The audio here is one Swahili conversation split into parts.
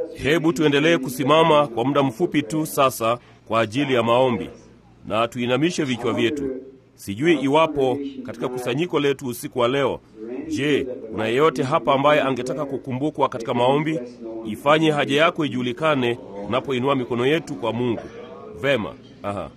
Hebu tuendelee kusimama kwa muda mfupi tu sasa kwa ajili ya maombi, na tuinamishe vichwa vyetu. Sijui iwapo katika kusanyiko letu usiku wa leo, je, kuna yeyote hapa ambaye angetaka kukumbukwa katika maombi? Ifanye haja yako ijulikane unapoinua mikono yetu kwa Mungu. Vema. Aha.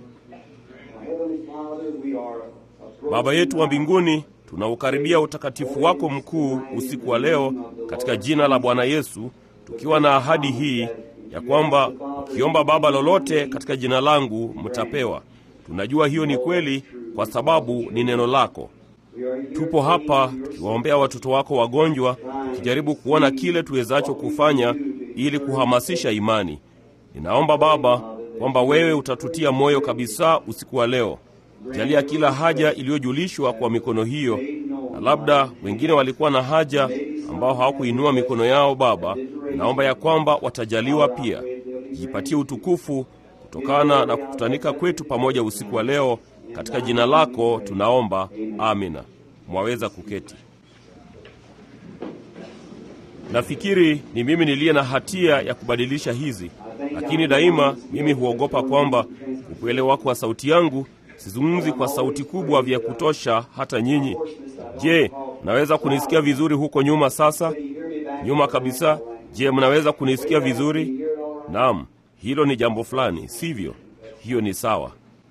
Baba yetu wa mbinguni, tunaukaribia utakatifu wako mkuu usiku wa leo katika jina la Bwana Yesu, tukiwa na ahadi hii ya kwamba ukiomba Baba lolote katika jina langu mtapewa. Tunajua hiyo ni kweli kwa sababu ni neno lako. Tupo hapa tukiwaombea watoto wako wagonjwa, tukijaribu kuona kile tuwezacho kufanya ili kuhamasisha imani. Ninaomba Baba kwamba wewe utatutia moyo kabisa usiku wa leo. Jalia kila haja iliyojulishwa kwa mikono hiyo, na labda wengine walikuwa na haja ambao hawakuinua mikono yao. Baba, naomba ya kwamba watajaliwa pia. Jipatie utukufu kutokana na kukutanika kwetu pamoja usiku wa leo, katika jina lako tunaomba, amina. Mwaweza kuketi. Nafikiri ni mimi niliye na hatia ya kubadilisha hizi, lakini daima mimi huogopa kwamba kukuelewa kwa sauti yangu sizungumzi kwa sauti kubwa vya kutosha hata nyinyi. Je, mnaweza kunisikia vizuri huko nyuma? Sasa nyuma kabisa. Je, mnaweza kunisikia vizuri? Naam, hilo ni jambo fulani, sivyo? Hiyo ni sawa.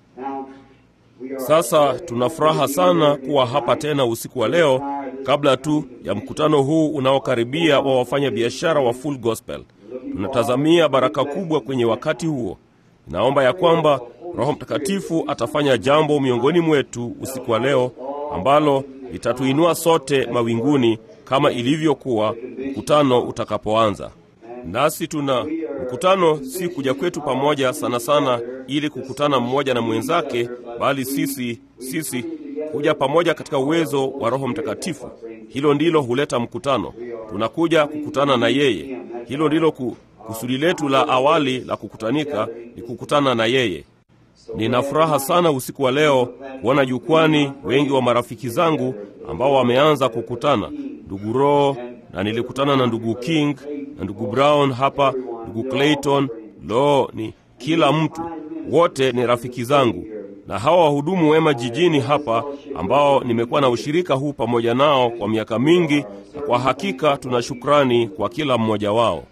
Sasa tuna furaha sana kuwa hapa tena usiku wa leo, kabla tu ya mkutano huu unaokaribia wa wafanya biashara wa Full Gospel. Tunatazamia baraka kubwa kwenye wakati huo. Naomba ya kwamba Roho Mtakatifu atafanya jambo miongoni mwetu usiku wa leo ambalo litatuinua sote mawinguni kama ilivyokuwa mkutano utakapoanza. Nasi tuna mkutano, si kuja kwetu pamoja sana sana ili kukutana mmoja na mwenzake, bali sisi sisi kuja pamoja katika uwezo wa Roho Mtakatifu. Hilo ndilo huleta mkutano. Tunakuja kukutana na yeye. Hilo ndilo ku, kusudi letu la awali la kukutanika, ni kukutana na yeye. Nina furaha sana usiku wa leo kuona jukwani wengi wa marafiki zangu ambao wameanza kukutana, ndugu Roho, na nilikutana na ndugu King na ndugu Brown hapa, ndugu Clayton. Lo, ni kila mtu, wote ni rafiki zangu, na hawa wahudumu wema jijini hapa ambao nimekuwa na ushirika huu pamoja nao kwa miaka mingi, na kwa hakika tuna shukrani kwa kila mmoja wao.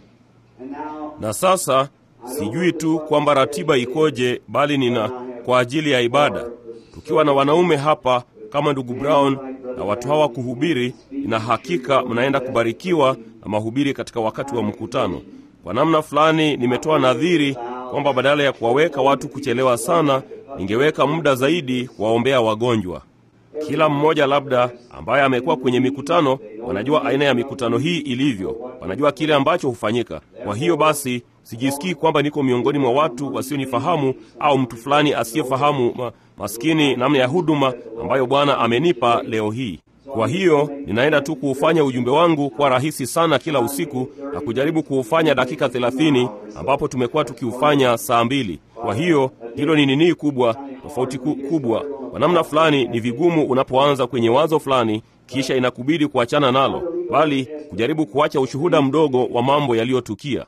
Na sasa sijui tu kwamba ratiba ikoje, bali nina kwa ajili ya ibada, tukiwa na wanaume hapa kama ndugu Brown na watu hawa kuhubiri, ina hakika mnaenda kubarikiwa na mahubiri katika wakati wa mkutano. Kwa namna fulani, nimetoa nadhiri kwamba badala ya kuwaweka watu kuchelewa sana, ningeweka muda zaidi kuwaombea wagonjwa. Kila mmoja labda ambaye amekuwa kwenye mikutano, wanajua aina ya mikutano hii ilivyo, wanajua kile ambacho hufanyika. Kwa hiyo basi sijisikii kwamba niko miongoni mwa watu wasionifahamu au mtu fulani asiyefahamu ma, maskini namna ya huduma ambayo Bwana amenipa leo hii. Kwa hiyo ninaenda tu kuufanya ujumbe wangu kwa rahisi sana kila usiku na kujaribu kuufanya dakika thelathini ambapo tumekuwa tukiufanya saa mbili. Kwa hiyo hilo ni nini kubwa, tofauti kubwa. Kwa namna fulani ni vigumu unapoanza kwenye wazo fulani, kisha inakubidi kuachana nalo, bali kujaribu kuacha ushuhuda mdogo wa mambo yaliyotukia.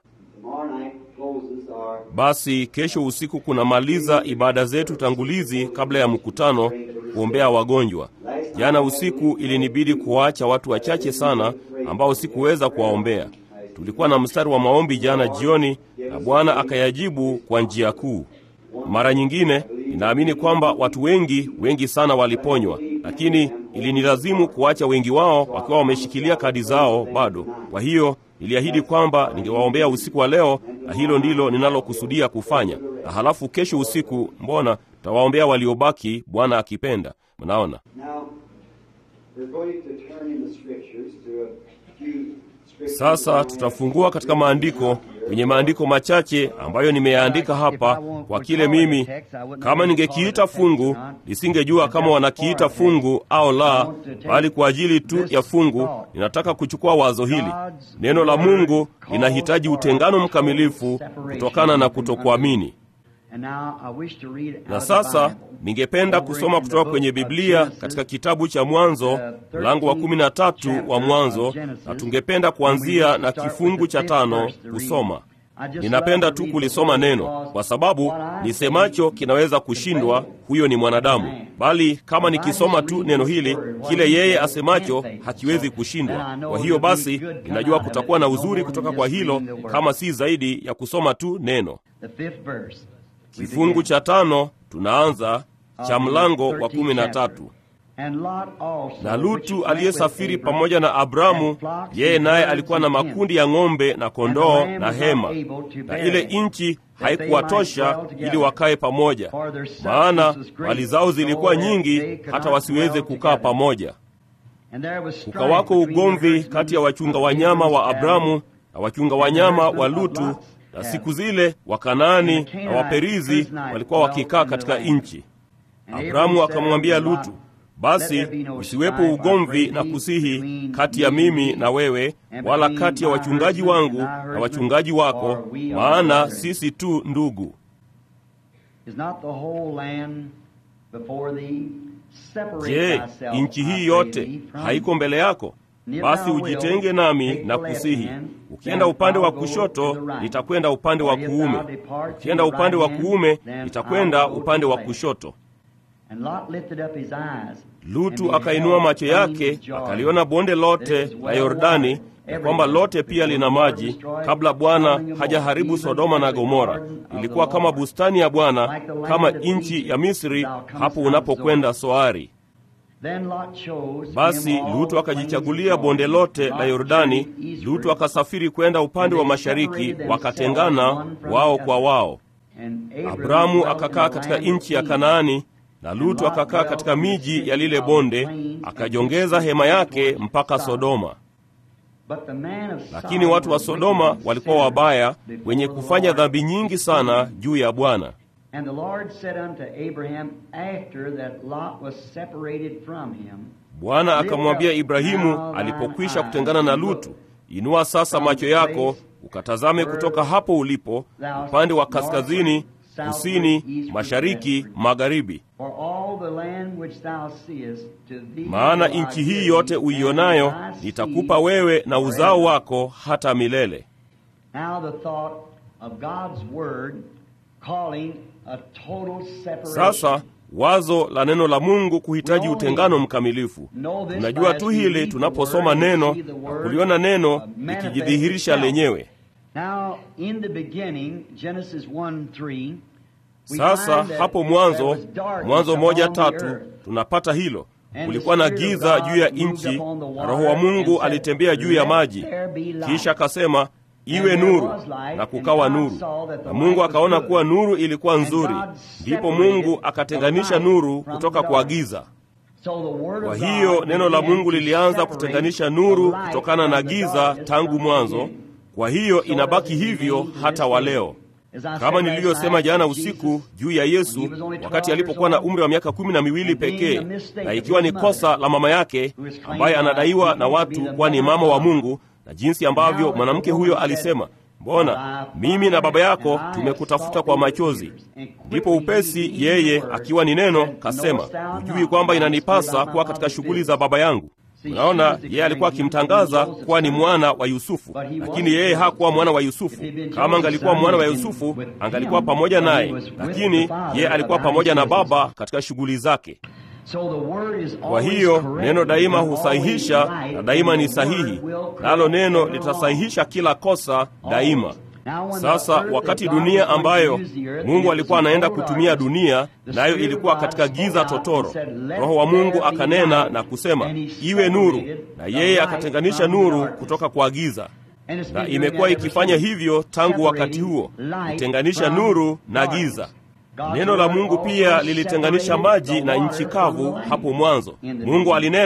Basi kesho usiku kunamaliza ibada zetu tangulizi kabla ya mkutano kuombea wagonjwa. Jana usiku ilinibidi kuwaacha watu wachache sana ambao sikuweza kuwaombea. Tulikuwa na mstari wa maombi jana jioni na Bwana akayajibu kwa njia kuu. Mara nyingine ninaamini kwamba watu wengi wengi sana waliponywa, lakini ilinilazimu kuacha wengi wao wakiwa wameshikilia kadi zao bado. Kwa hiyo niliahidi kwamba ningewaombea usiku wa leo, na hilo ndilo ninalokusudia kufanya. Na halafu kesho usiku, mbona tutawaombea waliobaki, Bwana akipenda. Mnaona, sasa tutafungua katika maandiko kwenye maandiko machache ambayo nimeyaandika hapa kwa kile mimi, kama ningekiita fungu, nisingejua kama wanakiita fungu au la, bali kwa ajili tu ya fungu ninataka kuchukua wazo hili. Neno la Mungu linahitaji utengano mkamilifu kutokana na kutokuamini. Na sasa ningependa kusoma kutoka kwenye Biblia katika kitabu cha Mwanzo mlango wa kumi na tatu wa Mwanzo, na tungependa kuanzia na kifungu cha tano kusoma. Ninapenda tu kulisoma neno kwa sababu nisemacho kinaweza kushindwa, huyo ni mwanadamu, bali kama nikisoma tu neno hili, kile yeye asemacho hakiwezi kushindwa. Kwa hiyo basi, ninajua kutakuwa na uzuri kutoka kwa hilo, kama si zaidi ya kusoma tu neno. Kifungu cha tano tunaanza cha mlango wa kumi na tatu. Na Lutu aliyesafiri pamoja na Abramu, yeye naye alikuwa na makundi ya ng'ombe na kondoo na hema, na ile nchi haikuwatosha ili wakae pamoja, maana mali zao zilikuwa nyingi hata wasiweze kukaa pamoja. Kukawako ugomvi kati ya wachunga wanyama wa Abramu na wachunga wanyama wa Lutu, na siku zile Wakanaani na Waperizi walikuwa wakikaa katika nchi. Abramu akamwambia Lutu, basi usiwepo ugomvi na kusihi kati ya mimi na wewe, wala kati ya wachungaji wangu na wachungaji wako, maana sisi tu ndugu. Je, nchi hii yote haiko mbele yako? Basi ujitenge nami na kusihi. Ukienda upande wa kushoto, nitakwenda upande wa kuume; ukienda upande wa kuume, nitakwenda upande wa kushoto. Lutu akainua macho yake akaliona bonde lote la Yordani, ya kwamba lote pia lina maji, kabla Bwana hajaharibu Sodoma na Gomora. Ilikuwa kama bustani ya Bwana, kama nchi ya Misri hapo unapokwenda Soari. Basi Lutu akajichagulia bonde lote la Yordani. Lutu akasafiri kwenda upande wa mashariki, wakatengana wao kwa wao. Abramu akakaa katika nchi ya Kanaani na Lutu akakaa katika miji ya lile bonde, akajongeza hema yake mpaka Sodoma. Lakini watu wa Sodoma walikuwa wabaya, wenye kufanya dhambi nyingi sana juu ya Bwana. Bwana akamwambia Ibrahimu alipokwisha kutengana na Lutu, inua sasa macho yako ukatazame kutoka hapo ulipo upande wa kaskazini kusini, mashariki, magharibi. Maana nchi hii yote uionayo nitakupa wewe na uzao wako hata milele. Sasa wazo la neno la Mungu kuhitaji utengano mkamilifu. Tunajua tu hili tunaposoma neno na kuliona neno likijidhihirisha lenyewe. Sasa hapo mwanzo, Mwanzo moja tatu, tunapata hilo. Kulikuwa na giza juu ya nchi, na Roho wa Mungu alitembea juu ya maji. Kisha akasema iwe nuru, na kukawa nuru. Na Mungu akaona kuwa nuru ilikuwa nzuri. Ndipo Mungu akatenganisha nuru kutoka kwa giza. Kwa hiyo neno la Mungu lilianza kutenganisha nuru kutokana na giza tangu mwanzo. Kwa hiyo inabaki hivyo hata wa leo. Kama nilivyosema jana usiku juu ya Yesu wakati alipokuwa na umri wa miaka kumi na miwili pekee, na ikiwa ni kosa la mama yake ambaye anadaiwa na watu kuwa ni mama wa Mungu, na jinsi ambavyo mwanamke huyo alisema, mbona mimi na baba yako tumekutafuta kwa machozi. Ndipo upesi yeye akiwa ni neno kasema, hujui kwamba inanipasa kuwa katika shughuli za baba yangu? Unaona, yeye alikuwa akimtangaza kuwa ni mwana wa Yusufu, lakini yeye hakuwa mwana wa Yusufu. Kama angalikuwa mwana wa Yusufu, angalikuwa pamoja naye, lakini yeye alikuwa pamoja na baba katika shughuli zake. Kwa hiyo neno daima husahihisha na daima ni sahihi, nalo neno litasahihisha kila kosa daima. Sasa wakati dunia ambayo Mungu alikuwa anaenda kutumia dunia, nayo ilikuwa katika giza totoro, Roho wa Mungu akanena na kusema iwe nuru, na yeye akatenganisha nuru kutoka kwa giza, na imekuwa ikifanya hivyo tangu wakati huo, kutenganisha nuru na giza. Neno la Mungu pia lilitenganisha maji na nchi kavu hapo mwanzo. Mungu alinena,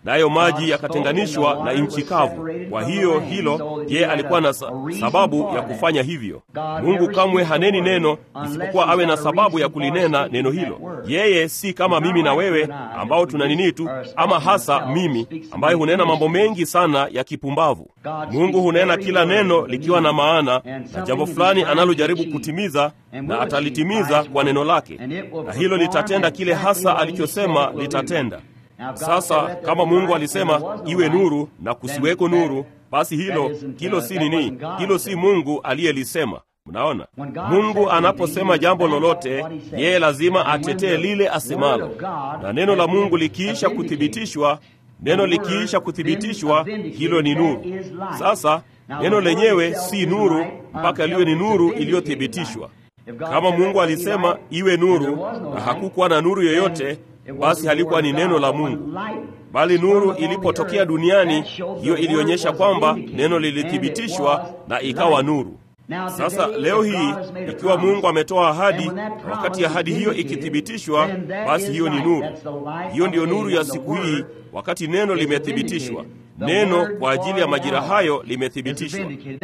nayo maji yakatenganishwa na nchi kavu. Kwa hiyo hilo, je, alikuwa na sa sababu ya kufanya hivyo? Mungu kamwe haneni neno isipokuwa awe na sababu ya kulinena neno hilo. Yeye si kama mimi na wewe ambao tuna nini tu, ama hasa mimi ambaye hunena mambo mengi sana ya kipumbavu. Mungu hunena kila neno likiwa na maana na jambo fulani analojaribu kutimiza, na atalitimiza kwa neno lake, na hilo litatenda kile hasa alichosema litatenda. Sasa kama Mungu alisema iwe nuru na kusiweko nuru, basi hilo hilo si nini? Hilo si Mungu aliyelisema. Mnaona, Mungu anaposema jambo lolote, yeye lazima atetee lile asemalo, na neno la Mungu likiisha kuthibitishwa, neno likiisha kuthibitishwa, hilo ni nuru. Sasa neno lenyewe si nuru mpaka liwe ni nuru iliyothibitishwa. Kama Mungu alisema iwe nuru na hakukuwa na nuru yoyote, basi halikuwa ni neno la Mungu, bali nuru ilipotokea duniani, hiyo ilionyesha kwamba neno lilithibitishwa na ikawa nuru. Sasa leo hii ikiwa Mungu ametoa ahadi, wakati ahadi hiyo ikithibitishwa, basi hiyo ni nuru. Hiyo ndiyo nuru ya siku hii, wakati neno limethibitishwa. Neno kwa ajili ya majira hayo limethibitishwa.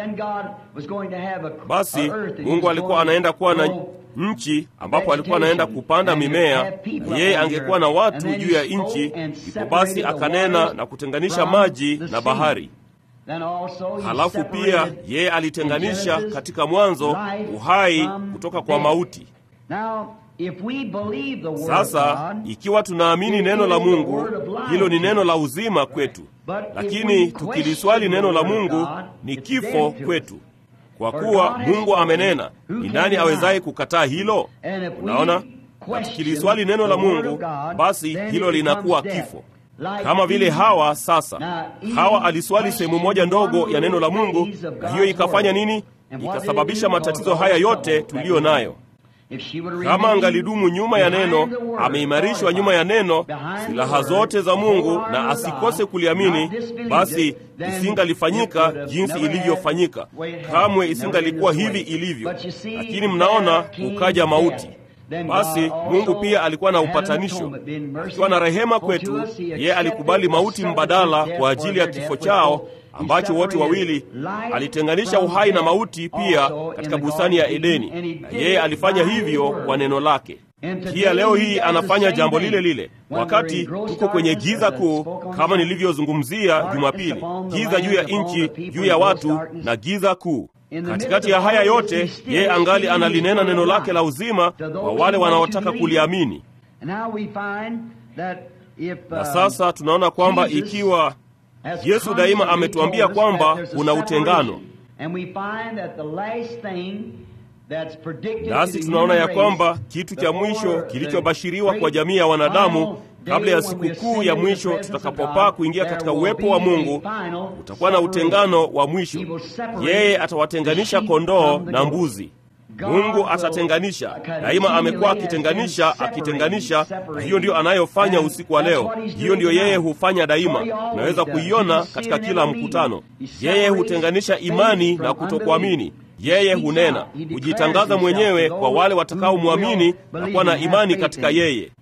Basi Mungu alikuwa anaenda kuwa na nchi ambapo alikuwa anaenda kupanda mimea, na yeye angekuwa na watu juu ya nchi. Ndipo basi akanena na kutenganisha maji na bahari. Halafu pia yeye alitenganisha katika mwanzo uhai kutoka kwa mauti. Sasa ikiwa tunaamini neno la Mungu, hilo ni neno la uzima kwetu, lakini tukiliswali neno la Mungu ni kifo kwetu, kwa kuwa Mungu amenena. Ni nani awezaye kukataa hilo? Unaona, na tukiliswali neno la Mungu, basi hilo linakuwa kifo kama vile Hawa. Sasa Hawa aliswali sehemu moja ndogo ya neno la Mungu, na hiyo ikafanya nini? Ikasababisha matatizo haya yote tuliyo nayo. Kama angalidumu nyuma ya neno, ameimarishwa nyuma ya neno, silaha zote za Mungu, na asikose kuliamini, basi isingalifanyika jinsi ilivyofanyika. Kamwe isingalikuwa hivi ilivyo. Lakini mnaona, ukaja mauti. Basi Mungu pia alikuwa na upatanisho, akiwa na rehema kwetu. Yeye alikubali mauti mbadala kwa ajili ya kifo chao ambacho wote wawili alitenganisha uhai na mauti pia katika bustani ya Edeni, na yeye alifanya hivyo kwa neno lake. Pia leo hii anafanya jambo lile lile, wakati tuko kwenye giza kuu, kama nilivyozungumzia Jumapili, giza juu ya nchi, juu ya watu na giza kuu. Katikati ya haya yote, yeye angali analinena neno lake la uzima kwa wale wanaotaka kuliamini. Na sasa tunaona kwamba ikiwa Yesu daima ametuambia kwamba kuna utengano, nasi tunaona ya kwamba kitu cha mwisho kilichobashiriwa kwa jamii ya wanadamu kabla ya sikukuu ya mwisho tutakapopaa kuingia katika uwepo wa Mungu, utakuwa na utengano wa mwisho. Yeye atawatenganisha kondoo na mbuzi. Mungu atatenganisha daima, amekuwa akitenganisha, akitenganisha, na hiyo ndiyo anayofanya usiku wa leo. Hiyo ndiyo yeye hufanya daima, unaweza kuiona katika kila mkutano. Yeye hutenganisha imani na kutokuamini. Yeye hunena, hujitangaza mwenyewe kwa wale watakaomwamini na kuwa na imani katika yeye.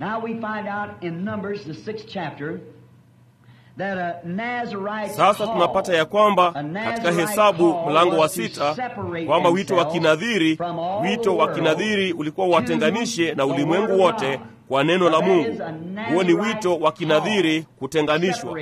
Sasa tunapata ya kwamba katika Hesabu mlango wa sita kwamba wito wa kinadhiri, wito wa kinadhiri ulikuwa watenganishe na ulimwengu wote kwa neno la Mungu. Huo ni wito wa kinadhiri, kutenganishwa.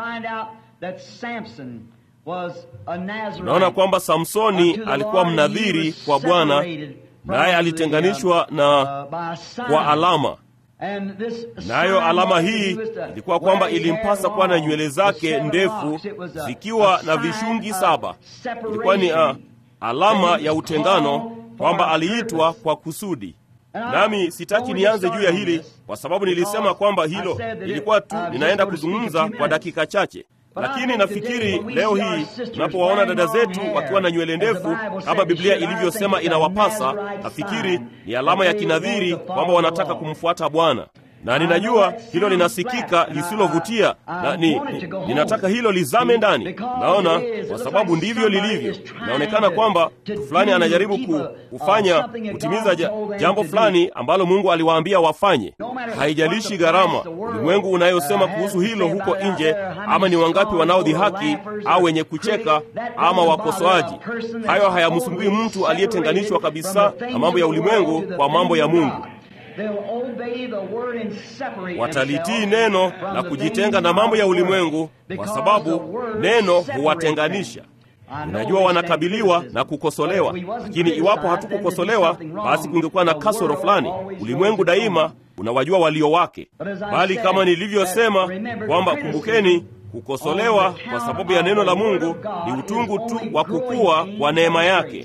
Tunaona kwamba Samsoni alikuwa mnadhiri kwa Bwana, naye alitenganishwa na kwa alama nayo alama hii ilikuwa kwamba ilimpasa kuwa na nywele zake ndefu zikiwa na vishungi saba. Ilikuwa ni uh, alama ya utengano, kwamba aliitwa kwa kusudi. Nami sitaki nianze juu ya hili kwa sababu nilisema kwamba hilo ilikuwa tu ninaenda kuzungumza kwa dakika chache, lakini nafikiri leo hii tunapowaona dada zetu wakiwa na nywele ndefu kama Biblia ilivyosema inawapasa, nafikiri ni alama ya kinadhiri kwamba wanataka kumfuata Bwana. na ninajua hilo linasikika lisilovutia, na ni, ni, ninataka hilo lizame ndani. Naona kwa sababu ndivyo lilivyo. Inaonekana kwamba mtu fulani anajaribu ku, kufanya kutimiza ja, jambo fulani ambalo Mungu aliwaambia wafanye. Haijalishi gharama ulimwengu unayosema kuhusu hilo huko nje, ama ni wangapi wanaodhihaki au wenye kucheka ama wakosoaji. Hayo hayamsumbui mtu aliyetenganishwa kabisa na mambo ya ulimwengu kwa mambo ya Mungu. Watalitii neno na kujitenga na mambo ya ulimwengu, kwa sababu neno huwatenganisha. Ninajua wanakabiliwa na kukosolewa, lakini iwapo hatukukosolewa, basi kungekuwa na kasoro fulani. Ulimwengu daima unawajua walio wake, bali kama nilivyosema kwamba kumbukeni, kukosolewa kwa sababu ya neno la Mungu ni utungu tu wa kukua kwa neema yake.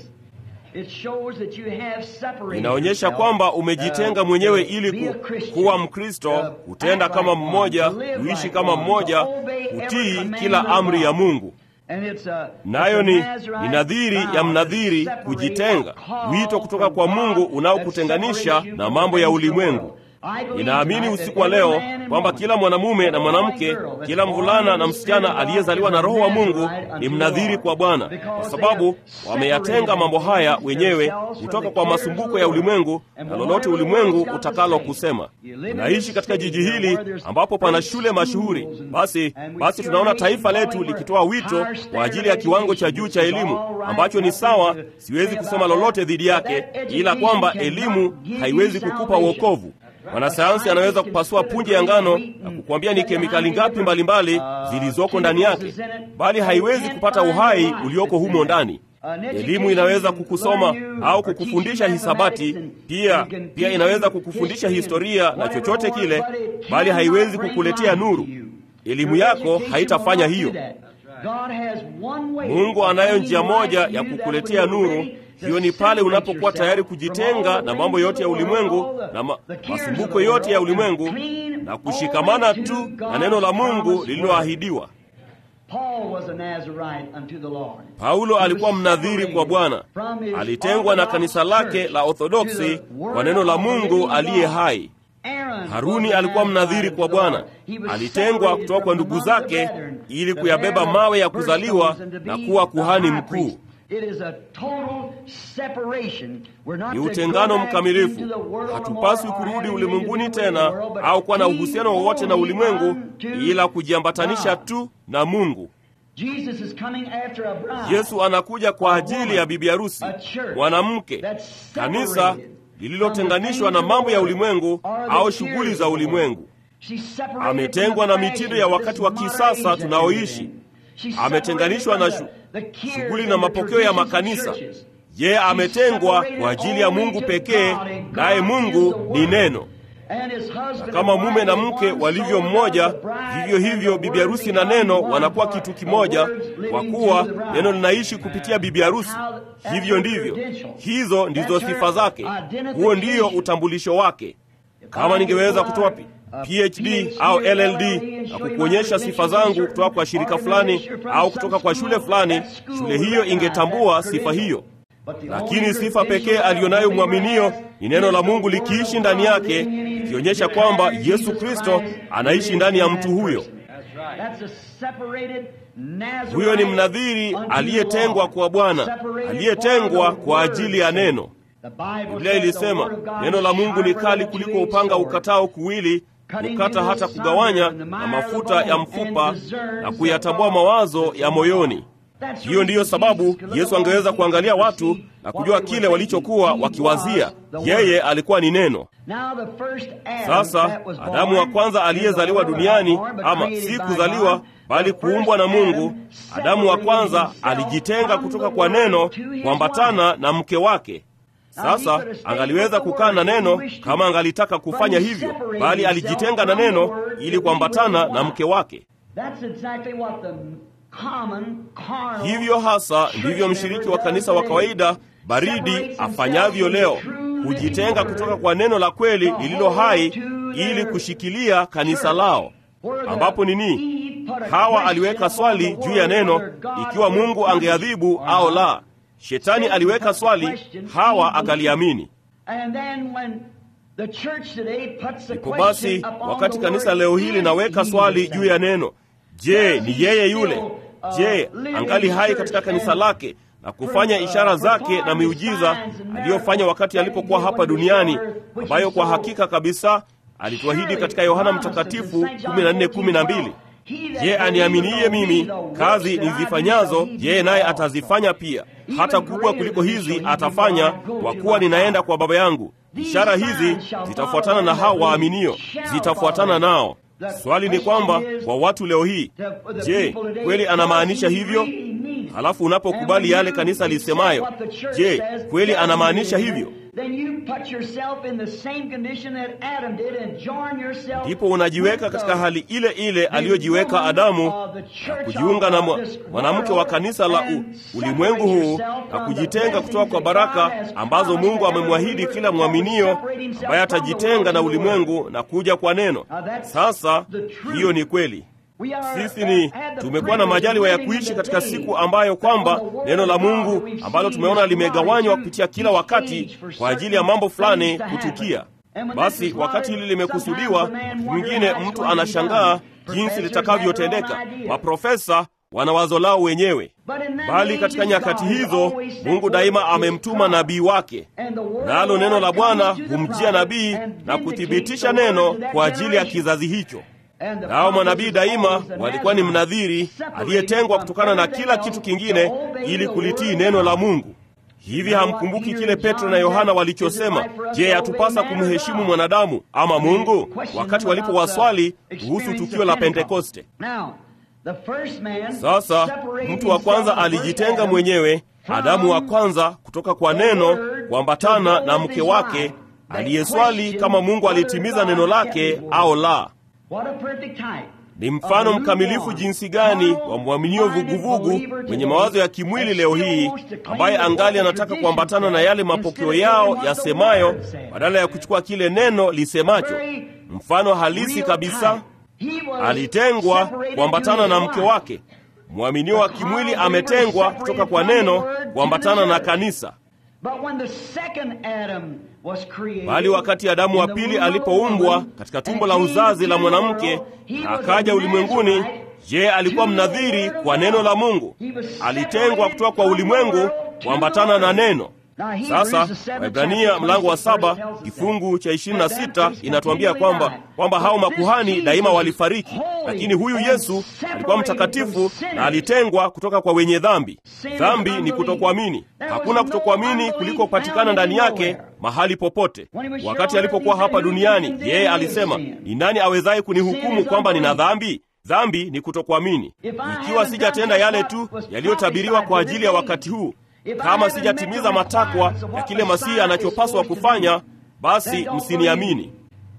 Inaonyesha kwamba umejitenga mwenyewe ili ku, kuwa Mkristo, kutenda kama mmoja, kuishi kama mmoja, kutii kila amri ya Mungu. Nayo ni, ni nadhiri ya mnadhiri kujitenga, wito kutoka kwa Mungu unaokutenganisha na mambo ya ulimwengu. Ninaamini usiku wa leo kwamba kila mwanamume na mwanamke, kila mvulana na msichana aliyezaliwa na Roho wa Mungu ni mnadhiri kwa Bwana, kwa sababu wameyatenga mambo haya wenyewe kutoka kwa masumbuko ya ulimwengu na lolote ulimwengu utakalo kusema. Tunaishi katika jiji hili ambapo pana shule mashuhuri. Basi basi tunaona taifa letu likitoa wito kwa ajili ya kiwango cha juu cha elimu ambacho ni sawa. Siwezi kusema lolote dhidi yake, ila kwamba elimu haiwezi kukupa wokovu. Mwanasayansi anaweza kupasua punje ya ngano na kukuambia ni kemikali ngapi mbalimbali zilizoko ndani yake, bali haiwezi kupata uhai ulioko humo ndani. Elimu inaweza kukusoma au kukufundisha hisabati, pia pia inaweza kukufundisha historia na chochote kile, bali haiwezi kukuletea nuru. Elimu yako haitafanya hiyo. Mungu anayo njia moja ya kukuletea nuru. Hiyo ni pale unapokuwa tayari kujitenga na mambo yote ya ulimwengu na ma, masumbuko yote ya ulimwengu na kushikamana tu na neno la Mungu lililoahidiwa. Paulo alikuwa mnadhiri kwa Bwana, alitengwa na kanisa lake la Orthodoksi kwa neno la Mungu aliye hai. Haruni alikuwa mnadhiri kwa Bwana, alitengwa kutoka kwa ndugu zake ili kuyabeba mawe ya kuzaliwa na kuwa kuhani mkuu. Ni utengano mkamilifu. Hatupaswi kurudi ulimwenguni tena au kuwa na uhusiano wowote na ulimwengu, ila kujiambatanisha tu na Mungu. Yesu anakuja kwa ajili ya bibi harusi, mwanamke, kanisa lililotenganishwa na mambo ya ulimwengu au shughuli za ulimwengu. Ametengwa na mitindo ya wakati wa kisasa tunaoishi. Ametenganishwa na shughuli na mapokeo ya makanisa. Yeye ametengwa kwa ajili ya Mungu pekee, naye Mungu ni neno. Na kama mume na mke walivyo mmoja, vivyo hivyo bibi harusi na neno wanakuwa kitu kimoja, kwa kuwa neno linaishi kupitia bibi harusi. Hivyo ndivyo, hizo ndizo sifa zake, huo ndiyo utambulisho wake. Kama ningeweza kutoa PhD au LLD na kukuonyesha sifa zangu kutoka kwa shirika fulani au kutoka kwa shule fulani, shule hiyo ingetambua sifa hiyo. Lakini sifa pekee aliyonayo mwaminio ni neno la Mungu likiishi ndani yake, ikionyesha kwamba Yesu Kristo anaishi ndani ya mtu huyo. Huyo ni mnadhiri aliyetengwa kwa Bwana, aliyetengwa kwa ajili ya neno. Biblia ilisema neno la Mungu ni kali kuliko upanga ukatao kuwili, kukata hata kugawanya na mafuta ya mfupa na kuyatambua mawazo ya moyoni. Hiyo ndiyo sababu Yesu angeweza kuangalia watu na kujua kile walichokuwa wakiwazia. Yeye alikuwa ni neno. Sasa Adamu wa kwanza aliyezaliwa duniani, ama si kuzaliwa bali kuumbwa na Mungu, Adamu wa kwanza alijitenga kutoka kwa neno kuambatana na mke wake. Sasa angaliweza kukaa na neno kama angalitaka kufanya hivyo, bali alijitenga na neno ili kuambatana na mke wake. Hivyo hasa ndivyo mshiriki wa kanisa wa kawaida baridi afanyavyo leo, hujitenga kutoka kwa neno la kweli lililo hai ili kushikilia kanisa lao, ambapo nini? Hawa aliweka swali juu ya neno, ikiwa Mungu angeadhibu au la. Shetani aliweka swali, Hawa akaliamini. Ndipo basi, wakati kanisa leo hili linaweka swali juu ya neno, je, ni yeye yule? Je, angali hai katika kanisa lake na kufanya ishara zake na miujiza aliyofanya wakati alipokuwa hapa duniani, ambayo kwa hakika kabisa alituahidi katika Yohana Mtakatifu 14:12. Je, aniaminiye mimi, kazi nizifanyazo yeye naye atazifanya pia, hata kubwa kuliko hizi atafanya, kwa kuwa ninaenda kwa Baba yangu. Ishara hizi zitafuatana na hao waaminio, zitafuatana nao. Swali ni kwamba kwa watu leo hii, je, kweli anamaanisha hivyo? Halafu unapokubali yale kanisa lisemayo, je, kweli anamaanisha hivyo? Ndipo unajiweka katika hali ile ile aliyojiweka Adamu na kujiunga na mwanamke wa kanisa la u, ulimwengu huu na kujitenga kutoka kwa baraka ambazo Mungu amemwahidi kila mwaminio ambaye atajitenga na ulimwengu na kuja kwa neno. Sasa hiyo ni kweli. Sisi ni tumekuwa na majaliwa ya kuishi katika siku ambayo kwamba neno la Mungu ambalo tumeona limegawanywa kupitia kila wakati kwa ajili ya mambo fulani kutukia. Basi wakati hili limekusudiwa, mwingine mtu anashangaa jinsi litakavyotendeka. Maprofesa wana wazo lao wenyewe, bali katika nyakati hizo Mungu daima amemtuma nabii wake, nalo neno la Bwana humjia nabii na kuthibitisha neno kwa ajili ya kizazi hicho. Nao manabii daima walikuwa ni mnadhiri aliyetengwa kutokana na kila kitu kingine ili kulitii neno la Mungu. Hivi hamkumbuki kile Petro na Yohana walichosema, je, yatupasa kumheshimu mwanadamu ama Mungu? Wakati walipowaswali kuhusu tukio la Pentekoste. Sasa mtu wa kwanza alijitenga mwenyewe, Adamu wa kwanza, kutoka kwa neno kuambatana na mke wake aliyeswali kama Mungu alitimiza neno lake au la. Ni mfano mkamilifu jinsi gani wa mwaminio vuguvugu mwenye mawazo ya kimwili leo hii, ambaye angali anataka kuambatana na yale mapokeo yao yasemayo badala ya kuchukua kile neno lisemacho. Mfano halisi kabisa, alitengwa kuambatana na mke wake. Mwaminio wa kimwili ametengwa kutoka kwa neno kuambatana na kanisa. Bali wakati Adamu wa pili alipoumbwa katika tumbo la uzazi la mwanamke na akaja ulimwenguni, je, alikuwa mnadhiri kwa neno la Mungu? Alitengwa kutoka kwa ulimwengu kuambatana na neno. Sasa Waebrania mlango wa saba kifungu cha ishirini na sita inatuambia kwamba kwamba hao makuhani daima walifariki, lakini huyu Yesu alikuwa mtakatifu na alitengwa kutoka kwa wenye dhambi. Dhambi ni kutokuamini. Hakuna kutokuamini kulikopatikana ndani yake mahali popote. Wakati alipokuwa hapa duniani, yeye alisema, ni nani awezaye kunihukumu kwamba nina dhambi? Dhambi ni kutokuamini. Ikiwa sijatenda yale tu yaliyotabiriwa kwa ajili ya wakati huu kama sijatimiza matakwa ya kile Masihi anachopaswa kufanya, basi msiniamini.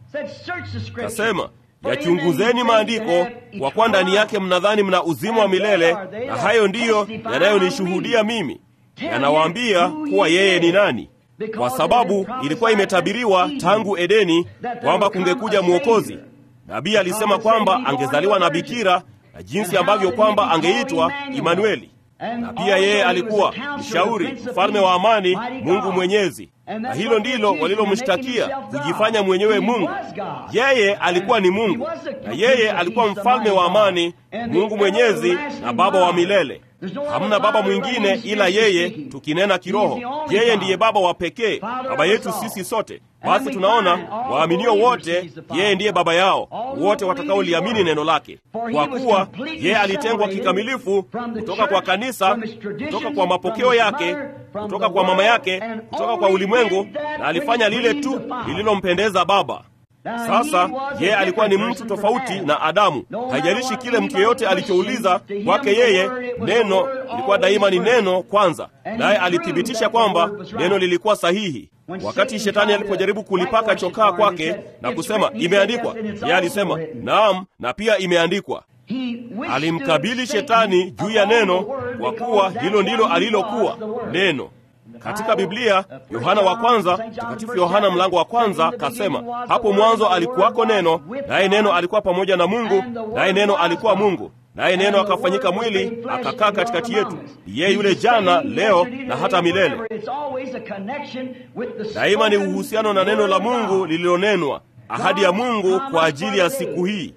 Kasema, yachunguzeni maandiko, kwa kuwa ndani yake mnadhani mna uzima wa milele, na hayo ndiyo yanayonishuhudia mimi, yanawaambia kuwa yeye ni nani. Kwa sababu ilikuwa imetabiriwa tangu Edeni kwamba kungekuja Mwokozi. Nabii alisema kwamba angezaliwa na bikira, na jinsi ambavyo kwamba angeitwa Imanueli na pia yeye alikuwa mshauri, mfalme wa amani, Mungu Mwenyezi. Na hilo ndilo walilomshtakia, kujifanya mwenyewe Mungu. Yeye alikuwa ni Mungu, na yeye alikuwa mfalme wa amani, Mungu Mwenyezi na Baba wa milele. Hamna baba mwingine ila yeye, tukinena kiroho. Yeye ndiye baba wa pekee, baba yetu sisi sote. Basi tunaona waaminio wote, yeye ndiye baba yao wote watakaoliamini neno lake, kwa kuwa yeye alitengwa kikamilifu kutoka kwa kanisa, kutoka kwa mapokeo yake, kutoka kwa mama yake, kutoka kwa ulimwengu, na alifanya lile tu lililompendeza Baba. Sasa yeye alikuwa ni mtu tofauti na Adamu. Haijalishi kile mtu yeyote alichouliza kwake, yeye neno ilikuwa daima ni neno kwanza, naye alithibitisha kwamba neno lilikuwa sahihi. Wakati shetani alipojaribu kulipaka chokaa kwake na kusema imeandikwa, yeye alisema naam, na pia imeandikwa. Alimkabili shetani juu ya neno, kwa kuwa hilo ndilo alilokuwa neno. Katika Biblia, Yohana wa kwanza, Mtakatifu Yohana mlango wa kwanza kasema, hapo mwanzo alikuwako neno, naye neno alikuwa pamoja na Mungu, naye neno alikuwa Mungu, naye neno akafanyika mwili akakaa katikati yetu. Yeye yule jana, leo na hata milele. Daima ni uhusiano na neno la Mungu lililonenwa, ahadi ya Mungu kwa ajili ya siku hii.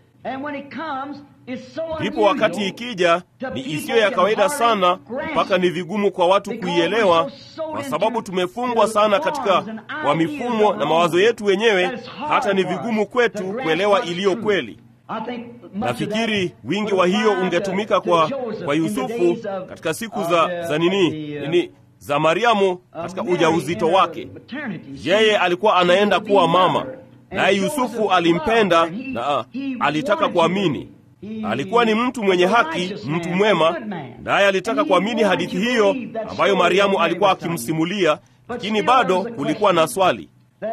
Ndipo wakati ikija ni isiyo ya kawaida sana, mpaka ni vigumu kwa watu kuielewa, kwa sababu tumefungwa sana katika kwa mifumo na mawazo yetu wenyewe, hata ni vigumu kwetu kuelewa iliyo kweli. Nafikiri wingi wa hiyo ungetumika kwa, kwa Yusufu katika siku za, za nini nini za Mariamu katika ujauzito wake. Yeye alikuwa anaenda kuwa mama, naye Yusufu alimpenda na alitaka kuamini. Alikuwa ni mtu mwenye haki, mtu mwema, naye alitaka kuamini hadithi hiyo ambayo Mariamu alikuwa akimsimulia, lakini bado kulikuwa na swali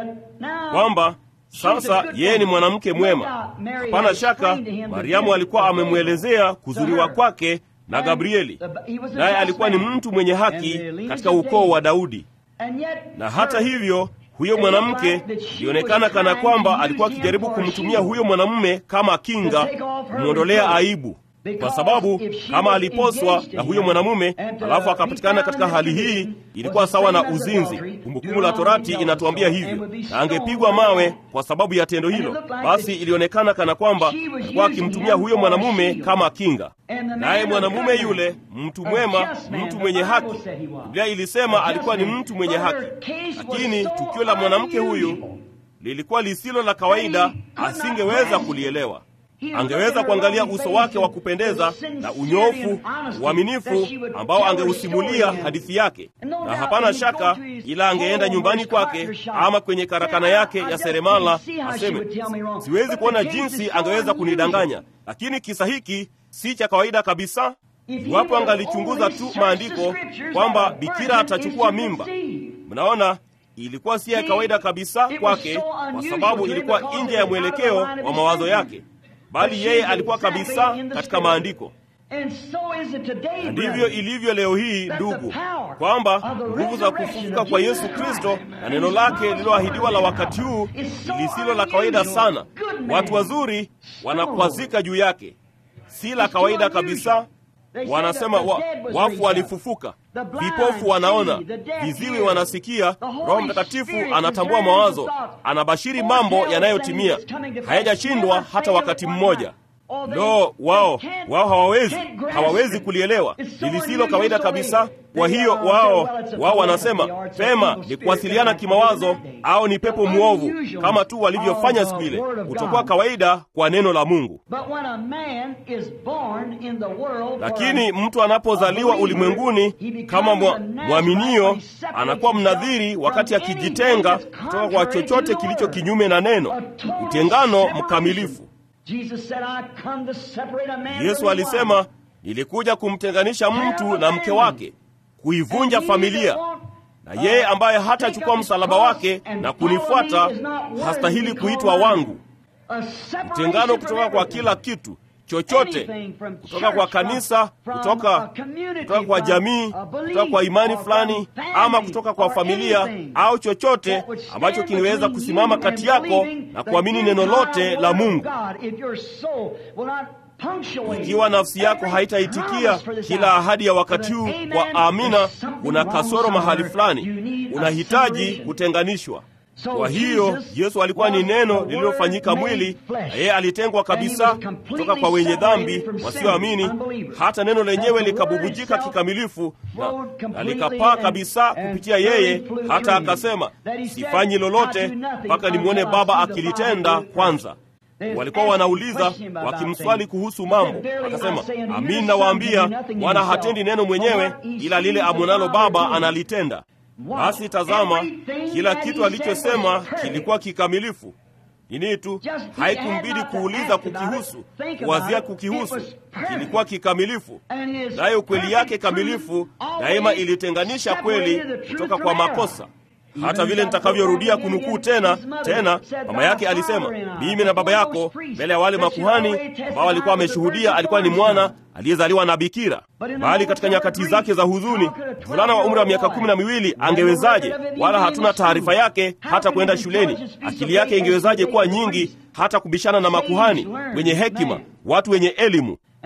kwamba sasa yeye ni mwanamke mwema. Hapana shaka Mariamu alikuwa amemwelezea kuzuriwa kwake na Gabrieli, naye alikuwa ni mtu mwenye haki katika ukoo wa Daudi. Na hata hivyo huyo mwanamke ilionekana kana kwamba alikuwa akijaribu kumtumia huyo mwanamume kama kinga, kumwondolea aibu, kwa sababu kama aliposwa na huyo mwanamume alafu akapatikana katika hali hii, ilikuwa sawa na uzinzi. Kumbukumbu la Torati inatuambia hivyo, na angepigwa mawe kwa sababu ya tendo hilo. Basi ilionekana kana kwamba alikuwa akimtumia huyo mwanamume kama kinga, naye mwanamume yule, mtu mwema, mtu mwenye haki, Biblia ilisema alikuwa ni mtu mwenye haki, lakini tukio la mwanamke huyu lilikuwa lisilo la kawaida, asingeweza kulielewa angeweza kuangalia uso wake wa kupendeza na unyofu, uaminifu ambao angeusimulia hadithi yake, na hapana shaka, ila angeenda nyumbani kwake ama kwenye karakana yake ya seremala aseme, siwezi kuona jinsi angeweza kunidanganya, lakini kisa hiki si cha kawaida kabisa. Iwapo angalichunguza tu maandiko kwamba bikira atachukua mimba, mnaona ilikuwa si ya kawaida kabisa kwake, kwa sababu ilikuwa nje ya mwelekeo wa mawazo yake bali yeye alikuwa kabisa katika maandiko. Na ndivyo ilivyo leo hii, ndugu, kwamba nguvu za kufufuka kwa Yesu Kristo na neno lake lililoahidiwa la wakati huu lisilo la kawaida sana. Watu wazuri wanakwazika juu yake, si la kawaida kabisa. Wanasema wa, wafu walifufuka, vipofu wanaona, viziwi wanasikia, Roho Mtakatifu anatambua mawazo, anabashiri mambo yanayotimia, hayajashindwa hata wakati mmoja. Lo, wao wao hawawezi hawawezi kulielewa, ni lisilo kawaida kabisa. Kwa hiyo wao wao wanasema pema ni kuwasiliana kimawazo au ni pepo mwovu, kama tu walivyofanya siku ile, kutokuwa kawaida kwa neno la Mungu. Lakini mtu anapozaliwa ulimwenguni kama mwaminio, anakuwa mnadhiri wakati akijitenga kutoka kwa chochote kilicho kinyume na neno, utengano mkamilifu. Yesu alisema, nilikuja kumtenganisha mtu na mke wake, kuivunja familia, na yeye ambaye hatachukua msalaba wake na kunifuata hastahili kuitwa wangu. Mtengano kutoka kwa kila kitu chochote, kutoka kwa kanisa, kutoka, kutoka kwa jamii, kutoka kwa imani fulani, ama kutoka kwa familia au chochote ambacho kingeweza kusimama kati yako na kuamini neno lote la Mungu. Ikiwa nafsi yako haitaitikia kila ahadi ya wakati huu kwa amina, una kasoro mahali fulani, unahitaji kutenganishwa. Kwa hiyo Yesu alikuwa ni neno lililofanyika mwili, na yeye alitengwa kabisa kutoka kwa wenye dhambi wasioamini, hata neno lenyewe likabubujika kikamilifu na, na likapaa kabisa kupitia yeye, hata akasema, sifanyi lolote mpaka nimwone Baba akilitenda kwanza. Walikuwa wanauliza wakimswali kuhusu mambo, akasema, amin nawaambia, mwana hatendi neno mwenyewe, ila lile amwonalo Baba analitenda. Basi tazama, kila kitu alichosema kilikuwa kikamilifu. Nini tu haikumbidi kuuliza kukihusu, kuwazia kukihusu, kilikuwa kikamilifu. Nayo kweli yake kamilifu daima ilitenganisha kweli kutoka kwa makosa. Hata vile nitakavyorudia kunukuu tena tena, mama yake alisema, mimi na baba yako mbele ya wale makuhani ambao walikuwa wameshuhudia alikuwa ni mwana aliyezaliwa na bikira. Bali katika nyakati zake za huzuni, mvulana wa umri wa miaka kumi na miwili angewezaje? Wala hatuna taarifa yake hata kwenda shuleni. Akili yake ingewezaje kuwa nyingi hata kubishana na makuhani wenye hekima, watu wenye elimu?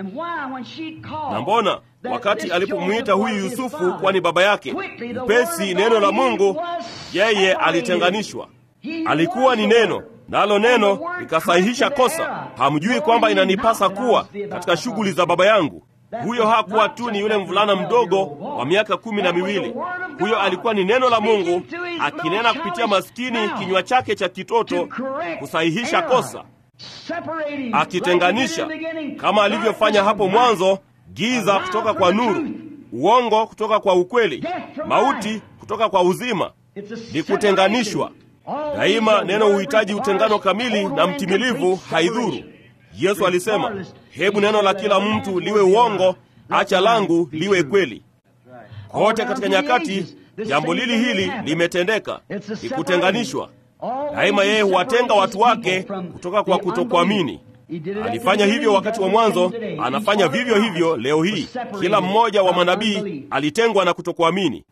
Na mbona wakati alipomwita huyu Yusufu kuwa ni baba yake, upesi neno la Mungu, yeye alitenganishwa. Alikuwa ni neno, nalo neno likasahihisha kosa. Hamjui kwamba inanipasa kuwa katika shughuli za baba yangu? Huyo hakuwa tu ni yule mvulana mdogo wa miaka kumi na miwili. Huyo alikuwa ni neno la Mungu akinena kupitia maskini kinywa chake cha kitoto kusahihisha kosa, akitenganisha kama alivyofanya hapo mwanzo, giza kutoka kwa nuru, uongo kutoka kwa ukweli, mauti kutoka kwa uzima. Ni kutenganishwa. Daima neno huhitaji utengano kamili na mtimilivu, haidhuru. Yesu alisema, hebu neno la kila mtu liwe uongo, acha langu liwe kweli. Kote katika nyakati jambo lili hili limetendeka, ni kutenganishwa. Daima yeye huwatenga watu wake kutoka kwa kutokuamini. Alifanya hivyo wakati wa mwanzo, anafanya vivyo hivyo leo hii. Kila mmoja wa manabii alitengwa na kutokuamini.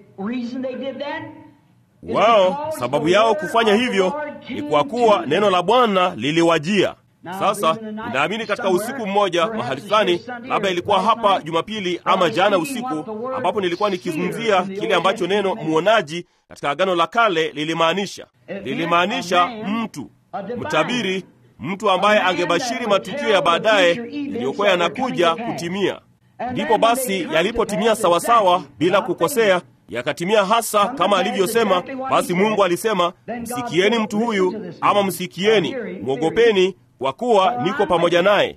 Wao sababu yao kufanya hivyo ni kwa kuwa neno la Bwana liliwajia. Sasa ninaamini katika usiku mmoja mahali fulani, labda ilikuwa hapa Jumapili ama jana usiku, ambapo nilikuwa nikizungumzia kile ambacho neno mwonaji katika Agano la Kale lilimaanisha. Lilimaanisha mtu mtabiri, mtu ambaye angebashiri matukio ya baadaye yaliyokuwa yanakuja kutimia. Ndipo basi yalipotimia sawasawa, bila kukosea yakatimia hasa kama alivyosema. Basi Mungu alisema, msikieni mtu huyu, ama msikieni, mwogopeni kwa kuwa niko pamoja naye.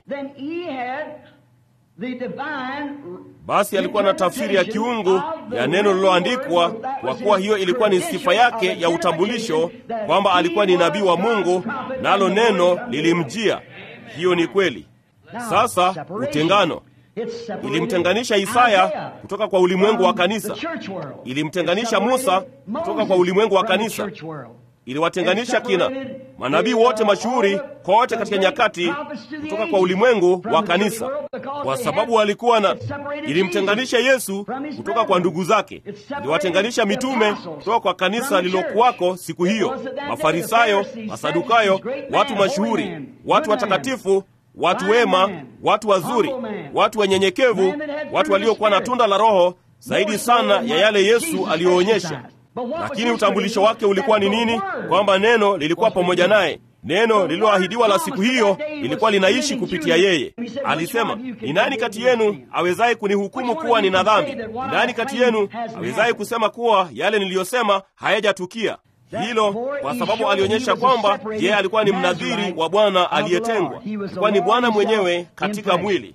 Basi alikuwa na tafsiri ya kiungu ya neno lililoandikwa, kwa kuwa hiyo ilikuwa ni sifa yake ya utambulisho kwamba alikuwa ni nabii wa Mungu, nalo neno lilimjia. Hiyo ni kweli. Sasa utengano ilimtenganisha Isaya kutoka kwa ulimwengu wa kanisa, ilimtenganisha Musa kutoka kwa ulimwengu wa kanisa, iliwatenganisha kina manabii wote mashuhuri kote katika nyakati kutoka kwa ulimwengu wa kanisa, kwa sababu walikuwa na. Ilimtenganisha Yesu kutoka kwa ndugu zake, iliwatenganisha mitume kutoka kwa kanisa lililokuwako siku hiyo, Mafarisayo, Masadukayo, watu mashuhuri, watu watakatifu watu wema, watu wazuri, watu wenyenyekevu, watu waliokuwa na tunda la Roho zaidi sana ya yale Yesu aliyoonyesha. Lakini utambulisho wake ulikuwa ni nini? Kwamba neno lilikuwa pamoja naye. Neno lililoahidiwa la siku hiyo lilikuwa linaishi kupitia yeye. Alisema, ni nani kati yenu awezaye kunihukumu kuwa nina dhambi? Ni nani kati yenu awezaye kusema kuwa yale niliyosema hayajatukia? Hilo kwa sababu alionyesha kwamba yeye alikuwa ni mnadhiri wa Bwana aliyetengwa, alikuwa ni Bwana mwenyewe katika mwili.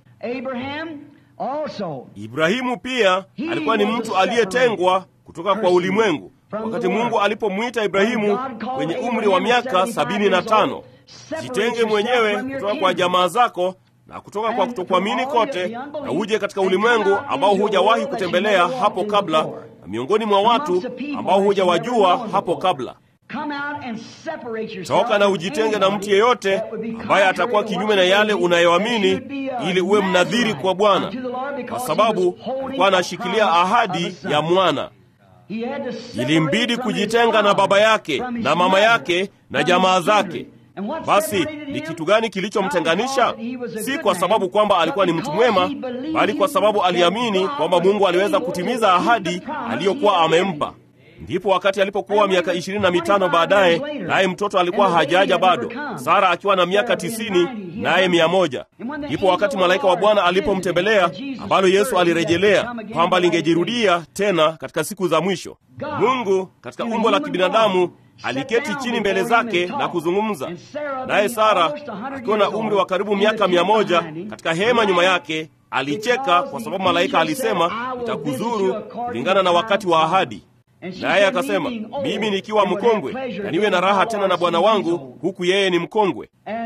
Ibrahimu pia alikuwa ni mtu aliyetengwa kutoka kwa ulimwengu. Wakati Mungu alipomwita Ibrahimu kwenye umri wa miaka sabini na tano, jitenge mwenyewe kutoka kwa jamaa zako na kutoka kwa kutokuamini kote, na uje katika ulimwengu ambao hujawahi kutembelea hapo kabla na miongoni mwa watu ambao hujawajua hapo kabla. Toka na ujitenge na mtu yeyote ambaye atakuwa kinyume na yale unayoamini, ili uwe mnadhiri kwa Bwana, kwa sababu alikuwa anashikilia ahadi ya mwana. Ilimbidi kujitenga na baba yake na mama yake na jamaa zake. Basi ni kitu gani kilichomtenganisha? Si kwa sababu kwamba alikuwa ni mtu mwema, bali kwa sababu aliamini kwamba Mungu aliweza kutimiza ahadi aliyokuwa amempa. Ndipo wakati alipokuwa miaka ishirini na mitano baadaye, naye mtoto alikuwa hajaja bado, Sara akiwa na miaka tisini naye mia moja. Ndipo wakati malaika wa Bwana alipomtembelea, ambalo Yesu alirejelea kwamba lingejirudia tena katika siku za mwisho, Mungu katika umbo la kibinadamu aliketi chini mbele zake na kuzungumza naye. Sara akiwa na umri wa karibu miaka mia moja katika hema nyuma yake alicheka, kwa sababu malaika alisema, nitakuzuru kulingana na wakati wa ahadi. Naye akasema, mimi nikiwa mkongwe na niwe na raha tena na bwana wangu, huku yeye ni mkongwe.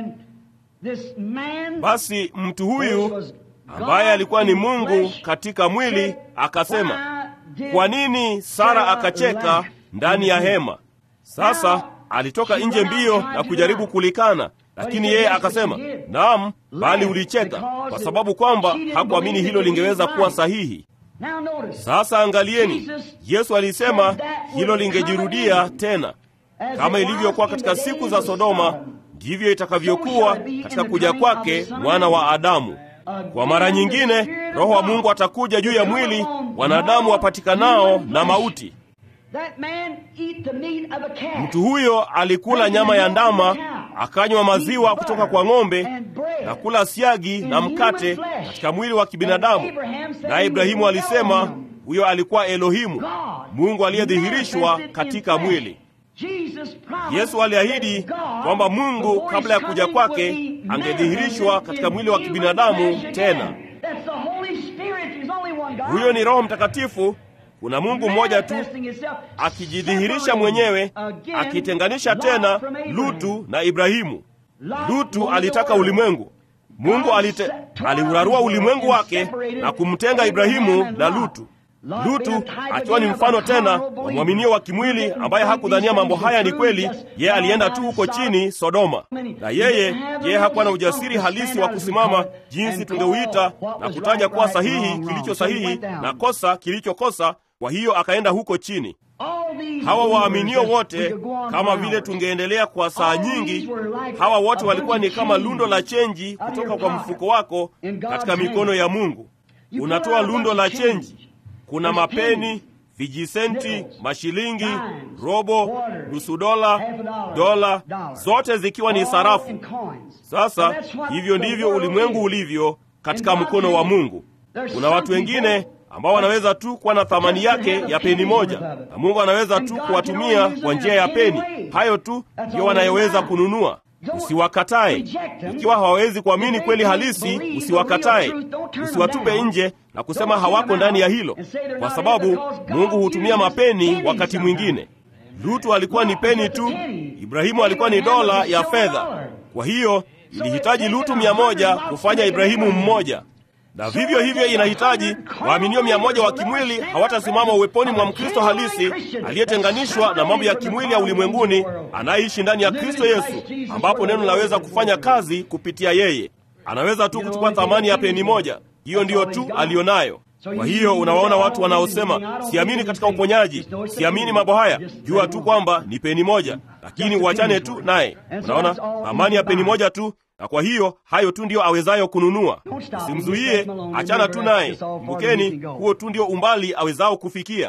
Basi mtu huyu ambaye alikuwa ni Mungu katika mwili akasema, kwa nini Sara akacheka ndani ya hema? Sasa alitoka nje mbio na kujaribu kulikana, lakini yeye akasema, naam, bali ulicheka, kwa sababu kwamba hakuamini hilo lingeweza kuwa sahihi. Sasa angalieni, Yesu alisema hilo lingejirudia tena. Kama ilivyokuwa katika siku za Sodoma, ndivyo itakavyokuwa katika kuja kwake mwana wa Adamu. Kwa mara nyingine, Roho wa Mungu atakuja juu ya mwili wanadamu wapatikanao na mauti. Mtu huyo alikula nyama ya ndama, akanywa maziwa kutoka kwa ng'ombe na kula siagi na mkate katika mwili wa kibinadamu. Naye Ibrahimu alisema huyo alikuwa Elohimu, Mungu aliyedhihirishwa katika mwili. Yesu aliahidi kwamba Mungu kabla ya kuja kwake angedhihirishwa katika mwili wa kibinadamu tena. Huyo ni Roho Mtakatifu. Kuna Mungu mmoja tu akijidhihirisha mwenyewe, akitenganisha tena Lutu na Ibrahimu. Lutu alitaka ulimwengu. Mungu alite, aliurarua ulimwengu wake na kumtenga Ibrahimu na Lutu. Lutu akiwa ni mfano tena wa mwaminio wa kimwili ambaye hakudhania mambo haya ni kweli. Yeye alienda tu huko chini Sodoma, na yeye yeye hakuwa na ujasiri halisi wa kusimama jinsi tungeuita na kutaja kuwa sahihi kilicho sahihi na kosa kilichokosa. Kwa hiyo akaenda huko chini. Hawa waaminio wote, kama vile tungeendelea kwa saa nyingi, hawa wote walikuwa ni kama lundo la chenji kutoka kwa mfuko wako katika mikono ya Mungu. Unatoa lundo la chenji kuna mapeni, vijisenti, mashilingi, robo, nusu dola, dola, zote zikiwa ni sarafu. Sasa hivyo ndivyo ulimwengu ulivyo katika mkono wa Mungu. Kuna watu wengine ambao wanaweza tu kuwa na thamani yake ya peni moja, na Mungu anaweza tu kuwatumia kwa njia ya peni. Hayo tu ndiyo wanayoweza kununua. Usiwakatae. Ikiwa hawawezi kuamini kweli halisi, usiwakatae. Usiwatupe nje na kusema hawako ndani ya hilo, kwa sababu Mungu hutumia mapeni wakati mwingine. Lutu alikuwa ni peni tu, Ibrahimu alikuwa ni dola ya fedha. Kwa hiyo ilihitaji Lutu mia moja kufanya Ibrahimu mmoja na vivyo hivyo inahitaji waaminio mia moja wa kimwili hawatasimama uweponi mwa Mkristo halisi aliyetenganishwa na mambo ya kimwili ya ulimwenguni, anayeishi ndani ya Kristo Yesu, ambapo neno linaweza kufanya kazi kupitia yeye. Anaweza tu kuchukua thamani ya peni moja, hiyo ndiyo tu aliyonayo. Kwa hiyo unawaona watu wanaosema siamini katika uponyaji, siamini mambo haya, jua tu kwamba ni peni moja, lakini uachane tu naye. Unaona thamani ya peni moja tu na kwa hiyo hayo tu ndiyo awezayo kununua. Usimzuie, achana tu naye. Kumbukeni, huo tu ndio umbali awezao kufikia.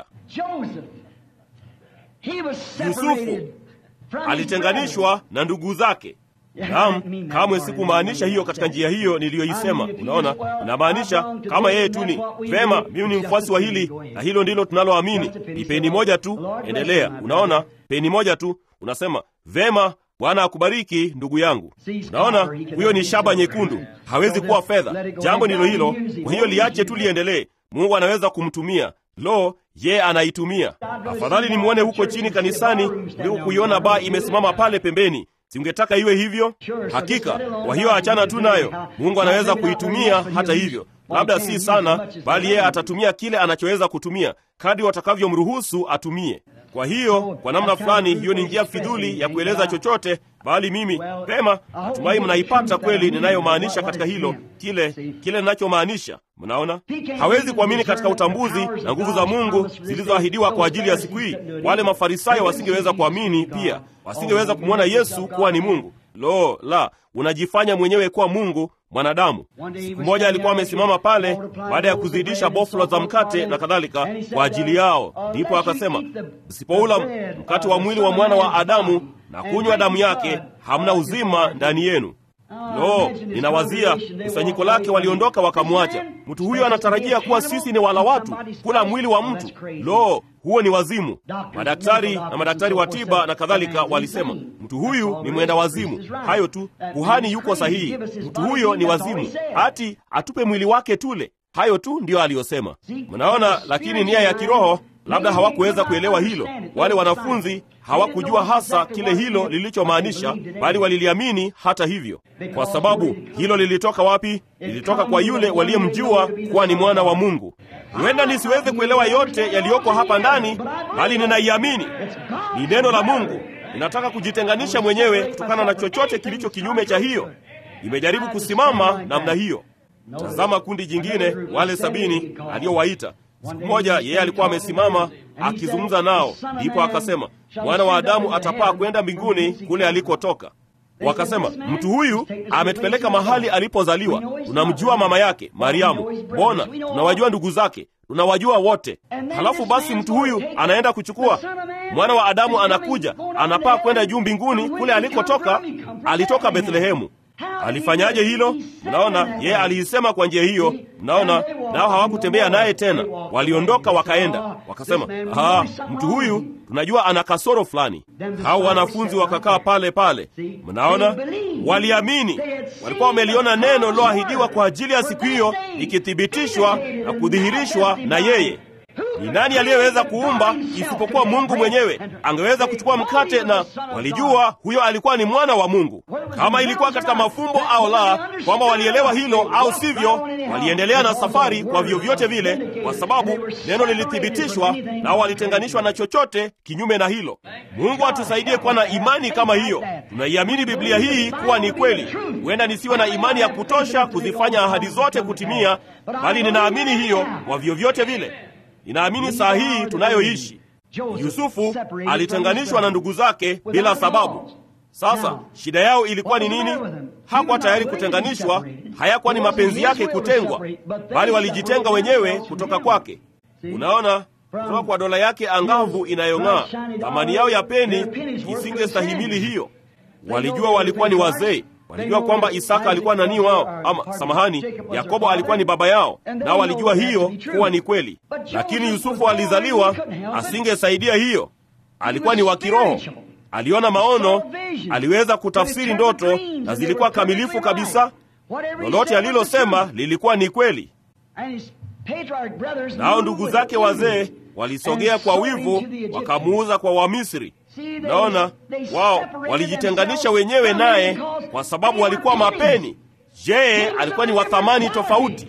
Yusufu alitenganishwa na ndugu zake. Naam, kamwe sikumaanisha hiyo katika njia hiyo niliyoisema. Unaona, inamaanisha kama yeye tu ni vema, mimi ni mfuasi wa hili na hilo ndilo tunaloamini, ni peni moja tu, endelea. Unaona, peni moja tu, unasema vema Bwana akubariki ndugu yangu. Unaona, huyo ni shaba nyekundu, hawezi kuwa fedha. Jambo ndilo hilo. Kwa hiyo liache tu liendelee. Mungu anaweza kumtumia. Lo, ye anaitumia. Afadhali nimwone huko chini kanisani kuliko kuiona baa imesimama pale pembeni. Singetaka iwe hivyo? Hakika. Kwa hiyo achana tu nayo. Mungu anaweza kuitumia hata hivyo, labda si sana, bali yeye atatumia kile anachoweza kutumia kadri watakavyomruhusu atumie. Kwa hiyo kwa namna fulani, hiyo ni njia fidhuli ya kueleza chochote, bali mimi pema, natumai mnaipata kweli ninayomaanisha katika hilo, kile kile ninachomaanisha. Mnaona, hawezi kuamini katika utambuzi na nguvu za Mungu zilizoahidiwa kwa ajili ya siku hii. Wale Mafarisayo wasingeweza kuamini pia, wasingeweza kumwona Yesu kuwa ni Mungu. Lo la, unajifanya mwenyewe kuwa Mungu mwanadamu. Siku moja alikuwa amesimama pale baada ya kuzidisha boflo za mkate na kadhalika kwa ajili yao, ndipo akasema, msipoula mkate wa mwili wa mwana wa Adamu na kunywa damu yake, hamna uzima ndani yenu. Lo, ninawazia kusanyiko lake waliondoka wakamwacha. Mtu huyo anatarajia kuwa sisi ni wala watu, kula mwili wa mtu. Lo, huo ni wazimu. Madaktari na madaktari wa tiba na kadhalika walisema mtu huyu ni mwenda wazimu. Hayo tu, kuhani yuko sahihi, mtu huyo ni wazimu, ati atupe mwili wake tule. Hayo tu ndiyo aliyosema. Mnaona, lakini nia ya kiroho labda hawakuweza kuelewa hilo. Wale wanafunzi hawakujua hasa kile hilo lilichomaanisha, bali waliliamini hata hivyo. Kwa sababu hilo lilitoka wapi? Lilitoka kwa yule waliyemjua kuwa ni mwana wa Mungu. Huenda nisiweze kuelewa yote yaliyoko hapa ndani, bali ninaiamini ni neno la Mungu. Ninataka kujitenganisha mwenyewe kutokana na chochote kilicho kinyume cha hiyo. Nimejaribu kusimama namna hiyo. Tazama kundi jingine, wale sabini aliyowaita Siku moja yeye alikuwa amesimama akizungumza nao, ndipo akasema, mwana wa Adamu atapaa kwenda mbinguni kule alikotoka. Wakasema, mtu huyu ametupeleka mahali alipozaliwa, tunamjua mama yake Mariamu, mbona tunawajua ndugu zake, tunawajua wote. Halafu basi mtu huyu anaenda kuchukua mwana wa Adamu, anakuja anapaa kwenda juu mbinguni kule alikotoka. Alitoka Bethlehemu. Alifanyaje hilo? Mnaona, yeye aliisema kwa njia hiyo. Mnaona, nao hawakutembea naye tena, waliondoka wakaenda, wakasema, ah, mtu huyu tunajua ana kasoro fulani. Hao wanafunzi wakakaa pale pale. Mnaona, waliamini, walikuwa wameliona neno liloahidiwa kwa ajili ya siku hiyo ikithibitishwa na kudhihirishwa na yeye. Ni nani aliyeweza kuumba isipokuwa Mungu mwenyewe? Angeweza kuchukua mkate, na walijua huyo alikuwa ni mwana wa Mungu. Kama ilikuwa katika mafumbo au la, kwamba walielewa hilo au sivyo, waliendelea na safari kwa vyovyote vile, kwa sababu neno lilithibitishwa, nao walitenganishwa na chochote kinyume na hilo. Mungu atusaidie kuwa na imani kama hiyo. Tunaiamini Biblia hii kuwa ni kweli. Huenda nisiwe na imani ya kutosha kuzifanya ahadi zote kutimia, bali ninaamini hiyo kwa vyovyote vile. Ninaamini saa hii tunayoishi, Yusufu alitenganishwa na ndugu zake bila sababu. Sasa shida yao ilikuwa ni nini? Hakuwa tayari kutenganishwa, hayakuwa ni mapenzi yake kutengwa, bali walijitenga wenyewe kutoka kwake. Unaona, kutoka kwa dola yake angavu inayong'aa, thamani yao ya peni isingestahimili hiyo. Walijua walikuwa ni wazee walijua kwamba Isaka alikuwa nani wao, ama samahani, Yakobo alikuwa ni baba yao, nao walijua hiyo kuwa ni kweli. Lakini Yusufu alizaliwa, asingesaidia hiyo. Alikuwa ni wa kiroho, aliona maono, aliweza kutafsiri ndoto, na zilikuwa kamilifu kabisa. Lolote alilosema lilikuwa ni kweli. Nao ndugu zake wazee walisogea kwa wivu, wakamuuza kwa Wamisri. Naona wao walijitenganisha wenyewe naye kwa sababu walikuwa mapeni. Je, alikuwa ni wa thamani tofauti?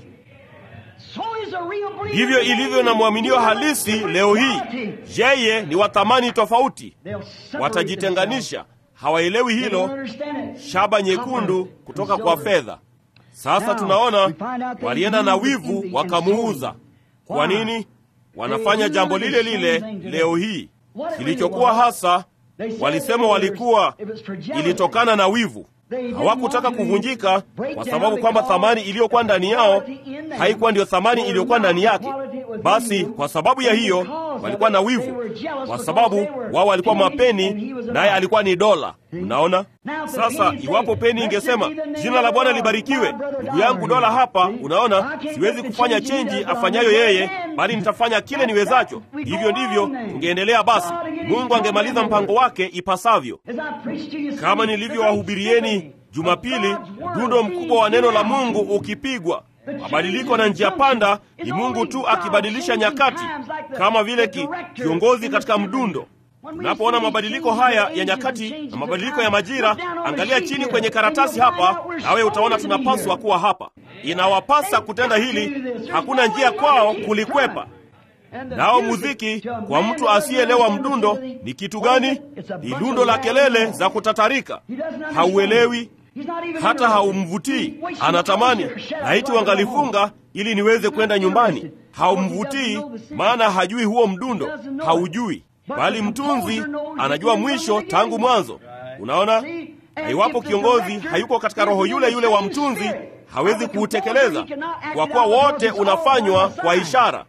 Ndivyo ilivyo na mwaminio halisi leo hii. Yeye ni wa thamani tofauti. Watajitenganisha, hawaelewi hilo. Shaba nyekundu kutoka kwa fedha. Sasa tunaona walienda na wivu wakamuuza. Kwa nini? Wanafanya jambo lile lile leo hii. Kilichokuwa hasa walisema walikuwa ilitokana na wivu. Hawakutaka kuvunjika kwa sababu kwamba thamani iliyokuwa ndani yao haikuwa ndiyo thamani iliyokuwa ndani yake. Basi kwa sababu ya hiyo walikuwa na wivu, kwa sababu wao walikuwa mapeni, naye alikuwa ni dola. Unaona sasa, iwapo peni ingesema jina la Bwana libarikiwe, ndugu yangu dola hapa, unaona, siwezi kufanya chenji afanyayo yeye, bali nitafanya kile niwezacho. Hivyo ndivyo tungeendelea. Basi Mungu angemaliza mpango wake ipasavyo. Kama nilivyowahubirieni Jumapili, mdundo mkubwa wa neno la Mungu ukipigwa mabadiliko na njia panda ni Mungu tu akibadilisha nyakati, kama vile ki, kiongozi katika mdundo. Tunapoona mabadiliko haya ya nyakati na mabadiliko ya majira, angalia chini kwenye karatasi hapa, nawe utaona tunapaswa kuwa hapa. Inawapasa kutenda hili, hakuna njia kwao kulikwepa. Nao muziki kwa mtu asiyeelewa mdundo ni kitu gani? Ni lundo la kelele za kutatarika. Hauelewi hata haumvutii. Anatamani laiti wangalifunga ili niweze kwenda nyumbani. Haumvutii, maana hajui huo mdundo, haujui. Bali mtunzi anajua mwisho tangu mwanzo. Unaona, na iwapo kiongozi hayuko katika roho yule yule wa mtunzi, hawezi kuutekeleza, kwa kuwa wote unafanywa kwa ishara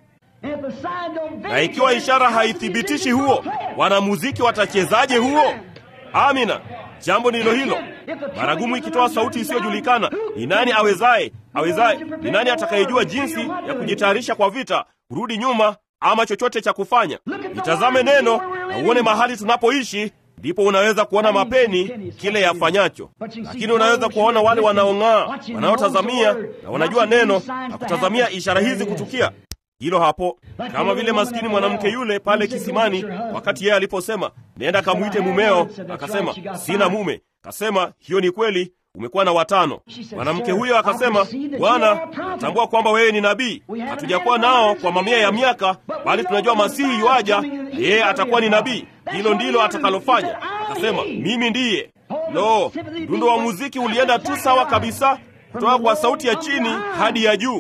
na ikiwa ishara haithibitishi huo, wanamuziki watachezaje huo? Amina. Jambo ndilo hilo. Baragumu ikitoa sauti isiyojulikana, ni nani awezaye? Awezaye ni nani atakayejua jinsi ya kujitayarisha kwa vita, kurudi nyuma, ama chochote cha kufanya? Itazame neno na uone mahali tunapoishi, ndipo unaweza kuona mapeni kile yafanyacho. Lakini unaweza kuwaona wale wanaong'aa, wanaotazamia na wanajua neno na kutazamia ishara hizi kutukia hilo hapo, kama vile maskini mwanamke yule pale kisimani, wakati yeye aliposema nenda kamwite mumeo, akasema sina mume. Akasema hiyo ni kweli, umekuwa na watano. Mwanamke huyo akasema, Bwana, natambua kwamba wewe ni nabii. Hatujakuwa nao kwa mamia ya miaka, bali tunajua Masihi yuaja, yeye atakuwa ni nabii. Hilo ndilo atakalofanya. Akasema mimi ndiye. Lo, mdundo wa muziki ulienda tu sawa kabisa, kutoka kwa sauti ya chini hadi ya juu.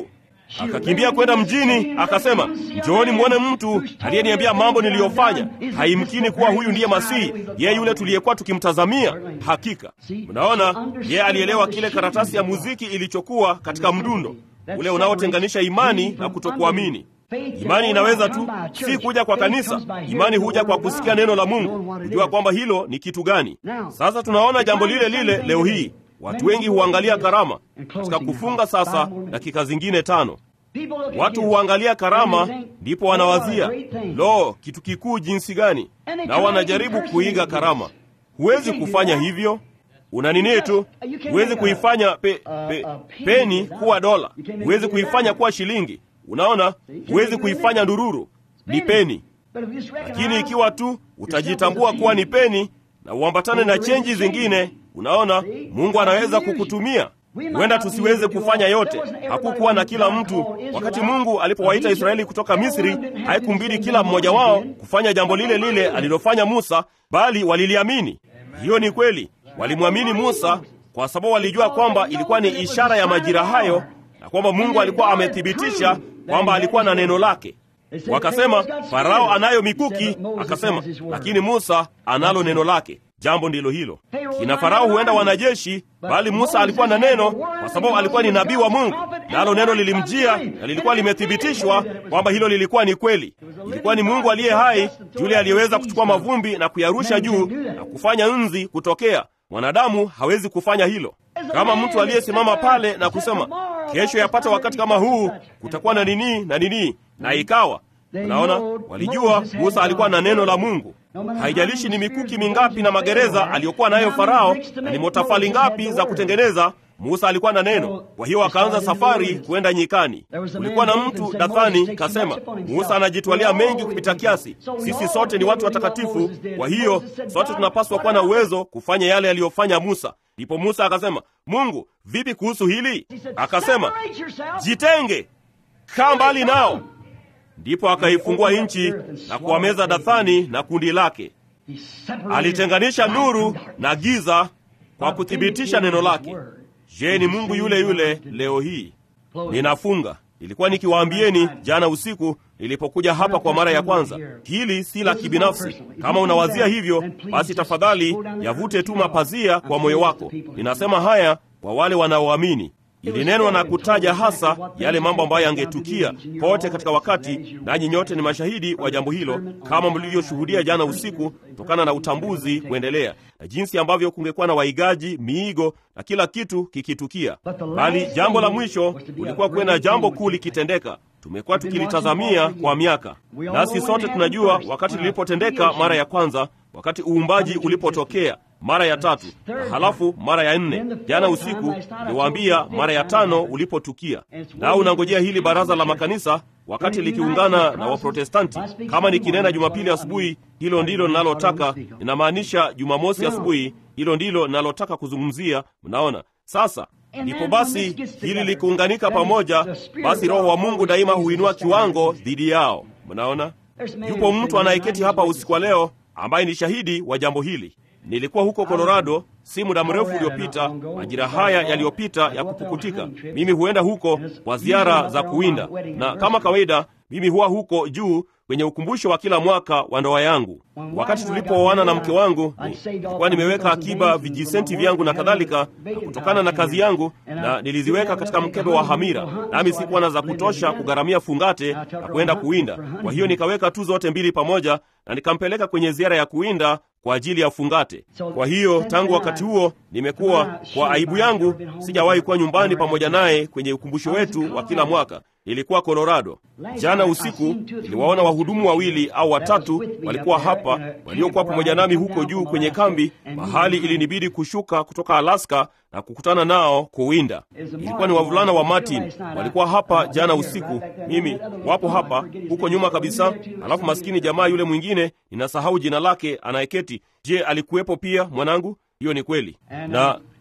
akakimbia kwenda mjini, akasema, njooni mwone mtu aliyeniambia mambo niliyofanya. Haimkini kuwa huyu ndiye Masihi, yeye yule tuliyekuwa tukimtazamia. Hakika mnaona, yeye alielewa kile karatasi ya muziki ilichokuwa katika mdundo ule unaotenganisha imani na kutokuamini. Imani inaweza tu si kuja kwa kanisa. Imani huja kwa kusikia neno la Mungu, kujua kwamba hilo ni kitu gani. Sasa tunaona jambo lile lile leo hii. Watu wengi huangalia karama katika kufunga. Sasa dakika zingine tano, watu huangalia karama, ndipo wanawazia lo, kitu kikuu jinsi gani, na wanajaribu kuiga karama. Huwezi kufanya hivyo. Una nini tu, huwezi kuifanya pe, pe, peni kuwa dola, huwezi kuifanya kuwa shilingi. Unaona, huwezi kuifanya ndururu, ni peni. Lakini ikiwa tu utajitambua kuwa ni peni na uambatane na chenji zingine, unaona, Mungu anaweza kukutumia. Huenda tusiweze kufanya yote. Hakukuwa na kila mtu. Wakati Mungu alipowaita Israeli kutoka Misri, haikumbidi kila mmoja wao kufanya jambo lile lile alilofanya Musa, bali waliliamini. Hiyo ni kweli, walimwamini Musa kwa sababu walijua kwamba ilikuwa ni ishara ya majira hayo na kwamba Mungu alikuwa amethibitisha kwamba alikuwa na neno lake. Wakasema Farao anayo mikuki, akasema lakini Musa analo neno lake. Jambo ndilo hilo. Kina Farao huenda wanajeshi, bali Musa alikuwa na neno, kwa sababu alikuwa ni nabii wa Mungu, nalo neno lilimjia na lilikuwa limethibitishwa kwamba hilo lilikuwa ni kweli. Ilikuwa ni Mungu aliye hai, yule aliyeweza kuchukua mavumbi na kuyarusha juu na kufanya nzi kutokea. Mwanadamu hawezi kufanya hilo. Kama mtu aliyesimama pale na kusema kesho yapata wakati kama huu kutakuwa na nini na nini, na ikawa Unaona, walijua Musa alikuwa na neno la Mungu. Haijalishi ni mikuki mingapi na magereza aliyokuwa nayo Farao na ni motafali ngapi za kutengeneza, Musa alikuwa na neno. Kwa hiyo akaanza safari kwenda nyikani. Kulikuwa na mtu Dathani kasema, Musa anajitwalia mengi kupita kiasi, sisi sote ni watu watakatifu, kwa hiyo sote tunapaswa kuwa na uwezo kufanya yale aliyofanya Musa. Ndipo Musa akasema, Mungu, vipi kuhusu hili? Akasema, jitenge, kaa mbali nao. Ndipo akaifungua nchi na kuwameza Dathani na kundi lake. Alitenganisha nuru na giza kwa kuthibitisha neno lake. Je, ni Mungu yule yule leo hii? Ninafunga. Nilikuwa nikiwaambieni jana usiku nilipokuja hapa kwa mara ya kwanza, hili si la kibinafsi. Kama unawazia hivyo, basi tafadhali yavute tu mapazia kwa moyo wako. Ninasema haya kwa wale wanaoamini. Ilinenwa na kutaja hasa yale mambo ambayo yangetukia kote katika wakati, nanyi nyote ni mashahidi wa jambo hilo, kama mlivyoshuhudia jana usiku, kutokana na utambuzi kuendelea na jinsi ambavyo kungekuwa na waigaji, miigo na kila kitu kikitukia. Bali jambo la mwisho kulikuwa kuwe na jambo kuu likitendeka. Tumekuwa tukilitazamia kwa miaka, nasi sote tunajua wakati lilipotendeka mara ya kwanza, wakati uumbaji ulipotokea mara ya tatu na halafu mara ya nne. Jana usiku niwaambia mara ya tano ulipotukia, nao unangojea hili baraza la makanisa wakati likiungana na Waprotestanti. Kama nikinena Jumapili asubuhi, hilo ndilo ninalotaka, ninamaanisha Jumamosi asubuhi, hilo ndilo ninalotaka kuzungumzia. Mnaona sasa ndipo basi hili likiunganika pamoja, basi Roho wa Mungu daima huinua kiwango dhidi yao. Mnaona, yupo mtu anayeketi hapa usiku wa leo ambaye ni shahidi wa jambo hili. Nilikuwa huko Colorado si muda mrefu uliopita, majira haya yaliyopita ya kupukutika. Mimi huenda huko kwa ziara za kuwinda, na kama kawaida mimi huwa huko juu kwenye ukumbusho wa kila mwaka wa ndoa yangu. Wakati tulipooana na mke wangu, nilikuwa nimeweka akiba vijisenti vyangu na kadhalika, na kutokana na kazi yangu, na niliziweka katika mkebe wa hamira, nami sikuwa na za kutosha kugharamia fungate na kwenda kuwinda. Kwa hiyo nikaweka tu zote mbili pamoja, na nikampeleka kwenye ziara ya kuwinda kwa ajili ya fungate. Kwa hiyo tangu wakati huo nimekuwa, kwa aibu yangu, sijawahi kuwa nyumbani pamoja naye kwenye ukumbusho wetu wa kila mwaka. Nilikuwa Colorado. Jana usiku niliwaona wahudumu wawili au watatu walikuwa hapa, waliokuwa pamoja nami huko juu kwenye kambi, mahali ilinibidi kushuka kutoka Alaska na kukutana nao kuwinda. Ilikuwa ni wavulana wa Martin, walikuwa hapa jana usiku. Mimi wapo hapa huko nyuma kabisa, alafu maskini jamaa yule mwingine, ninasahau jina lake, anayeketi. Je, alikuwepo pia mwanangu? Hiyo ni kweli. Na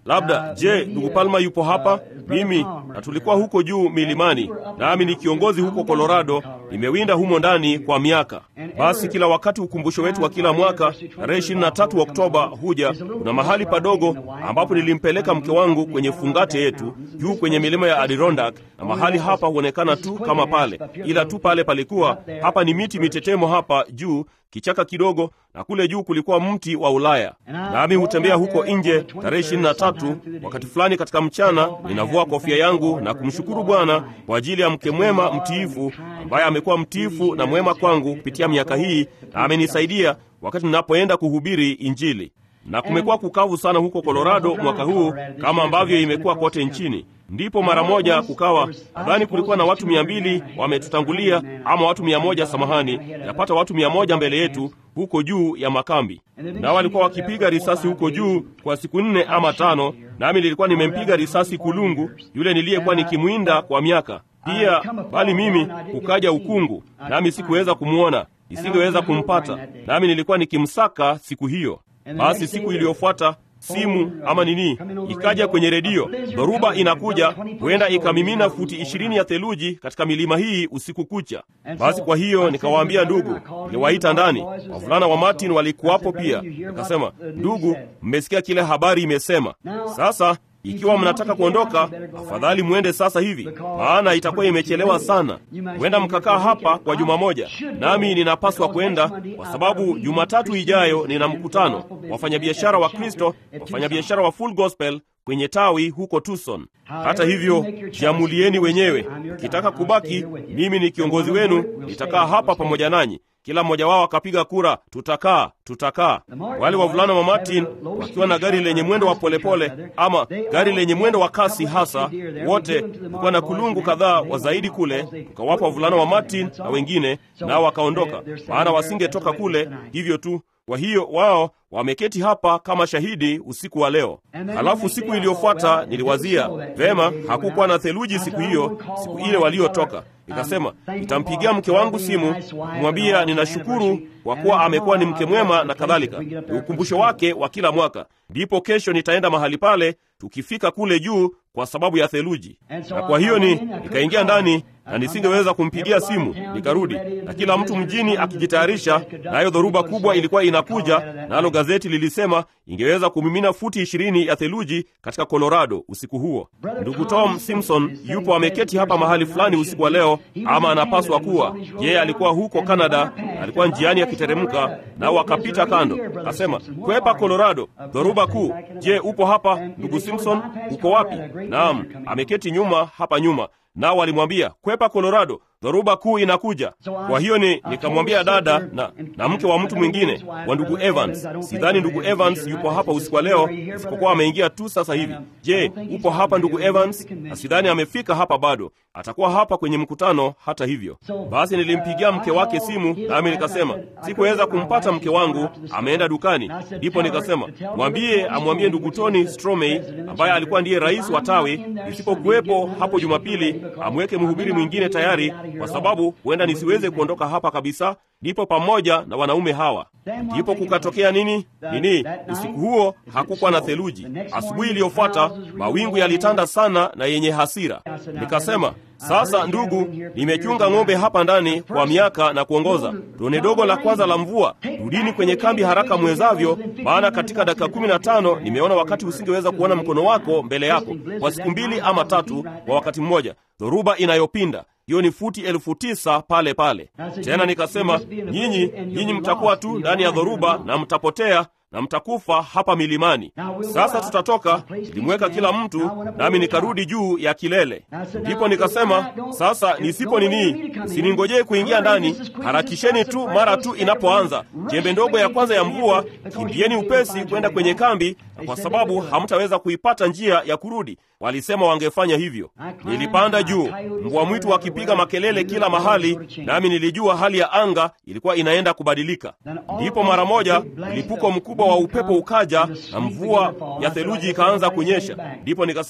labda je, ndugu Palma yupo hapa? Mimi na tulikuwa huko juu milimani, nami ni kiongozi huko Colorado, nimewinda humo ndani kwa miaka. Basi kila wakati ukumbusho wetu wa kila mwaka tarehe 23 Oktoba huja, kuna mahali padogo ambapo nilimpeleka mke wangu kwenye fungate yetu juu kwenye milima ya Adirondack, na mahali hapa huonekana tu kama pale, ila tu pale palikuwa hapa ni miti mitetemo hapa juu kichaka kidogo na kule juu kulikuwa mti wa Ulaya. Nami hutembea huko nje tarehe ishirini na tatu wakati fulani katika mchana, ninavua kofia yangu na kumshukuru Bwana kwa ajili ya mke mwema mtiifu, ambaye amekuwa mtiifu na mwema kwangu kupitia miaka hii na amenisaidia wakati ninapoenda kuhubiri Injili. Na kumekuwa kukavu sana huko Colorado mwaka huu kama ambavyo imekuwa kote nchini. Ndipo mara moja kukawa, nadhani kulikuwa na watu mia mbili wametutangulia, ama watu mia moja samahani, yapata watu mia moja mbele yetu huko juu ya makambi, nao walikuwa wakipiga risasi huko juu kwa siku nne ama tano, nami nilikuwa nimempiga risasi kulungu yule niliyekuwa nikimwinda kwa miaka pia, bali mimi kukaja ukungu, nami sikuweza kumwona, nisingeweza kumpata, nami nilikuwa nikimsaka siku hiyo. Basi siku iliyofuata simu ama nini ikaja kwenye redio, dhoruba inakuja, huenda ikamimina futi ishirini ya theluji katika milima hii usiku kucha. Basi kwa hiyo nikawaambia ndugu, niliwaita ndani, wavulana wa Martin walikuwapo pia. Nikasema, ndugu, mmesikia kile habari imesema. Sasa ikiwa mnataka kuondoka, afadhali mwende sasa hivi, maana itakuwa imechelewa sana. Huenda mkakaa hapa kwa juma moja, nami ninapaswa kwenda kwa sababu Jumatatu ijayo nina mkutano wafanyabiashara wa Kristo, wafanyabiashara wa Full Gospel kwenye tawi huko Tucson. Hata hivyo, jiamulieni wenyewe. Ukitaka kubaki, mimi ni kiongozi wenu, nitakaa hapa pamoja nanyi. Kila mmoja wao akapiga kura, tutakaa, tutakaa. Wale wavulana wa Martin wakiwa na gari lenye mwendo wa polepole pole, ama gari lenye mwendo wa kasi hasa, wote kulikuwa na kulungu kadhaa wa zaidi kule, tukawapa wavulana wa Martin na wengine, nao wakaondoka, maana wasingetoka kule hivyo tu. Kwa hiyo wao wameketi hapa kama shahidi usiku wa leo. Halafu siku iliyofuata niliwazia vema, hakukuwa na theluji siku hiyo, siku ile waliotoka. Nikasema nitampigia mke wangu simu kumwambia ninashukuru kwa kuwa amekuwa ni mke mwema na kadhalika, ni ukumbusho wake wa kila mwaka. Ndipo kesho nitaenda mahali pale tukifika kule juu kwa sababu ya theluji. Na kwa hiyo ni nikaingia ndani na nisingeweza kumpigia simu, nikarudi na kila mtu mjini akijitayarisha, nayo dhoruba kubwa ilikuwa inakuja, nalo gazeti lilisema ingeweza kumimina futi ishirini ya theluji katika Colorado usiku huo. Ndugu Tom Simpson yupo ameketi hapa mahali fulani usiku wa leo, ama anapaswa kuwa yeye. Alikuwa huko Canada, alikuwa njiani akiteremka, nao akapita kando, akasema kwepa Colorado, dhoruba kuu. Je, upo hapa ndugu Simpson? Uko wapi? Naam, ameketi nyuma hapa nyuma nao walimwambia kwepa Colorado, dhoruba kuu inakuja. Kwa hiyo ni nikamwambia dada na, na mke wa mtu mwingine wa ndugu Evans. Sidhani ndugu Evans yupo hapa usiku wa leo, isipokuwa ameingia tu sasa hivi. Je, upo hapa ndugu Evans? Na sidhani amefika hapa bado, atakuwa hapa kwenye mkutano. Hata hivyo basi, nilimpigia mke wake simu, nami nikasema sikuweza kumpata mke wangu, ameenda dukani. Ndipo nikasema mwambie, amwambie ndugu Tony Stromey ambaye alikuwa ndiye rais wa tawi, isipokuwepo hapo Jumapili, amweke mhubiri mwingine tayari kwa sababu huenda nisiweze kuondoka hapa kabisa. Ndipo pamoja na wanaume hawa, ndipo kukatokea nini nini. Usiku huo hakukuwa na theluji. Asubuhi iliyofuata mawingu yalitanda sana na yenye hasira. Nikasema, sasa ndugu, nimechunga ng'ombe hapa ndani kwa miaka na kuongoza tone dogo la kwanza la mvua. Rudini kwenye kambi haraka mwezavyo, maana katika dakika kumi na tano nimeona wakati usingeweza kuona mkono wako mbele yako kwa siku mbili ama tatu kwa wakati mmoja, dhoruba inayopinda hiyo ni futi elfu tisa pale pale. Tena nikasema, nyinyi nyinyi mtakuwa tu ndani ya dhoruba na mtapotea na mtakufa hapa milimani. Sasa tutatoka, nilimweka kila mtu, nami nikarudi juu ya kilele. Ndipo nikasema, sasa nisipo nini, siningojee kuingia ndani, harakisheni tu mara tu inapoanza jembe ndogo ya kwanza ya mvua, kimbieni upesi kwenda kwenye kambi, kwa sababu hamtaweza kuipata njia ya kurudi. Walisema wangefanya hivyo. Nilipanda juu, mbwa mwitu wakipiga makelele kila mahali, nami nilijua hali ya anga ilikuwa inaenda kubadilika. Ndipo mara moja mlipuko mkubwa wa upepo ukaja na mvua ya theluji ikaanza kunyesha. Ndipo nikasema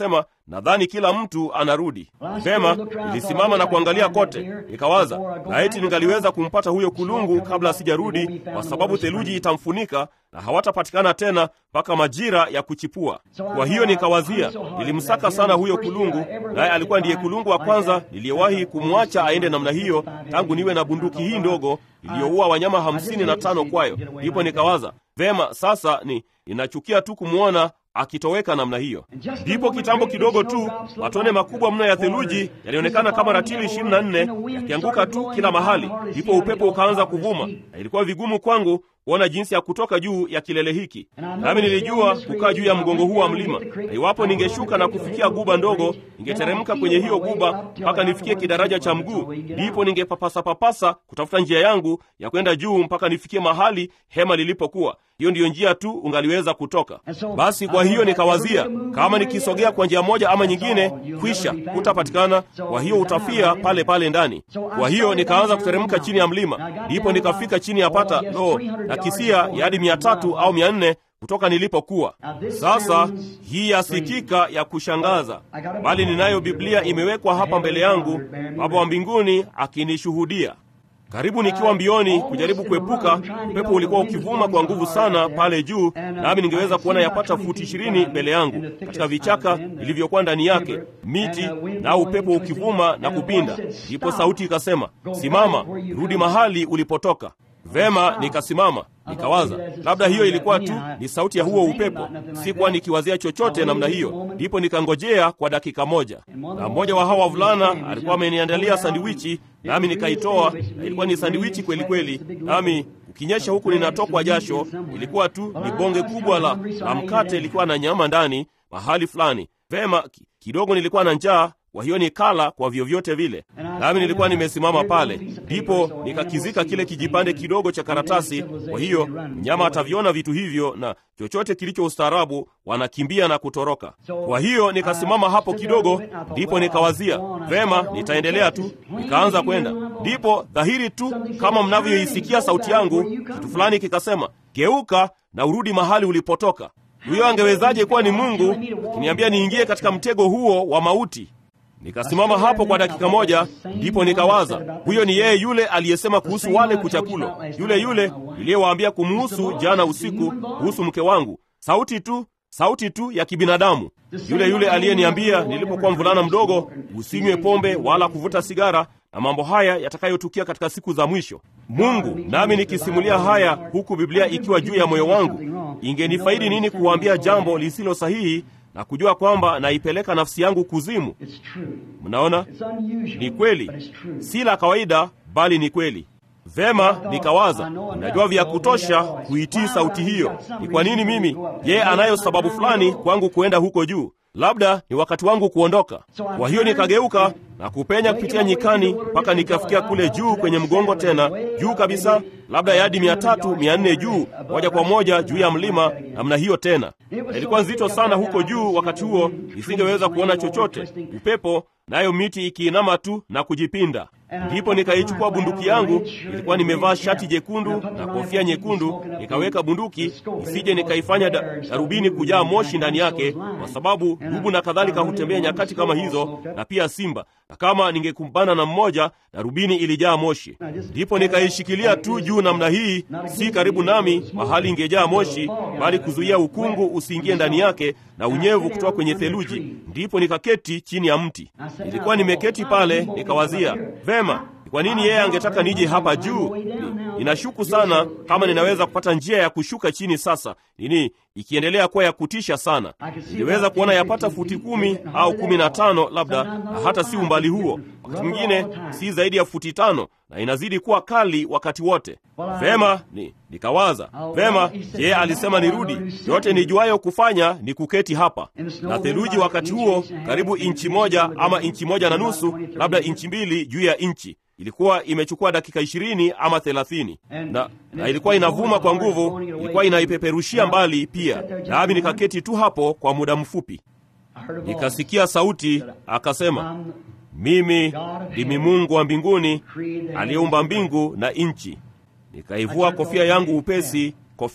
nadhani kila mtu anarudi vema. Nilisimama na kuangalia kote, nikawaza laiti ningaliweza kumpata huyo kulungu kabla sijarudi, kwa sababu theluji itamfunika na hawatapatikana tena mpaka majira ya kuchipua. Kwa hiyo nikawazia, nilimsaka sana huyo kulungu, naye alikuwa ndiye kulungu wa kwanza niliyewahi kumwacha aende namna hiyo tangu niwe na bunduki hii ndogo iliyoua wanyama hamsini na tano kwayo. Ndipo nikawaza vema, sasa ni ninachukia tu kumwona akitoweka namna hiyo. Ndipo kitambo kidogo tu matone makubwa mno ya theluji yalionekana kama ratili ishirini na nne yakianguka tu kila mahali. Ndipo upepo ukaanza kuvuma, na ilikuwa vigumu kwangu kuona jinsi ya kutoka juu ya kilele hiki, nami nilijua kukaa juu ya mgongo huu wa mlima, na iwapo ningeshuka na kufikia guba ndogo, ningeteremka kwenye hiyo guba mpaka nifikie kidaraja cha mguu, ndipo ningepapasa-papasa kutafuta njia yangu ya kwenda juu mpaka nifikie mahali hema lilipokuwa. Hiyo ndiyo njia tu ungaliweza kutoka. Basi kwa hiyo nikawazia, kama nikisogea kwa njia moja ama nyingine, kwisha hutapatikana, kwa hiyo utafia pale pale ndani. Kwa hiyo nikaanza kuteremka chini ya mlima, ndipo nikafika chini ya pata no na kisia yadi mia tatu au mia nne kutoka nilipokuwa. Sasa hii yasikika ya kushangaza, bali ninayo Biblia imewekwa hapa mbele yangu, Baba wa mbinguni akinishuhudia. Karibu nikiwa mbioni kujaribu kuepuka, upepo ulikuwa ukivuma kwa nguvu sana pale juu, nami ningeweza kuona yapata futi ishirini mbele yangu katika vichaka vilivyokuwa ndani yake, miti na upepo ukivuma na kupinda. Ndipo sauti ikasema, simama, rudi mahali ulipotoka. Vema, nikasimama nikawaza, labda hiyo ilikuwa tu ni sauti ya huo upepo. Sikuwa nikiwazia chochote namna hiyo. Ndipo nikangojea kwa dakika moja, na mmoja wa hawa wavulana alikuwa ameniandalia sandiwichi, nami nikaitoa, na ilikuwa ni sandiwichi kweli kweli, nami ukinyesha huku ninatokwa jasho. Ilikuwa tu ni bonge kubwa la, la mkate, ilikuwa na nyama ndani mahali fulani. Vema, kidogo nilikuwa na njaa kwa hiyo nikala kwa vyovyote vile, nami nilikuwa nimesimama pale. Ndipo nikakizika kile kijipande kidogo cha karatasi. Kwa hiyo mnyama ataviona vitu hivyo, na chochote kilicho ustaarabu wanakimbia na kutoroka. Kwa hiyo nikasimama hapo kidogo, ndipo nikawazia vema, nitaendelea tu. Nikaanza kwenda, ndipo dhahiri tu kama mnavyoisikia sauti yangu, kitu fulani kikasema, geuka na urudi mahali ulipotoka. Huyo angewezaje kuwa ni Mungu akiniambia niingie katika mtego huo wa mauti? Nikasimama hapo kwa dakika moja, ndipo nikawaza, huyo ni yeye yule aliyesema kuhusu wale kuchakulo, yule yule niliyewaambia kumuhusu jana usiku, kuhusu mke wangu. Sauti tu, sauti tu ya kibinadamu, yule yule aliyeniambia nilipokuwa mvulana mdogo, usinywe pombe wala kuvuta sigara na mambo haya yatakayotukia katika siku za mwisho. Mungu nami nikisimulia haya huku Biblia ikiwa juu ya moyo wangu, ingenifaidi nini kuwaambia jambo lisilo sahihi na kujua kwamba naipeleka nafsi yangu kuzimu? Mnaona, ni kweli, si la kawaida, bali ni kweli. Vema, nikawaza, najua vya kutosha kuitii sauti hiyo. Ni kwa nini mimi? Yeye anayo sababu fulani kwangu kuenda huko juu. Labda ni wakati wangu kuondoka. Kwa hiyo nikageuka na kupenya kupitia nyikani mpaka nikafikia kule juu kwenye mgongo, tena juu kabisa, labda yadi mia tatu mia nne juu, moja kwa moja juu ya mlima namna hiyo. Tena ilikuwa nzito sana huko juu, wakati huo isingeweza kuona chochote, upepo nayo miti ikiinama tu na kujipinda. Ndipo nikaichukua bunduki yangu, nilikuwa nimevaa shati jekundu na kofia nyekundu, nikaweka bunduki isije nikaifanya da, darubini kujaa moshi ndani yake, kwa sababu dubu na kadhalika hutembea nyakati kama hizo, na pia simba, na kama ningekumbana na mmoja, darubini ilijaa moshi. Ndipo nikaishikilia tu juu namna hii, si karibu nami mahali ingejaa moshi, bali kuzuia ukungu usiingie ndani yake na unyevu kutoka kwenye theluji. Ndipo nikaketi chini ya mti. Nilikuwa nimeketi pale, nikawazia vema, kwa nini yeye angetaka nije hapa juu? Ninashuku sana kama ninaweza kupata njia ya kushuka chini sasa. Nini ikiendelea kuwa ya kutisha sana, niliweza kuona yapata futi kumi au kumi na tano labda, na hata si umbali huo, wakati mwingine si zaidi ya futi tano, na inazidi kuwa kali wakati wote. Vema, ni nikawaza vema, yeye alisema nirudi. Yote nijuayo kufanya ni kuketi hapa, na theluji wakati huo karibu inchi moja ama inchi moja na nusu, labda inchi mbili juu ya inchi ilikuwa imechukua dakika ishirini ama thelathini na, na ilikuwa inavuma kwa nguvu, ilikuwa inaipeperushia mbali pia. Nami nikaketi tu hapo kwa muda mfupi, nikasikia sauti akasema, mimi ndimi Mungu wa mbinguni aliyeumba mbingu na nchi. Nikaivua kofia yangu upesi, kofia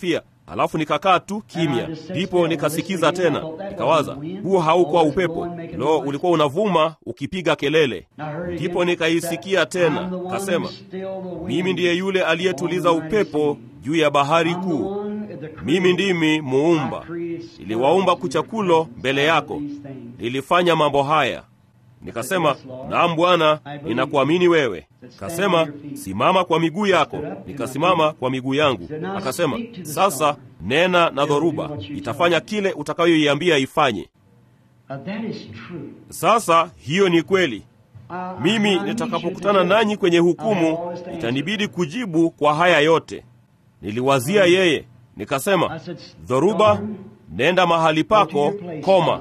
Alafu nikakaa tu kimya, ndipo nikasikiza tena, nikawaza, huo haukuwa upepo, lo, ulikuwa unavuma ukipiga kelele. Ndipo nikaisikia tena, kasema, mimi ndiye yule aliyetuliza upepo juu ya bahari kuu, mimi ndimi muumba, niliwaumba kuchakulo mbele yako, nilifanya mambo haya. Nikasema, naam Bwana, ninakuamini wewe. Kasema, simama kwa miguu yako. Nikasimama kwa miguu yangu. Akasema, sasa nena na dhoruba, itafanya kile utakayoiambia ifanye. Sasa hiyo ni kweli. Mimi nitakapokutana nanyi kwenye hukumu, itanibidi kujibu kwa haya yote. Niliwazia yeye, nikasema, dhoruba, nenda mahali pako, koma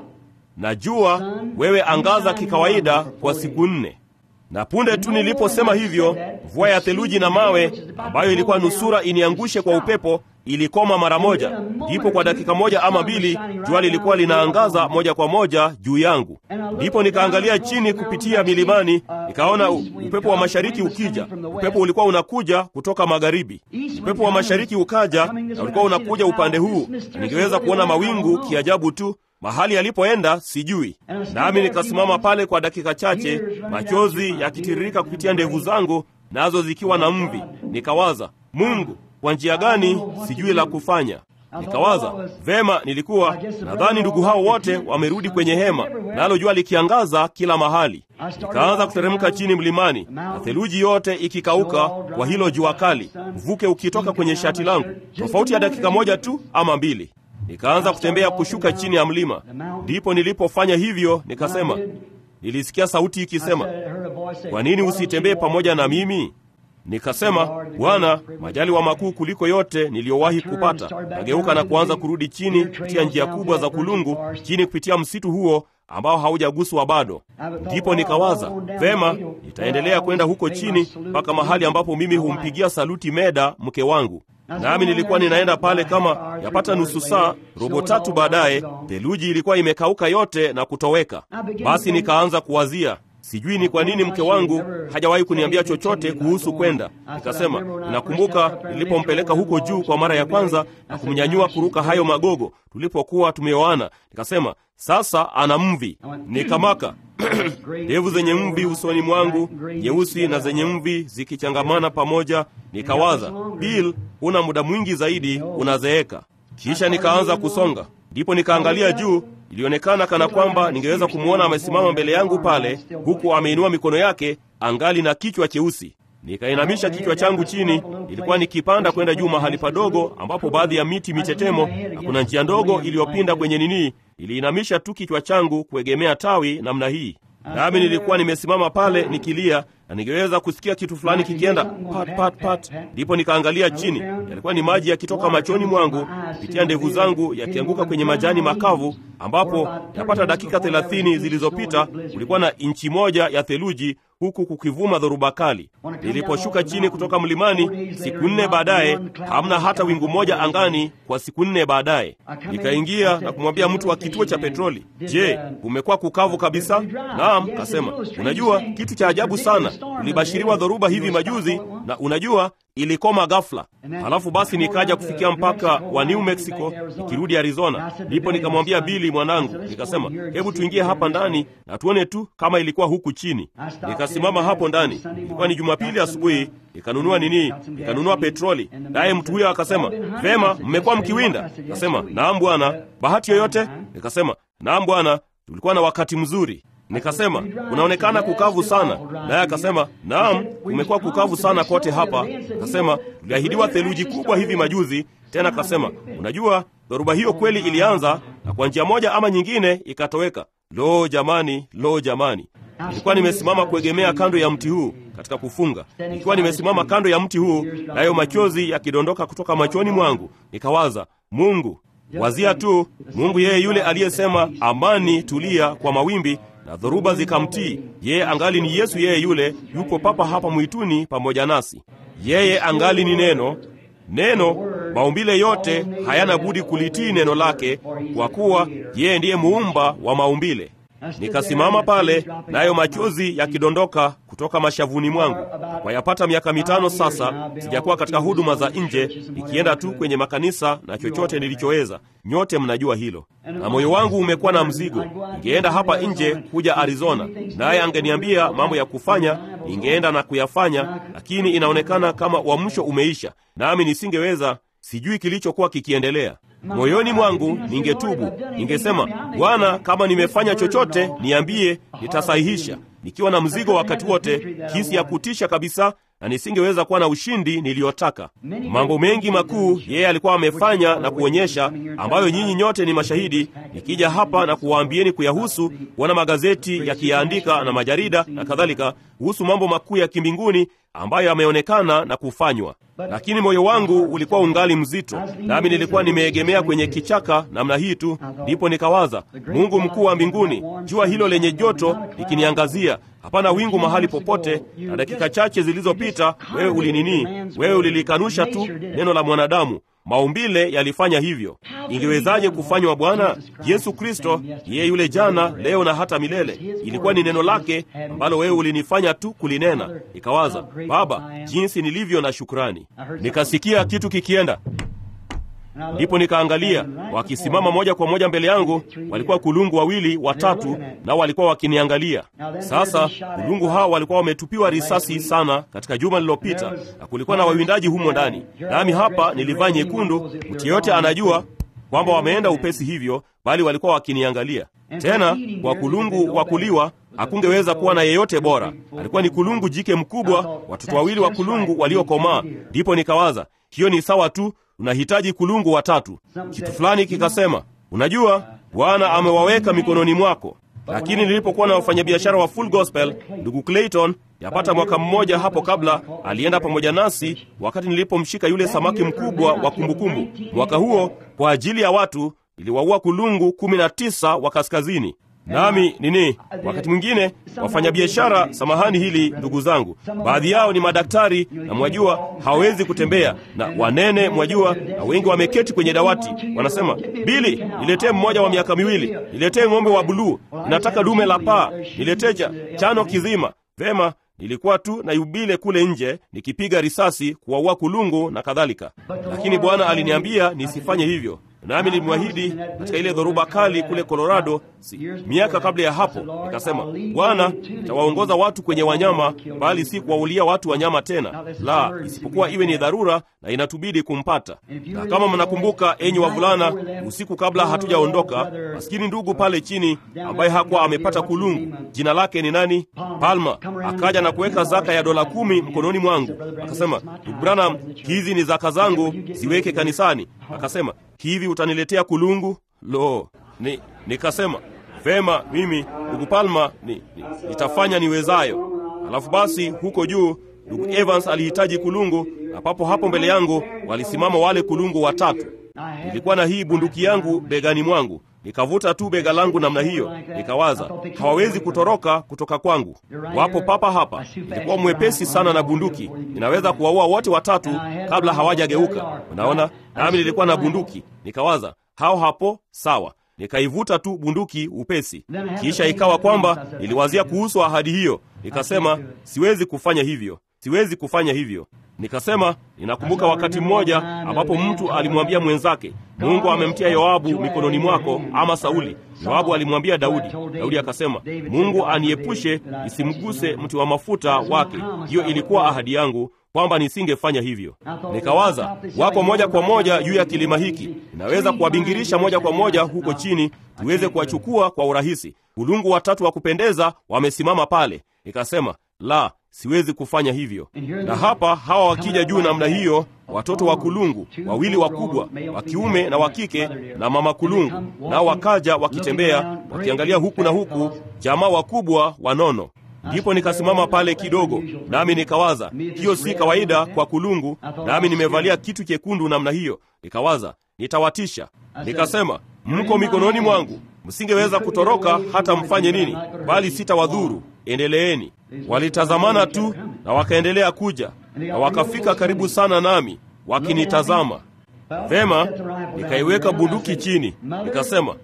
Najua wewe angaza kikawaida kwa siku nne. Na punde tu niliposema hivyo, mvua ya theluji na mawe ambayo ilikuwa nusura iniangushe kwa upepo ilikoma mara moja. Ndipo kwa dakika moja ama mbili jua lilikuwa linaangaza moja kwa moja juu yangu. Ndipo nikaangalia chini kupitia milimani, nikaona upepo wa mashariki ukija. Upepo ulikuwa unakuja kutoka magharibi. Upepo wa mashariki ukaja na ulikuwa unakuja upande huu, na ningeweza kuona mawingu kiajabu tu mahali yalipoenda sijui. Nami nikasimama pale kwa dakika chache, machozi yakitiririka kupitia ndevu zangu, nazo zikiwa na mvi. Nikawaza, Mungu, kwa njia gani? Sijui la kufanya. Nikawaza vema, nilikuwa nadhani ndugu hao wote wamerudi kwenye hema, nalo jua likiangaza kila mahali. Nikaanza kuteremka chini mlimani, na theluji yote ikikauka kwa hilo jua kali, mvuke ukitoka kwenye shati langu, tofauti ya dakika moja tu ama mbili. Nikaanza kutembea kushuka chini ya mlima. Ndipo nilipofanya hivyo, nikasema, nilisikia sauti ikisema, kwa nini usitembee pamoja na mimi? Nikasema, Bwana, majaliwa makuu kuliko yote niliyowahi kupata. Nageuka na kuanza kurudi chini kupitia njia kubwa za kulungu, chini kupitia msitu huo ambao haujaguswa bado. Ndipo nikawaza vema, nitaendelea kwenda huko chini mpaka mahali ambapo mimi humpigia saluti Meda, mke wangu nami nilikuwa ninaenda pale kama yapata nusu saa, robo tatu baadaye, theluji ilikuwa imekauka yote na kutoweka. Basi nikaanza kuwazia, sijui ni kwa nini mke wangu hajawahi kuniambia chochote kuhusu kwenda. Nikasema, ninakumbuka nilipompeleka huko juu kwa mara ya kwanza na kumnyanyua kuruka hayo magogo tulipokuwa tumeoana. Nikasema, sasa ana mvi. Nikamaka ndevu zenye mvi usoni mwangu, nyeusi na zenye mvi zikichangamana pamoja. Nikawaza, Bill, huna muda mwingi zaidi, unazeeka. Kisha nikaanza kusonga, ndipo nikaangalia juu. Ilionekana kana kwamba ningeweza kumwona amesimama mbele yangu pale, huku ameinua mikono yake angali na kichwa cheusi. Nikainamisha kichwa changu chini. Ilikuwa nikipanda kwenda juu mahali padogo ambapo baadhi ya miti mitetemo na kuna njia ndogo iliyopinda kwenye nini. Niliinamisha tu kichwa changu kuegemea tawi namna hii, nami nilikuwa nimesimama pale nikilia, na ningeweza kusikia kitu fulani kikienda pat pat pat. Ndipo nikaangalia chini, yalikuwa ni maji yakitoka machoni mwangu kupitia ndevu zangu yakianguka kwenye majani makavu, ambapo yapata dakika thelathini zilizopita kulikuwa na inchi moja ya theluji huku kukivuma dhoruba kali. Niliposhuka chini kutoka mlimani siku nne baadaye, hamna hata wingu moja angani. Kwa siku nne baadaye, nikaingia na kumwambia mtu wa kituo cha petroli, je, kumekuwa kukavu kabisa? Naam, kasema. Unajua kitu cha ajabu sana, ulibashiriwa dhoruba hivi majuzi, na unajua ilikoma ghafla. Halafu basi nikaja kufikia mpaka wa New Mexico nikirudi Arizona. Ndipo nikamwambia Bili mwanangu, nikasema hebu tuingie hapa ndani na tuone tu kama ilikuwa huku chini. Nikasimama hapo ndani, ilikuwa ni Jumapili asubuhi, nikanunua nini, nikanunua petroli. Naye mtu huyo akasema, vema, mmekuwa mkiwinda? Nikasema naam bwana. Bahati yoyote? Nikasema naam bwana, tulikuwa na wakati mzuri. Nikasema unaonekana kukavu sana, naye akasema naam, kumekuwa kukavu sana kote hapa. Akasema tuliahidiwa theluji kubwa hivi majuzi. Tena akasema unajua, dhoruba hiyo kweli ilianza na kwa njia moja ama nyingine ikatoweka. Lo jamani, lo jamani! Nilikuwa nimesimama kuegemea kando ya mti huu katika kufunga, nikiwa nimesimama kando ya mti huu, nayo machozi yakidondoka kutoka machoni mwangu. Nikawaza, Mungu, wazia tu Mungu, yeye yule aliyesema amani, tulia kwa mawimbi na dhoruba zikamtii. Yeye angali ni Yesu, yeye yule yupo papa hapa mwituni pamoja nasi. Yeye angali ni neno. Neno, maumbile yote hayana budi kulitii neno lake, kwa kuwa yeye ndiye muumba wa maumbile. Nikasimama pale, nayo machozi yakidondoka kutoka mashavuni mwangu. Kwa yapata miaka mitano sasa sijakuwa katika huduma za nje, nikienda tu kwenye makanisa na chochote nilichoweza. Nyote mnajua hilo, na moyo wangu umekuwa na mzigo. Ningeenda hapa nje kuja Arizona, naye angeniambia mambo ya kufanya, ningeenda na kuyafanya, lakini inaonekana kama uamsho umeisha, nami nisingeweza. Sijui kilichokuwa kikiendelea moyoni mwangu. Ningetubu, ningesema Bwana, kama nimefanya chochote niambie, nitasahihisha, nikiwa na mzigo wakati wote, hisi ya kutisha kabisa, na nisingeweza kuwa na ushindi niliyotaka. Mambo mengi makuu yeye alikuwa amefanya na kuonyesha, ambayo nyinyi nyote ni mashahidi, nikija hapa na kuwaambieni kuyahusu, kuona magazeti yakiyaandika na majarida na kadhalika, kuhusu mambo makuu ya kimbinguni ambayo yameonekana na kufanywa lakini moyo wangu ulikuwa ungali mzito, nami nilikuwa nimeegemea kwenye kichaka namna hii tu. Ndipo nikawaza, Mungu mkuu wa mbinguni, jua hilo lenye joto likiniangazia, hapana wingu mahali popote, na dakika chache zilizopita wewe ulininii, wewe ulilikanusha tu neno la mwanadamu. Maumbile yalifanya hivyo. Ingewezaje kufanywa Bwana Yesu Kristo? Yeye yule jana, leo na hata milele. Ilikuwa ni neno lake ambalo wewe ulinifanya tu kulinena. Nikawaza, Baba, jinsi nilivyo na shukrani. Nikasikia kitu kikienda ndipo nikaangalia, wakisimama moja kwa moja mbele yangu walikuwa kulungu wawili watatu, nao walikuwa wakiniangalia. Sasa kulungu hao walikuwa wametupiwa risasi sana katika juma lililopita, na kulikuwa na wawindaji humo ndani, nami hapa nilivaa nyekundu. Mtu yeyote anajua kwamba wameenda upesi hivyo, bali walikuwa wakiniangalia. Tena kwa kulungu wa kuliwa hakungeweza kuwa na yeyote bora, alikuwa ni kulungu jike mkubwa, watoto wawili wa kulungu waliokomaa. Ndipo nikawaza hiyo ni sawa tu unahitaji kulungu watatu. Kitu fulani kikasema, unajua Bwana amewaweka mikononi mwako. Lakini nilipokuwa na wafanyabiashara wa Full Gospel, ndugu Clayton, yapata mwaka mmoja hapo kabla, alienda pamoja nasi wakati nilipomshika yule samaki mkubwa wa kumbukumbu. Mwaka huo kwa ajili ya watu niliwaua kulungu kumi na tisa wa kaskazini nami nini, wakati mwingine wafanyabiashara, samahani hili ndugu zangu, baadhi yao ni madaktari na mwajua hawawezi kutembea na wanene, mwajua, na wengi wameketi kwenye dawati, wanasema Bili, niletee mmoja wa miaka miwili, niletee ng'ombe wa buluu, ninataka dume la paa, niletee chano kizima. Vema, nilikuwa tu na yubile kule nje nikipiga risasi kuwaua kulungu na kadhalika, lakini Bwana aliniambia nisifanye hivyo nami nilimwahidi katika ile dhoruba kali kule Colorado si, miaka kabla ya hapo, nikasema Bwana, nitawaongoza watu kwenye wanyama, bali si kuwaulia watu wanyama tena, la isipokuwa iwe ni dharura na inatubidi kumpata. Na kama mnakumbuka, enyi wavulana, usiku kabla hatujaondoka, maskini ndugu pale chini ambaye hakuwa amepata kulungu, jina lake ni nani? Palma, akaja na kuweka zaka ya dola kumi mkononi mwangu, akasema, ndugu Branham, hizi ni zaka zangu, ziweke kanisani. Akasema, hivi utaniletea kulungu? Lo, ni nikasema vema, mimi ndugu Palma ni, ni, nitafanya niwezayo. Alafu basi huko juu ndugu Evans alihitaji kulungu, na papo hapo mbele yangu walisimama wale kulungu watatu. Nilikuwa na hii bunduki yangu begani mwangu, nikavuta tu bega langu namna hiyo, nikawaza hawawezi kutoroka kutoka kwangu, wapo papa hapa. Nilikuwa mwepesi sana na bunduki, ninaweza kuwaua wote watatu kabla hawajageuka. Unaona, nami nilikuwa na bunduki, nikawaza hao hapo, sawa. Nikaivuta tu bunduki upesi, kisha ikawa kwamba niliwazia kuhusu ahadi hiyo, nikasema siwezi kufanya hivyo, siwezi kufanya hivyo. Nikasema ninakumbuka wakati mmoja ambapo mtu alimwambia mwenzake, Mungu amemtia Yoabu mikononi mwako, ama Sauli. Yoabu alimwambia Daudi. Daudi akasema, Mungu aniepushe nisimguse mti wa mafuta wake. Hiyo ilikuwa ahadi yangu kwamba nisingefanya hivyo. Nikawaza wako moja kwa moja juu ya kilima hiki, inaweza kuwabingirisha moja kwa moja huko chini, tuweze kuwachukua kwa urahisi. Kulungu watatu wa kupendeza wamesimama pale. Nikasema la, siwezi kufanya hivyo. Na hapa hawa wakija juu namna hiyo, watoto wa kulungu wawili wakubwa wa kiume na wa kike na mama kulungu, nao wakaja wakitembea wakiangalia huku na huku, jamaa wakubwa wanono. Ndipo nikasimama pale kidogo, nami nikawaza, hiyo si kawaida kwa kulungu, nami nimevalia kitu chekundu namna hiyo. Nikawaza nitawatisha. Nikasema, mko mikononi mwangu, msingeweza kutoroka hata mfanye nini, bali sitawadhuru. Endeleeni. Walitazamana tu na wakaendelea kuja, na wakafika karibu sana nami wakinitazama. Vema, nikaiweka bunduki chini, nikasema,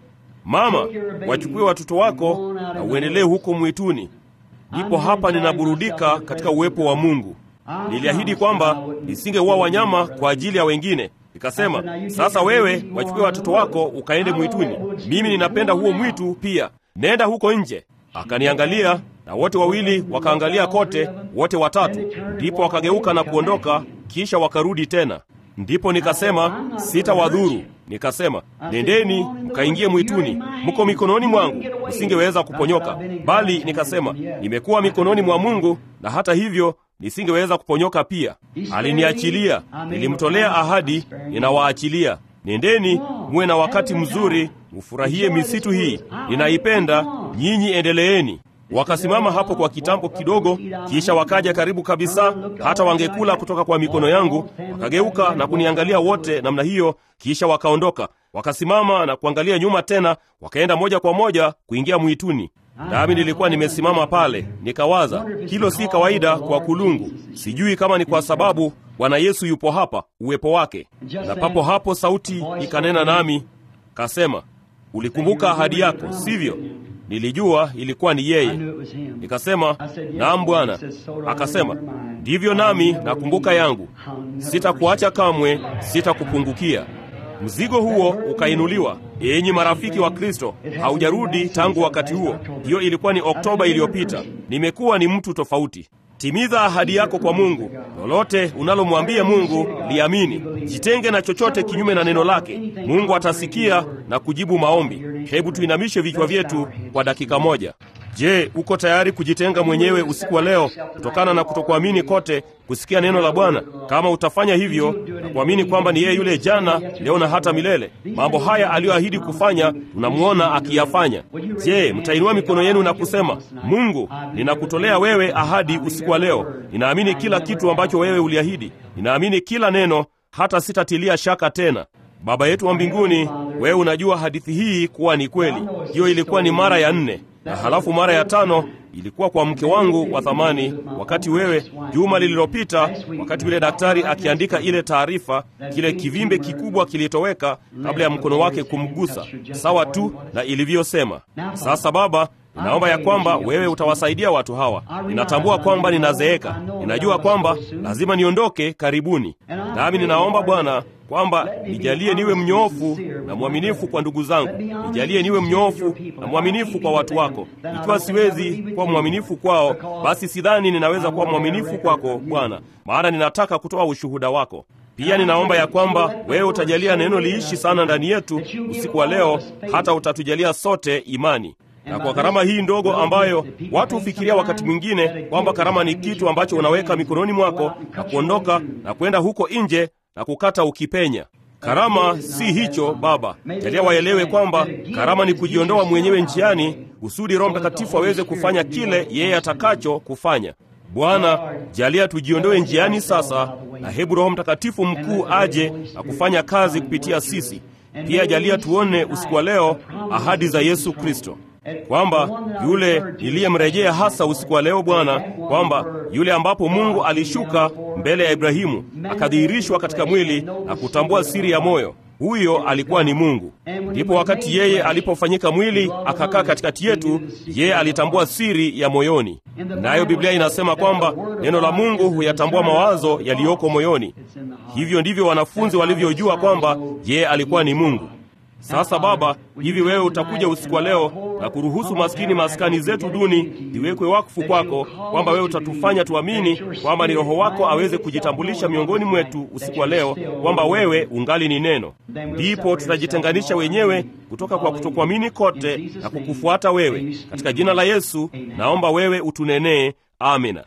mama, wachukue watoto wako na uendelee huko mwituni. Ndipo hapa ninaburudika katika uwepo wa Mungu. Niliahidi kwamba nisingeua wanyama kwa ajili ya wengine. Nikasema, sasa wewe wachukue watoto wako ukaende mwituni. Mimi ninapenda huo mwitu pia, nenda huko nje. Akaniangalia na wote wawili wakaangalia kote, wote watatu. Ndipo wakageuka na kuondoka, kisha wakarudi tena. Ndipo nikasema sitawadhuru. Nikasema nendeni mkaingie mwituni, mko mikononi mwangu, msingeweza kuponyoka. Bali nikasema nimekuwa mikononi mwa Mungu, na hata hivyo nisingeweza kuponyoka pia. Aliniachilia, nilimtolea ahadi, ninawaachilia. Nendeni muwe na wakati mzuri, mfurahie misitu hii, ninaipenda. Nyinyi endeleeni. Wakasimama hapo kwa kitambo kidogo, kisha wakaja karibu kabisa, hata wangekula kutoka kwa mikono yangu. Wakageuka na kuniangalia wote namna hiyo, kisha wakaondoka. Wakasimama na kuangalia nyuma tena, wakaenda moja kwa moja kuingia mwituni. Nami nilikuwa nimesimama pale, nikawaza, hilo si kawaida kwa kulungu. Sijui kama ni kwa sababu Bwana Yesu yupo hapa, uwepo wake. Na papo hapo sauti ikanena nami, kasema, ulikumbuka ahadi yako, sivyo? Nilijua ilikuwa ni yeye. Nikasema, naam Bwana. Akasema, ndivyo nami nakumbuka yangu, sitakuacha kamwe, sitakupungukia. Mzigo huo ukainuliwa. Enyi marafiki wa Kristo, haujarudi tangu wakati huo. Hiyo ilikuwa ni Oktoba iliyopita. Nimekuwa ni mtu tofauti. Timiza ahadi yako kwa Mungu. Lolote unalomwambia Mungu liamini. Jitenge na chochote kinyume na neno lake. Mungu atasikia na kujibu maombi. Hebu tuinamishe vichwa vyetu kwa dakika moja. Je, uko tayari kujitenga mwenyewe usiku wa leo kutokana na kutokuamini kote kusikia neno la Bwana? Kama utafanya hivyo na kuamini kwamba ni yeye yule jana, leo na hata milele, mambo haya aliyoahidi kufanya tunamwona akiyafanya. Je, mtainua mikono yenu na kusema, Mungu, ninakutolea wewe ahadi usiku wa leo. Ninaamini kila kitu ambacho wewe uliahidi, ninaamini kila neno, hata sitatilia shaka tena. Baba yetu wa mbinguni, wewe unajua hadithi hii kuwa ni kweli. Hiyo ilikuwa ni mara ya nne na halafu mara ya tano ilikuwa kwa mke wangu wa thamani, wakati wewe juma lililopita, wakati yule daktari akiandika ile taarifa, kile kivimbe kikubwa kilitoweka kabla ya mkono wake kumgusa, sawa tu na ilivyosema. Sasa Baba, ninaomba ya kwamba wewe utawasaidia watu hawa. Ninatambua kwamba ninazeeka, ninajua kwamba lazima niondoke karibuni, nami ninaomba Bwana kwamba nijalie niwe mnyoofu na mwaminifu kwa ndugu zangu, nijalie niwe mnyoofu na mwaminifu kwa watu wako. Ikiwa siwezi kuwa mwaminifu kwao, basi sidhani ninaweza kuwa mwaminifu kwako Bwana, maana ninataka kutoa ushuhuda wako. Pia ninaomba ya kwamba wewe utajalia neno liishi sana ndani yetu usiku wa leo, hata utatujalia sote imani na kwa karama hii ndogo ambayo watu hufikiria wakati mwingine kwamba karama ni kitu ambacho unaweka mikononi mwako na kuondoka na kwenda huko nje na kukata ukipenya. Karama si hicho Baba. Jalia waelewe kwamba karama ni kujiondoa mwenyewe njiani kusudi Roho Mtakatifu aweze kufanya kile yeye atakacho kufanya. Bwana, jalia tujiondoe njiani sasa, na hebu Roho Mtakatifu mkuu aje na kufanya kazi kupitia sisi. Pia jalia tuone usiku wa leo ahadi za Yesu Kristo kwamba yule niliyemrejea hasa usiku wa leo Bwana, kwamba yule ambapo Mungu alishuka mbele ya Ibrahimu akadhihirishwa katika mwili na kutambua siri ya moyo, huyo alikuwa ni Mungu. Ndipo wakati yeye alipofanyika mwili akakaa katikati yetu, yeye alitambua siri ya moyoni. Nayo Biblia inasema kwamba neno la Mungu huyatambua mawazo yaliyoko moyoni. Hivyo ndivyo wanafunzi walivyojua kwamba yeye alikuwa ni Mungu. Sasa Baba, hivi wewe utakuja usiku wa leo na kuruhusu maskini maskani zetu duni ziwekwe wakfu kwako, kwamba wewe utatufanya tuamini kwamba ni Roho wako aweze kujitambulisha miongoni mwetu usiku wa leo, kwamba wewe ungali ni Neno. Ndipo tutajitenganisha wenyewe kutoka kwa kutokuamini kote na kukufuata wewe. Katika jina la Yesu naomba wewe utunenee. Amina.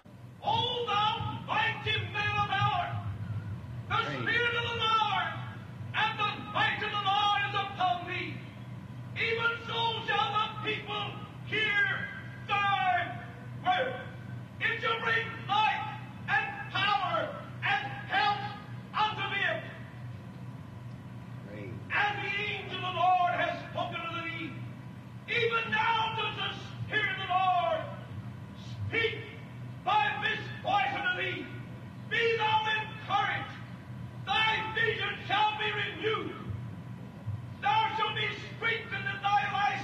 Even now does the Spirit of the Lord speak by this voice unto thee. Be thou encouraged. Thy vision shall be renewed. Thou shalt be strengthened in thy life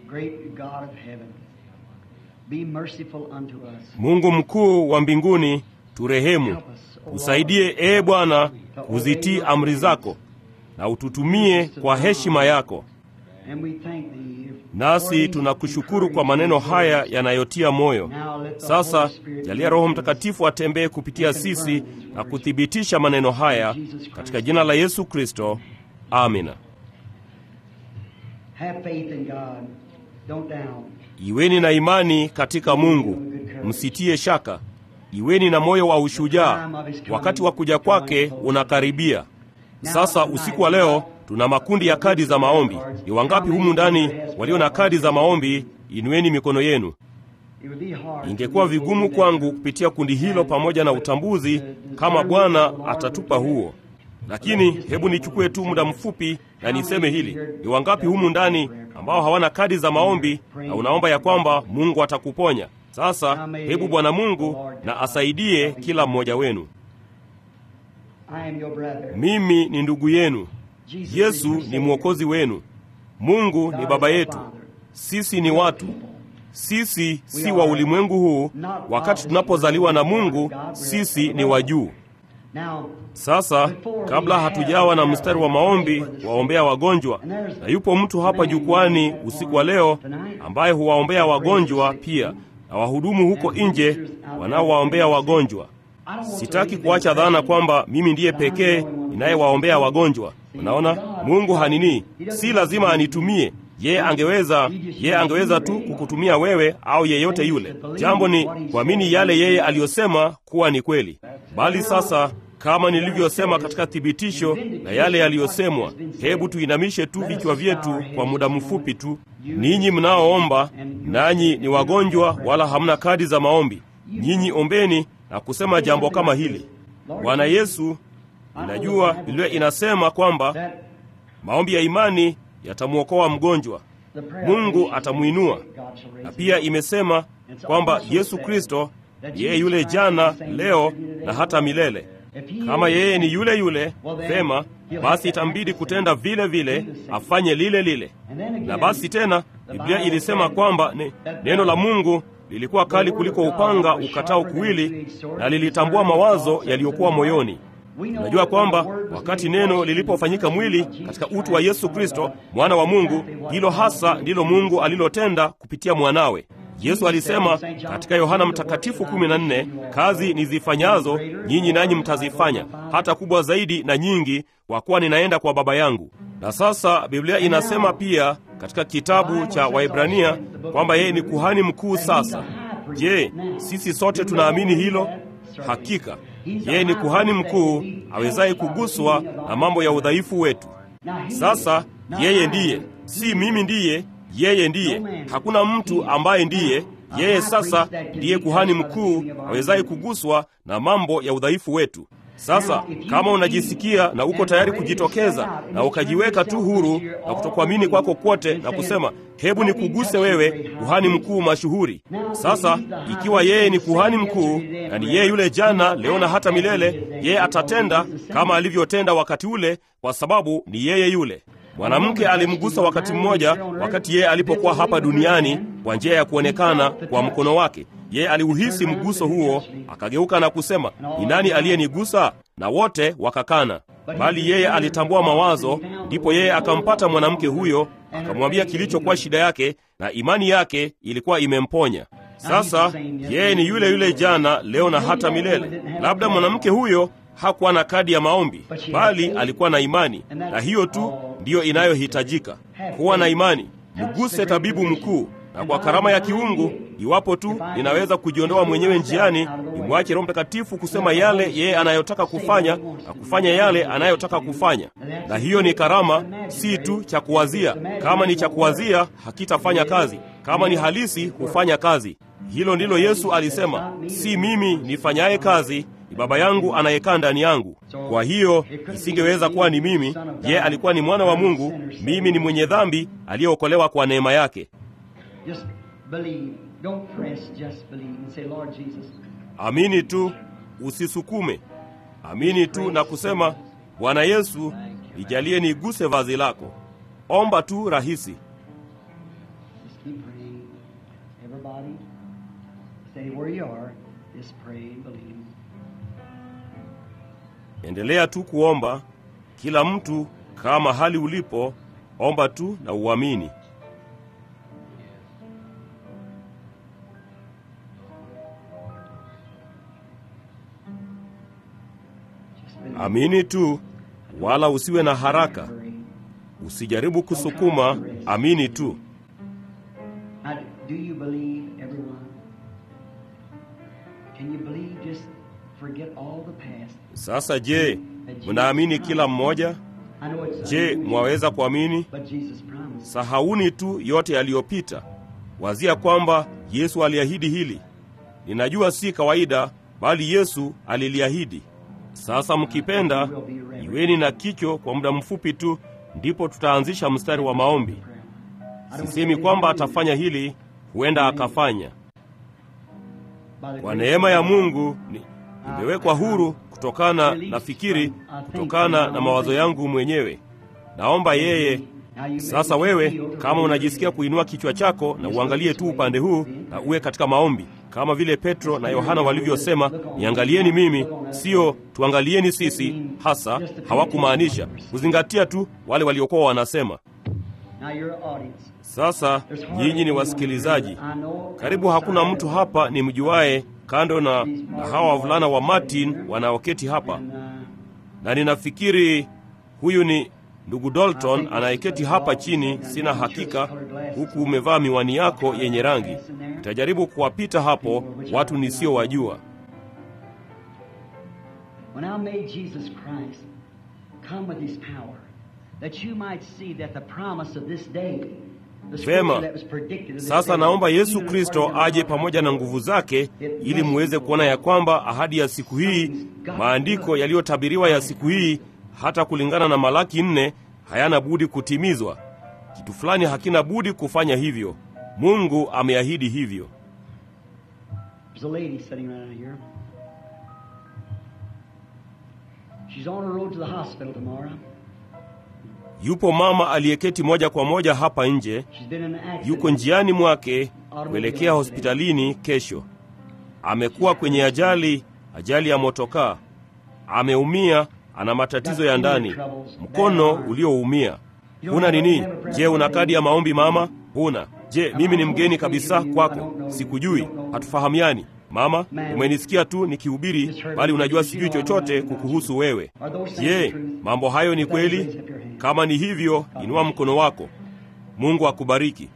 Great God of heaven, be merciful unto us. Mungu mkuu wa mbinguni, turehemu, usaidie ee Bwana kuzitii amri zako na ututumie kwa heshima yako. And we thank thee. Nasi tunakushukuru kwa maneno haya yanayotia moyo. Sasa jalia Roho Mtakatifu atembee kupitia sisi na kuthibitisha maneno haya katika jina la Yesu Kristo, amina. Have faith in God. Don't doubt. Iweni na imani katika Mungu, msitie shaka. Iweni na moyo wa ushujaa, wakati wa kuja kwake unakaribia. Sasa usiku wa leo tuna makundi ya kadi za maombi. Ni wangapi humu ndani walio na kadi za maombi? Inueni mikono yenu. It would be hard. Ingekuwa vigumu kwangu kupitia kundi hilo pamoja na utambuzi kama Bwana atatupa huo, lakini hebu nichukue tu muda mfupi na niseme hili: ni wangapi humu ndani ambao hawana kadi za maombi na unaomba ya kwamba Mungu atakuponya? Sasa hebu Bwana Mungu na asaidie kila mmoja wenu. I am your brother. Mimi ni ndugu yenu, Jesus Yesu is your ni Savior. mwokozi wenu, Mungu ni baba yetu, sisi ni watu sisi si wa ulimwengu huu. Wakati tunapozaliwa na Mungu, sisi ni wa juu. Now, Sasa kabla hatujawa na mstari wa maombi waombea wagonjwa, na yupo mtu hapa jukwani usiku wa leo ambaye huwaombea wagonjwa pia, na wahudumu huko nje wanaowaombea wagonjwa. Sitaki kuacha dhana kwamba mimi ndiye pekee ninayewaombea wagonjwa. Unaona, Mungu hanini, si lazima anitumie yeye. Angeweza yeye angeweza tu kukutumia wewe au yeyote yule. Jambo ni kuamini yale yeye aliyosema kuwa ni kweli. Bali sasa kama nilivyosema katika thibitisho na yale yaliyosemwa, hebu tuinamishe tu vichwa vyetu kwa muda mfupi tu. Ninyi mnaoomba, nanyi ni wagonjwa, wala hamna kadi za maombi, nyinyi ombeni na kusema jambo kama hili: Bwana Yesu, ninajua Biblia inasema kwamba maombi ya imani yatamwokoa mgonjwa, Mungu atamwinua, na pia imesema kwamba Yesu Kristo yeye yule jana, leo na hata milele. Kama yeye ni yule yule, vema basi itambidi kutenda vile vile, afanye lile lile. Na basi tena Biblia ilisema kwamba ne, neno la Mungu lilikuwa kali kuliko upanga ukatao kuwili, na lilitambua mawazo yaliyokuwa moyoni. Unajua kwamba wakati neno lilipofanyika mwili katika utu wa Yesu Kristo, mwana wa Mungu, hilo hasa ndilo Mungu alilotenda kupitia mwanawe. Yesu alisema katika Yohana Mtakatifu 14, kazi nizifanyazo nyinyi nanyi mtazifanya, hata kubwa zaidi na nyingi, kwa kuwa ninaenda kwa Baba yangu. Na sasa Biblia inasema pia katika kitabu cha Waibrania kwamba yeye ni kuhani mkuu sasa. Je, sisi sote tunaamini hilo? Hakika yeye ni kuhani mkuu awezaye kuguswa na mambo ya udhaifu wetu. Sasa yeye ndiye, si mimi ndiye, yeye ndiye. Hakuna mtu ambaye ndiye yeye. Sasa ndiye kuhani mkuu awezaye kuguswa na mambo ya udhaifu wetu. Sasa kama unajisikia na uko tayari kujitokeza na ukajiweka tu huru na kutokuamini kwako kwote na kusema hebu nikuguse wewe, kuhani mkuu mashuhuri. Sasa ikiwa yeye ni kuhani mkuu na ni yeye yule jana, leo na hata milele, yeye atatenda kama alivyotenda wakati ule, kwa sababu ni yeye yule. Mwanamke alimgusa wakati mmoja, wakati yeye alipokuwa hapa duniani, kwa njia ya kuonekana kwa mkono wake. Yeye aliuhisi mguso huo, akageuka na kusema, ni nani aliyenigusa? Na wote wakakana. Bali yeye alitambua mawazo, ndipo yeye akampata mwanamke huyo, akamwambia kilichokuwa shida yake, na imani yake ilikuwa imemponya. Sasa yeye ni yule yule jana, leo na hata milele. Labda mwanamke huyo hakuwa na kadi ya maombi, bali alikuwa na imani, na hiyo tu ndiyo inayohitajika, kuwa na imani. Mguse tabibu mkuu na kwa karama ya kiungu, iwapo tu ninaweza kujiondoa mwenyewe njiani, nimwache Roho Mtakatifu kusema yale yeye anayotaka kufanya na kufanya yale anayotaka kufanya. Na hiyo ni karama, si tu cha kuwazia. Kama ni cha kuwazia, hakitafanya kazi. Kama ni halisi, hufanya kazi. Hilo ndilo Yesu alisema, si mimi nifanyaye kazi ni Baba yangu anayekaa ndani yangu. Kwa hiyo isingeweza kuwa ni mimi. Yeye alikuwa ni mwana wa Mungu, mimi ni mwenye dhambi aliyeokolewa kwa neema yake. Just believe. Don't press, just believe and say, Lord Jesus, Amini tu, usisukume. Amini tu na kusema, Bwana Yesu, nijalie niguse vazi lako. Omba tu rahisi. Keep praying. Everybody, stay where you are. Just pray and believe. Endelea tu kuomba. Kila mtu kaa mahali ulipo, omba tu na uamini. Just believe. Amini tu, wala usiwe na haraka. Hurry. Usijaribu kusukuma, amini tu. Now, do you believe, everyone? Can you believe? Just forget all the past. Sasa je, mnaamini kila mmoja? I know it's Je, mwaweza kuamini? but Jesus promised. Sahauni tu yote yaliyopita. Wazia kwamba Yesu aliahidi hili. Ninajua si kawaida, bali Yesu aliliahidi. Sasa mkipenda, iweni na kicho kwa muda mfupi tu, ndipo tutaanzisha mstari wa maombi. Sisemi kwamba atafanya hili, huenda akafanya. Kwa neema ya Mungu ni- nimewekwa huru kutokana na fikiri, kutokana na mawazo yangu mwenyewe. Naomba yeye sasa wewe kama unajisikia kuinua kichwa chako na uangalie tu upande huu na uwe katika maombi, kama vile Petro na Yohana walivyosema, niangalieni mimi, sio tuangalieni sisi. Hasa hawakumaanisha kuzingatia tu wale waliokuwa wanasema. Now your audience. Sasa There's hardly nyinyi ni anyone wasikilizaji, here. I know karibu hakuna mtu hapa ni mjuaye kando na, na hawa wavulana wa Martin wanaoketi hapa, And, uh, na ninafikiri huyu ni ndugu Dalton anayeketi hapa chini, sina hakika, huku umevaa miwani yako yenye rangi. Nitajaribu kuwapita hapo watu nisiyowajua. When I made Jesus Christ come with his power, that you might see that the promise of this day, the scripture Vema. that was predicted of this Sasa day, naomba Yesu even Kristo according to aje the pamoja na nguvu zake, ili muweze kuona ya kwamba ahadi ya siku hii, maandiko yaliyotabiriwa ya siku hii, hata kulingana na Malaki nne, hayana budi kutimizwa. Kitu fulani hakina budi kufanya hivyo. Mungu ameahidi hivyo. There's a lady sitting right here. She's on her road to the hospital tomorrow. Yupo mama aliyeketi moja kwa moja hapa nje, She's been in an accident. yuko njiani mwake kuelekea hospitalini kesho. Amekuwa kwenye ajali, ajali ya motokaa. Ameumia, ana matatizo ya ndani, mkono ulioumia. Huna nini? Je, una kadi ya maombi mama? Huna. Je, mimi ni mgeni kabisa kwako, sikujui, hatufahamiani. Mama, umenisikia tu nikihubiri, bali unajua sijui chochote kukuhusu wewe. Je, mambo hayo ni kweli? Kama ni hivyo, inua mkono wako. Mungu akubariki.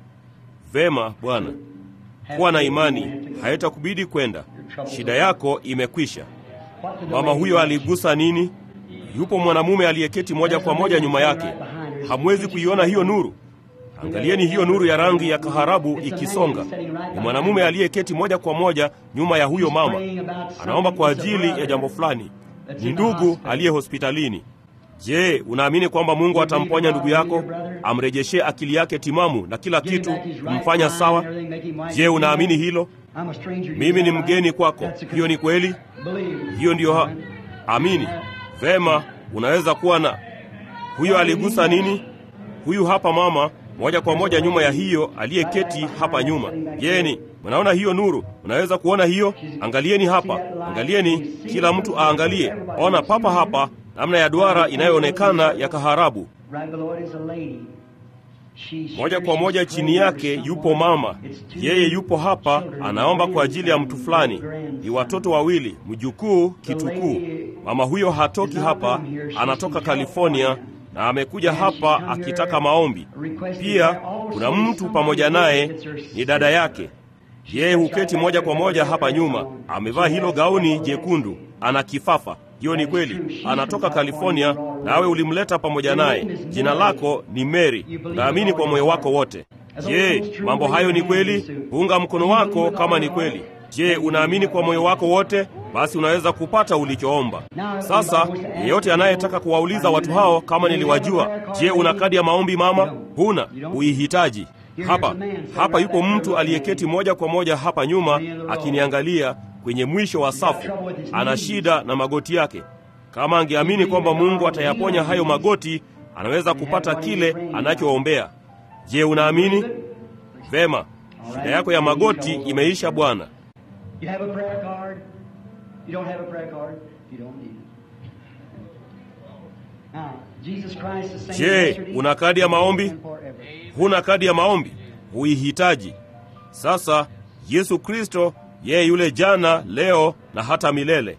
Vema Bwana, kuwa na imani, haitakubidi kwenda. Shida yako imekwisha. What did the Mama lady huyo do? aligusa nini? Yupo mwanamume aliyeketi moja kwa moja nyuma yake. Hamwezi kuiona hiyo nuru? Angalieni hiyo nuru ya rangi ya kaharabu ikisonga. Ni mwanamume aliyeketi moja kwa moja nyuma ya huyo mama, anaomba kwa ajili ya jambo fulani. Ni ndugu aliye hospitalini. Je, unaamini kwamba Mungu atamponya ndugu yako, amrejeshee akili yake timamu na kila kitu kumfanya sawa? Je, unaamini hilo? I'm a stranger to Mimi you. ni mgeni kwako. Hiyo ni kweli? Believe. Hiyo ndiyo ha amini. Vema, unaweza kuwa na huyo. Aligusa nini? Huyu hapa mama, moja kwa moja nyuma ya hiyo aliyeketi hapa nyuma. Yeni, mnaona hiyo nuru? Unaweza kuona hiyo? Angalieni hapa, angalieni, kila mtu aangalie. Ona papa hapa, namna ya duara inayoonekana ya kaharabu. Right below it is a lady. She's Moja kwa moja chini yake yupo mama, yeye yupo hapa, anaomba kwa ajili ya mtu fulani. Ni watoto wawili, mjukuu, kitukuu. Mama huyo hatoki hapa, anatoka California na amekuja hapa akitaka maombi. Pia kuna mtu pamoja naye, ni dada yake. Yeye huketi moja kwa moja hapa nyuma, amevaa hilo gauni jekundu, ana kifafa. Hiyo ni kweli, anatoka California, nawe ulimleta pamoja naye. Jina lako ni Mary, naamini kwa moyo wako wote. Je, mambo hayo ni kweli? Unga mkono wako kama ni kweli. Je, unaamini kwa moyo wako wote? Basi unaweza kupata ulichoomba. Sasa yeyote anayetaka kuwauliza watu hao kama niliwajua, je, una kadi ya maombi mama? Huna, uihitaji. Hapa hapa yupo mtu aliyeketi moja kwa moja hapa nyuma akiniangalia kwenye mwisho wa safu. Ana shida na magoti yake. Kama angeamini kwamba Mungu atayaponya hayo magoti, anaweza kupata kile anachoombea. Je, unaamini? Vema, shida yako ya magoti imeisha bwana. You have a prayer card? You don't have a prayer card? You don't need it. Now, Jesus Christ is saying Je, yesterday, una kadi ya maombi? and forever. Huna kadi ya maombi? Huihitaji. Sasa Yesu Kristo yeye yule jana, leo na hata milele.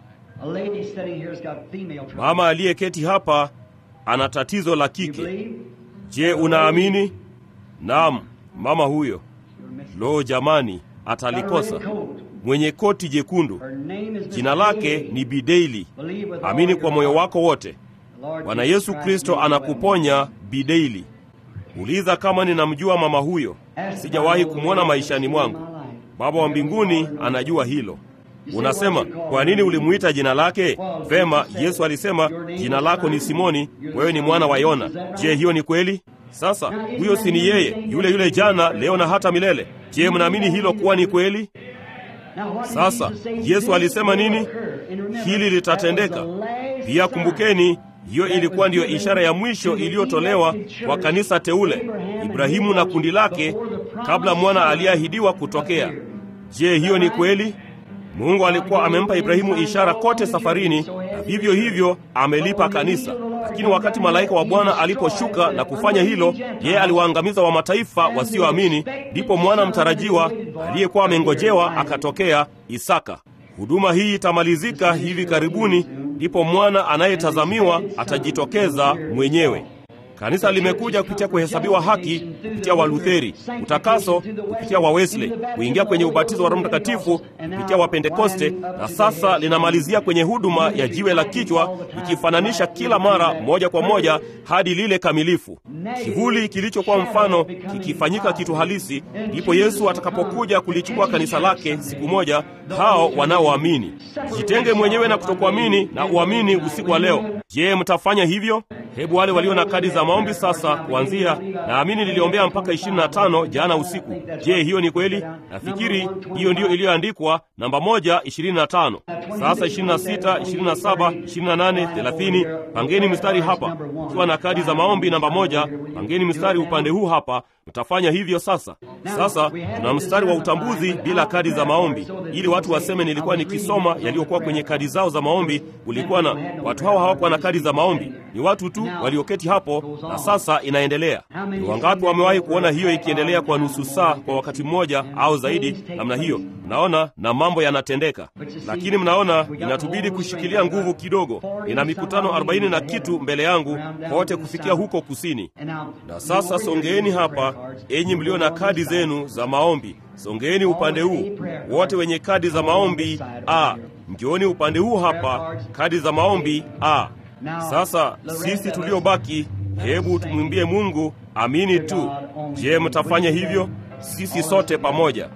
A lady sitting here has got female trouble. Mama aliyeketi hapa ana tatizo la you kike. believe? Je, unaamini? Naam, mama huyo. You're missing. Lo jamani, Got a atalikosa. red coat. Mwenye koti jekundu, Her name is Miss jina lake Daly. ni Bideili. Believe with all Amini your kwa moyo heart. wako wote. The Lord Bwana Jesus Yesu Christ Kristo made you well. anakuponya Bideili. Uliza kama ninamjua mama huyo. Ask Sijawahi God kumwona what maishani in mwangu. my life. Baba wa mbinguni anajua hilo. Unasema, kwa nini ulimuita jina lake? Vema, Yesu alisema jina lako ni Simoni, wewe ni mwana wa Yona. Je, hiyo ni kweli? Sasa huyo si ni yeye yule yule jana, leo na hata milele? Je, mnaamini hilo kuwa ni kweli? Now, what did Sasa Jesus say? Yesu This alisema will nini? occur. And remember, Hili litatendeka. that was the last Pia sign kumbukeni, hiyo that ilikuwa was ndiyo given ishara ya to mwisho the iliyotolewa elected kwa church, kanisa teule, Abraham and Ibrahimu na his kundi lake, before the promised kabla mwana son aliyeahidiwa kutokea. appeared. Je, hiyo ni kweli? Mungu alikuwa amempa Ibrahimu ishara kote safarini, na vivyo hivyo amelipa kanisa. Lakini wakati malaika wa Bwana aliposhuka na kufanya hilo, yeye aliwaangamiza wa mataifa wasioamini. Ndipo mwana mtarajiwa aliyekuwa amengojewa akatokea, Isaka. Huduma hii itamalizika hivi karibuni, ndipo mwana anayetazamiwa atajitokeza mwenyewe. Kanisa limekuja kupitia kuhesabiwa haki kupitia Walutheri, utakaso kupitia wa Wesley, kuingia kwenye ubatizo wa Roho Mtakatifu kupitia wa Pentekoste, na sasa linamalizia kwenye huduma ya jiwe la kichwa, ikifananisha kila mara moja kwa moja hadi lile kamilifu. Kivuli kilichokuwa mfano kikifanyika kitu halisi, ndipo Yesu atakapokuja kulichukua kanisa lake siku moja, hao wanaoamini. Jitenge mwenyewe na kutokuamini na uamini usiku wa leo. Je, mtafanya hivyo? Hebu wale walio na kadi za maombi sasa kuanzia, naamini niliombea mpaka 25 jana usiku. Je, hiyo ni kweli? Nafikiri hiyo ndiyo iliyoandikwa namba moja 25. Sasa 26, 27, 28, 30. Pangeni mstari hapa, ukiwa na kadi za maombi namba moja, pangeni mstari upande huu hapa. Mtafanya hivyo sasa. Sasa tuna mstari wa utambuzi bila kadi za maombi, ili watu waseme nilikuwa nikisoma yaliyokuwa kwenye kadi zao za maombi. Ulikuwa na watu hawa hawakuwa na kadi za maombi, ni watu tu walioketi hapo, na sasa inaendelea. Ni wangapi wamewahi kuona hiyo ikiendelea kwa nusu saa kwa wakati mmoja au zaidi namna hiyo? Mnaona, na mambo yanatendeka, lakini mnaona, inatubidi kushikilia nguvu kidogo. Ina mikutano arobaini na kitu mbele yangu kote kufikia huko kusini. Na sasa songeeni hapa, enyi mlio na kadi zenu za maombi, songeeni upande huu. Wote wenye kadi za maombi a, njooni upande huu hapa, kadi za maombi a. Sasa sisi tuliobaki, hebu tumwimbie Mungu amini tu. Je, mtafanya hivyo? Sisi sote pamoja,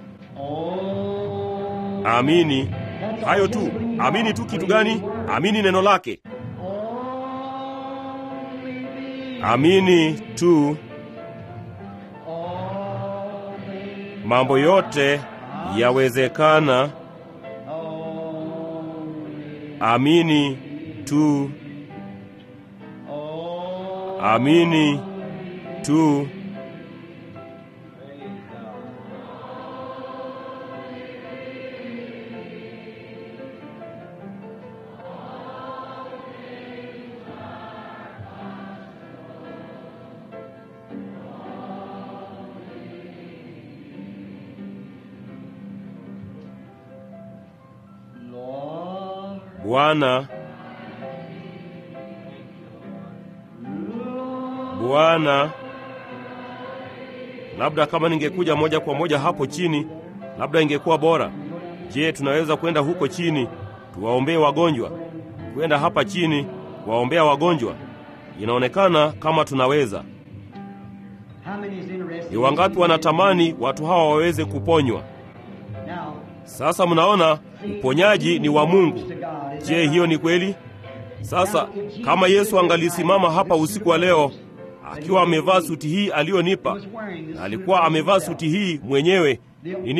amini. Hayo tu, amini tu. Kitu gani? Amini neno lake, amini tu. Mambo yote yawezekana. Amini tu, amini tu. Lord, Bwana, Bwana, labda kama ningekuja moja kwa moja hapo chini, labda ingekuwa bora. Je, tunaweza kwenda huko chini tuwaombee wagonjwa? Kwenda hapa chini kuwaombea wagonjwa? Inaonekana kama tunaweza. how many is interested Ni wangapi wanatamani watu hawa waweze kuponywa? Now, Sasa mnaona uponyaji ni wa Mungu. Je, hiyo ni kweli? Sasa kama Yesu angalisimama hapa usiku wa leo akiwa amevaa suti hii aliyonipa, na alikuwa amevaa suti hii mwenyewe nini,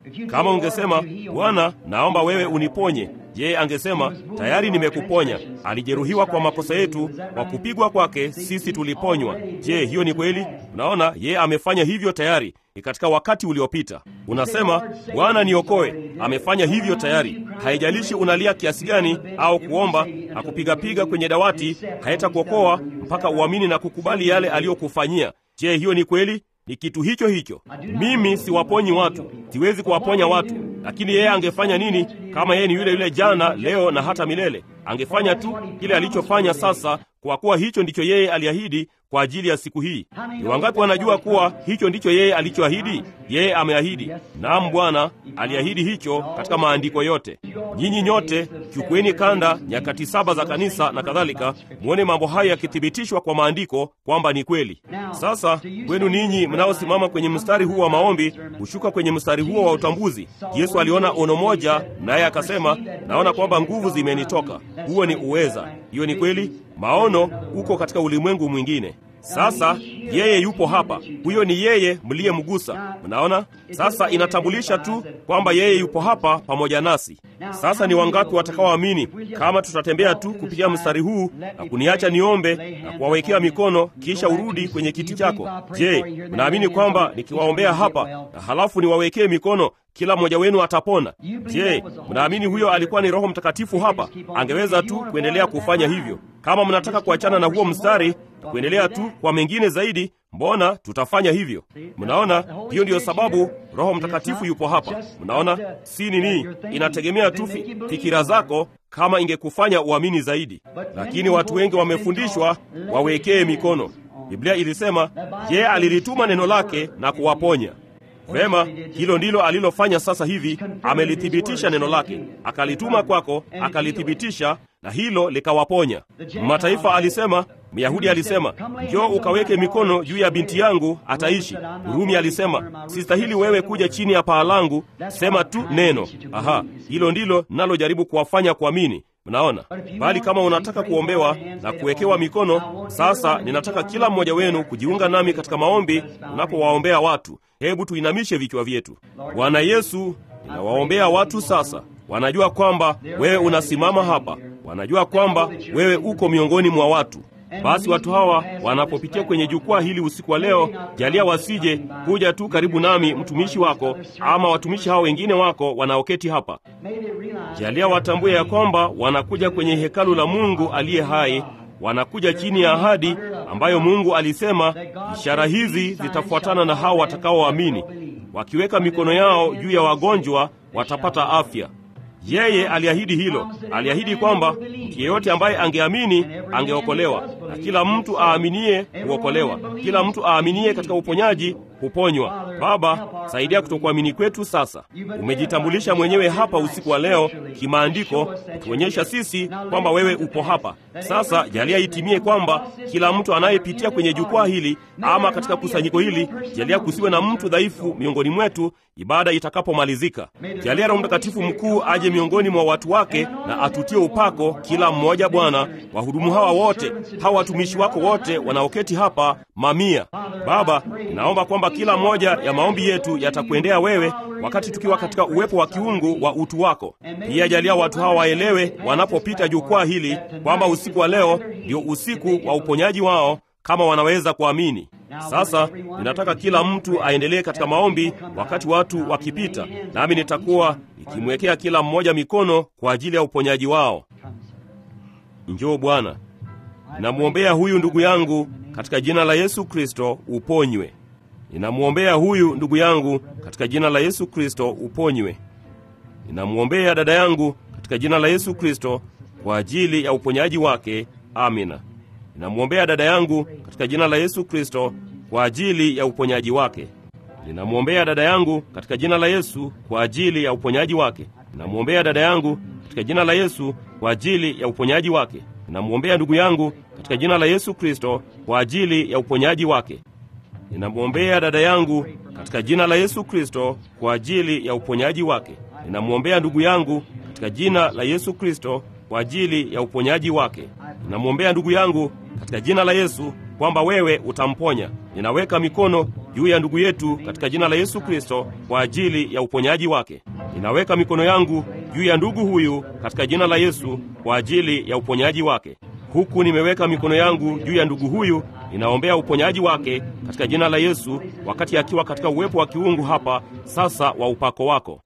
Kama ungesema Bwana, naomba wewe uniponye, yeye angesema tayari nimekuponya. Alijeruhiwa kwa makosa yetu, kwa kupigwa kwake sisi tuliponywa. Je, hiyo ni kweli? Unaona, yeye amefanya hivyo tayari ni katika wakati uliopita. Unasema Bwana niokoe, amefanya hivyo tayari. Haijalishi unalia kiasi gani au kuomba na kupigapiga kwenye dawati, haitakuokoa mpaka uamini na kukubali yale aliyokufanyia. Je, hiyo ni kweli? Ni kitu hicho hicho. Mimi siwaponyi watu, siwezi kuwaponya watu, lakini yeye angefanya nini kama yeye ni yule yule jana, leo na hata milele? Angefanya tu kile alichofanya sasa, kwa kuwa hicho ndicho yeye aliahidi kwa ajili ya siku hii. Ni wangapi wanajua kuwa hicho ndicho yeye alichoahidi? Yeye ameahidi. Naam, Bwana aliahidi hicho katika maandiko yote. Nyinyi nyote chukueni kanda, nyakati saba za kanisa na kadhalika, mwone mambo haya yakithibitishwa kwa maandiko kwamba ni kweli. Sasa kwenu ninyi mnaosimama kwenye mstari huu wa maombi, hushuka kwenye mstari huo wa utambuzi. Yesu aliona ono moja, naye akasema, naona kwamba nguvu zimenitoka. Huo ni uweza. Hiyo ni kweli. Maono uko katika ulimwengu mwingine. Sasa yeye yupo hapa, huyo ni yeye mliyemgusa. Mnaona, sasa inatambulisha tu kwamba yeye yupo hapa pamoja nasi. Sasa ni wangapi watakaoamini kama tutatembea tu kupitia mstari huu na kuniacha niombe na kuwawekea mikono, kisha urudi kwenye kiti chako? Je, mnaamini kwamba nikiwaombea hapa na halafu niwawekee mikono kila mmoja wenu atapona? Je, mnaamini huyo alikuwa ni Roho Mtakatifu hapa? Angeweza tu kuendelea kufanya hivyo. Kama mnataka kuachana na huo mstari na kuendelea tu kwa mengine zaidi, mbona tutafanya hivyo? Mnaona, hiyo ndiyo sababu Roho Mtakatifu yupo hapa. Mnaona, si nini, inategemea tu fikira zako kama ingekufanya uamini zaidi, lakini watu wengi wamefundishwa wawekee mikono. Biblia ilisema yeye alilituma neno lake na kuwaponya. Vema, hilo ndilo alilofanya sasa hivi. Amelithibitisha neno lake, akalituma kwako, akalithibitisha na hilo likawaponya mataifa. Alisema, Myahudi alisema, njoo ukaweke mikono juu ya binti yangu ataishi. Rumi alisema, sistahili wewe kuja chini ya paa langu, sema tu neno. Aha, hilo ndilo nalojaribu kuwafanya kuamini. Mnaona, bali kama unataka kuombewa na kuwekewa mikono, sasa ninataka kila mmoja wenu kujiunga nami katika maombi unapowaombea watu. Hebu tuinamishe vichwa vyetu. Bwana Yesu, ninawaombea watu sasa. Wanajua kwamba wewe unasimama hapa, wanajua kwamba wewe uko miongoni mwa watu. Basi watu hawa wanapopitia kwenye jukwaa hili usiku wa leo, jalia wasije kuja tu karibu nami, mtumishi wako ama watumishi hao wengine wako wanaoketi hapa. Jalia watambue ya kwamba wanakuja kwenye hekalu la Mungu aliye hai, wanakuja chini ya ahadi ambayo Mungu alisema, ishara hizi zitafuatana na hao watakaoamini, wakiweka mikono yao juu ya wagonjwa watapata afya. Yeye aliahidi hilo. Aliahidi kwamba mtu yeyote ambaye angeamini angeokolewa, na kila mtu aaminie huokolewa. Kila mtu aaminie katika uponyaji huponywa. Baba, saidia kutokuamini kwetu sasa. Umejitambulisha mwenyewe hapa usiku wa leo kimaandiko, ukionyesha sisi kwamba wewe upo hapa. Sasa jalia itimie kwamba kila mtu anayepitia kwenye jukwaa hili ama katika kusanyiko hili, jalia kusiwe na mtu dhaifu miongoni mwetu ibada itakapomalizika. Jalia Roho Mtakatifu mkuu aje miongoni mwa watu wake na atutie upako kila mmoja. Bwana, wahudumu hawa wote, hawa watumishi wako wote wanaoketi hapa mamia. Baba, naomba kwamba kila moja ya maombi yetu yatakuendea wewe wakati tukiwa katika uwepo wa kiungu wa utu wako. Pia jalia watu hawa waelewe wanapopita jukwaa hili kwamba usiku wa leo ndio usiku wa uponyaji wao kama wanaweza kuamini. Sasa ninataka kila mtu aendelee katika maombi wakati watu wakipita, nami nitakuwa nikimwekea kila mmoja mikono kwa ajili ya uponyaji wao. Njoo Bwana, ninamwombea huyu ndugu yangu katika jina la Yesu Kristo, uponywe. Ninamwombea huyu ndugu yangu katika jina la Yesu Kristo, uponywe. Ninamwombea dada yangu katika jina la Yesu Kristo kwa ajili ya uponyaji wake. Amina. Ninamwombea dada yangu katika jina la Yesu Kristo kwa ajili ya uponyaji wake. Ninamwombea dada yangu katika jina la Yesu kwa ajili ya uponyaji wake. Ninamwombea dada yangu katika jina la Yesu kwa ajili ya uponyaji wake. Ninamwombea ndugu yangu katika jina la Yesu Kristo kwa ajili ya uponyaji wake. Ninamwombea dada yangu katika jina la Yesu Kristo kwa ajili ya uponyaji wake. Ninamwombea ndugu yangu katika jina la Yesu Kristo kwa ajili ya uponyaji wake. Ninamwombea ndugu yangu katika jina la Yesu kwamba wewe utamponya. Ninaweka mikono juu ya ndugu yetu katika jina la Yesu Kristo kwa ajili ya uponyaji wake. Ninaweka mikono yangu juu ya ndugu huyu katika jina la Yesu kwa ajili ya uponyaji wake. Huku nimeweka mikono yangu juu ya ndugu huyu, ninaombea uponyaji wake katika jina la Yesu, wakati akiwa katika uwepo wa kiungu hapa sasa wa upako wako.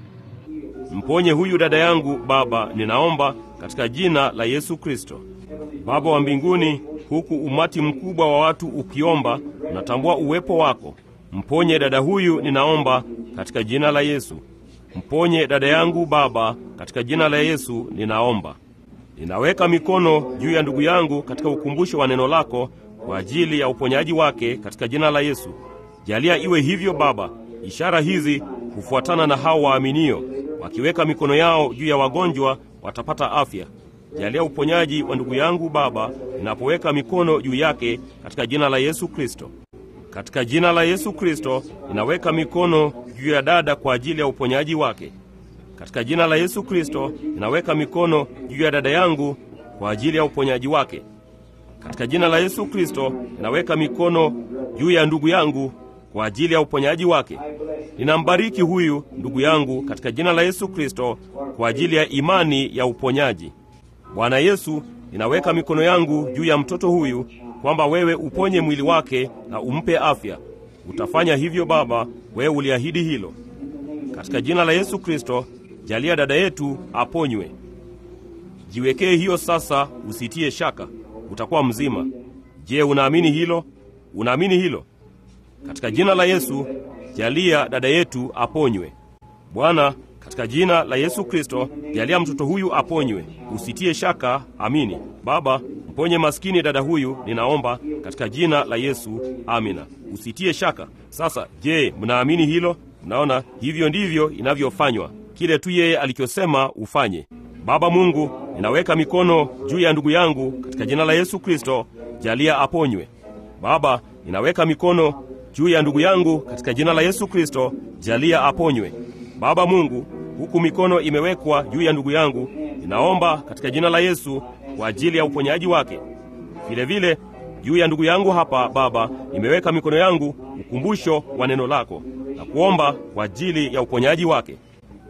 Mponye huyu dada yangu Baba, ninaomba katika jina la Yesu Kristo. Baba wa mbinguni, huku umati mkubwa wa watu ukiomba, unatambua uwepo wako. Mponye dada huyu, ninaomba katika jina la Yesu. Mponye dada yangu Baba, katika jina la Yesu ninaomba. Ninaweka mikono juu ya ndugu yangu katika ukumbusho wa neno lako kwa ajili ya uponyaji wake katika jina la Yesu. Jalia iwe hivyo Baba. Ishara hizi hufuatana na hao waaminio, wakiweka mikono yao juu ya wagonjwa watapata afya. Jalia uponyaji wa ndugu yangu Baba, ninapoweka mikono juu yake katika jina la Yesu Kristo. Katika jina la Yesu Kristo ninaweka mikono juu ya dada kwa ajili ya uponyaji wake. Katika jina la Yesu Kristo ninaweka mikono juu ya dada yangu kwa ajili ya uponyaji wake. Katika jina la Yesu Kristo ninaweka mikono juu ya ndugu yangu kwa ajili ya uponyaji wake. Ninambariki huyu ndugu yangu katika jina la Yesu Kristo kwa ajili ya imani ya uponyaji. Bwana Yesu, ninaweka mikono yangu juu ya mtoto huyu kwamba wewe uponye mwili wake na umpe afya. Utafanya hivyo Baba, wewe uliahidi hilo. Katika jina la Yesu Kristo, jalia dada yetu aponywe. Jiwekee hiyo sasa, usitie shaka, utakuwa mzima. Je, unaamini hilo? Unaamini hilo? Katika jina la Yesu, jalia dada yetu aponywe. Bwana, katika jina la Yesu Kristo, jalia mtoto huyu aponywe. Usitie shaka, amini. Baba, mponye maskini dada huyu, ninaomba katika jina la Yesu, amina. Usitie shaka. Sasa, je, mnaamini hilo? Mnaona, hivyo ndivyo inavyofanywa, kile tu yeye alichosema ufanye. Baba Mungu, ninaweka mikono juu ya ndugu yangu katika jina la Yesu Kristo, jalia aponywe. Baba, ninaweka mikono juu ya ndugu yangu katika jina la Yesu Kristo, jalia aponywe. Baba Mungu, huku mikono imewekwa juu ya ndugu yangu, ninaomba katika jina la Yesu kwa ajili ya uponyaji wake. Vile vile juu ya ndugu yangu hapa Baba, nimeweka mikono yangu, ukumbusho wa neno lako, na kuomba kwa ajili ya uponyaji wake.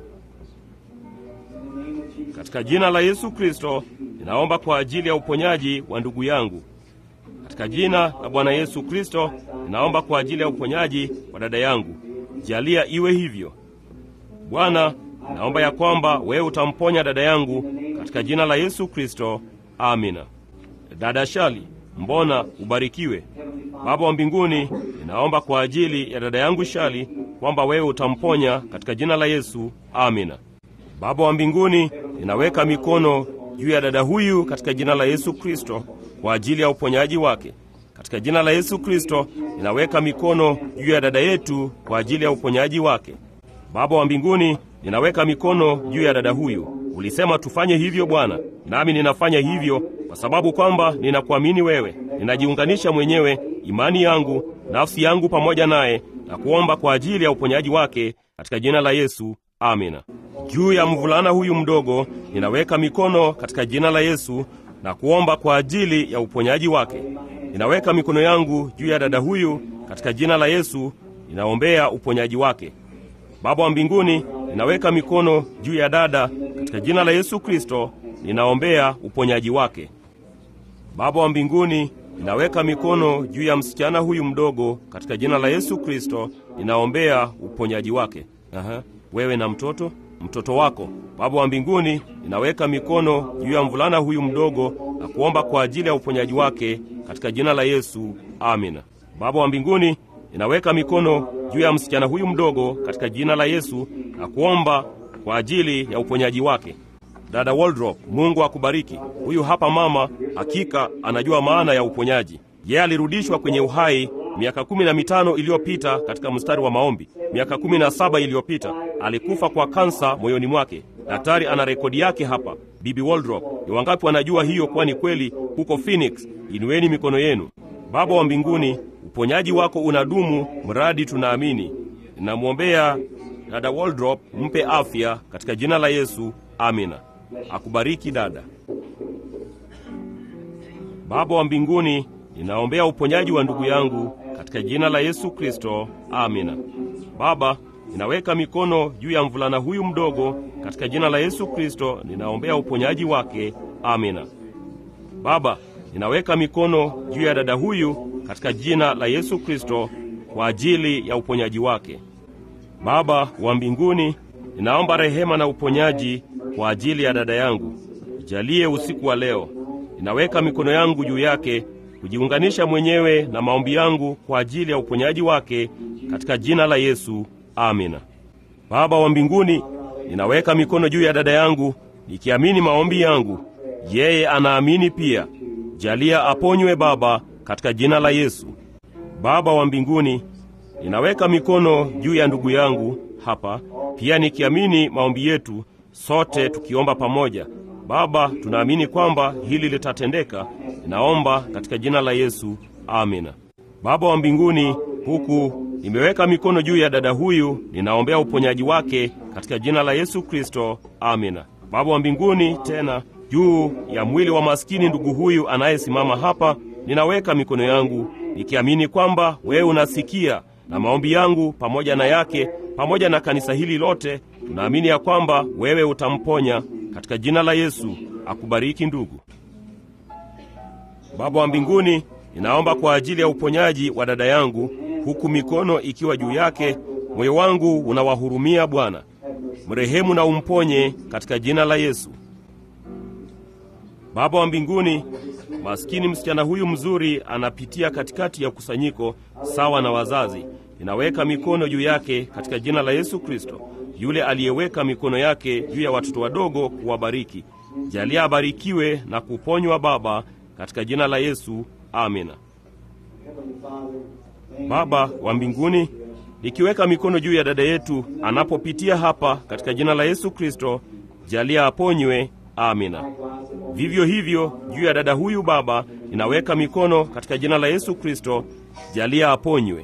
Katika jina la Yesu Kristo, ninaomba kwa ajili ya uponyaji wa ndugu yangu. Katika jina la Bwana Yesu Kristo, ninaomba kwa ajili ya uponyaji wa dada yangu. Jalia iwe hivyo. Bwana, naomba ya kwamba wewe utamponya dada yangu katika jina la Yesu Kristo. Amina. Dada Shali, mbona ubarikiwe. Baba wa mbinguni, ninaomba kwa ajili ya dada yangu Shali kwamba wewe utamponya katika jina la Yesu. Amina. Baba wa mbinguni, ninaweka mikono juu ya dada huyu katika jina la Yesu Kristo kwa ajili ya uponyaji wake. Katika jina la Yesu Kristo, ninaweka mikono juu ya dada yetu kwa ajili ya uponyaji wake. Baba wa mbinguni, ninaweka mikono juu ya dada huyu. Ulisema tufanye hivyo Bwana, nami ninafanya hivyo kwa sababu kwamba ninakuamini wewe. Ninajiunganisha mwenyewe, imani yangu, nafsi yangu pamoja naye, na kuomba kwa ajili ya uponyaji wake katika jina la Yesu. Amina. Juu ya mvulana huyu mdogo, ninaweka mikono katika jina la Yesu na kuomba kwa ajili ya uponyaji wake. Ninaweka mikono yangu juu ya dada huyu katika jina la Yesu, ninaombea uponyaji wake. Baba wa mbinguni, ninaweka mikono juu ya dada katika jina la Yesu Kristo, ninaombea uponyaji wake. Baba wa mbinguni, ninaweka mikono juu ya msichana huyu mdogo katika jina la Yesu Kristo, ninaombea uponyaji wake. Aha, wewe na mtoto mtoto wako. Baba wa mbinguni, ninaweka mikono juu ya mvulana huyu mdogo na kuomba kwa ajili ya uponyaji wake katika jina la Yesu. Amina. Baba wa mbinguni, ninaweka mikono juu ya msichana huyu mdogo katika jina la Yesu na kuomba kwa ajili ya uponyaji wake. Dada Waldrop, Mungu akubariki. Huyu hapa mama, hakika anajua maana ya uponyaji. Yeye alirudishwa kwenye uhai miaka kumi na mitano iliyopita katika mstari wa maombi. Miaka kumi na saba iliyopita alikufa kwa kansa moyoni mwake. Daktari ana rekodi yake hapa. Bibi Waldrop, ni wangapi wanajua hiyo kuwa ni kweli huko Phoenix? Inueni mikono yenu. Baba wa mbinguni, uponyaji wako unadumu mradi tunaamini. Ninamwombea dada Waldrop, mpe afya katika jina la Yesu. Amina. Akubariki dada. Baba wa mbinguni, ninaombea uponyaji wa ndugu yangu katika jina la Yesu Kristo, amina. Baba, ninaweka mikono juu ya mvulana huyu mdogo katika jina la Yesu Kristo, ninaombea uponyaji wake, amina. Baba, ninaweka mikono juu ya dada huyu katika jina la Yesu Kristo kwa ajili ya uponyaji wake. Baba wa mbinguni, ninaomba rehema na uponyaji kwa ajili ya dada yangu. Jalie usiku wa leo, ninaweka mikono yangu juu yake kujiunganisha mwenyewe na maombi yangu kwa ajili ya uponyaji wake katika jina la Yesu, amina. Baba wa mbinguni, ninaweka mikono juu ya dada yangu nikiamini maombi yangu. Yeye anaamini pia. Jalia aponywe Baba, katika jina la Yesu. Baba wa mbinguni, ninaweka mikono juu ya ndugu yangu hapa pia nikiamini maombi yetu, sote tukiomba pamoja. Baba, tunaamini kwamba hili litatendeka. Ninaomba katika jina la Yesu, amina. Baba wa mbinguni, huku nimeweka mikono juu ya dada huyu, ninaombea uponyaji wake katika jina la Yesu Kristo, amina. Baba wa mbinguni, tena juu ya mwili wa maskini ndugu huyu anayesimama hapa, ninaweka mikono yangu nikiamini kwamba wewe unasikia na maombi yangu pamoja na yake pamoja na kanisa hili lote, tunaamini ya kwamba wewe utamponya katika jina la Yesu. Akubariki ndugu. Baba wa mbinguni, ninaomba kwa ajili ya uponyaji wa dada yangu, huku mikono ikiwa juu yake. Moyo wangu unawahurumia Bwana, mrehemu na umponye katika jina la Yesu. Baba wa mbinguni, maskini msichana huyu mzuri anapitia katikati ya kusanyiko sawa na wazazi. Ninaweka mikono juu yake katika jina la Yesu Kristo, yule aliyeweka mikono yake juu ya watoto wadogo kuwabariki. Jalia abarikiwe na kuponywa Baba, katika jina la Yesu, amina. Baba wa mbinguni, nikiweka mikono juu ya dada yetu anapopitia hapa katika jina la Yesu Kristo, jalia aponywe, amina. Vivyo hivyo juu ya dada huyu Baba, ninaweka mikono katika jina la Yesu Kristo, jalia aponywe.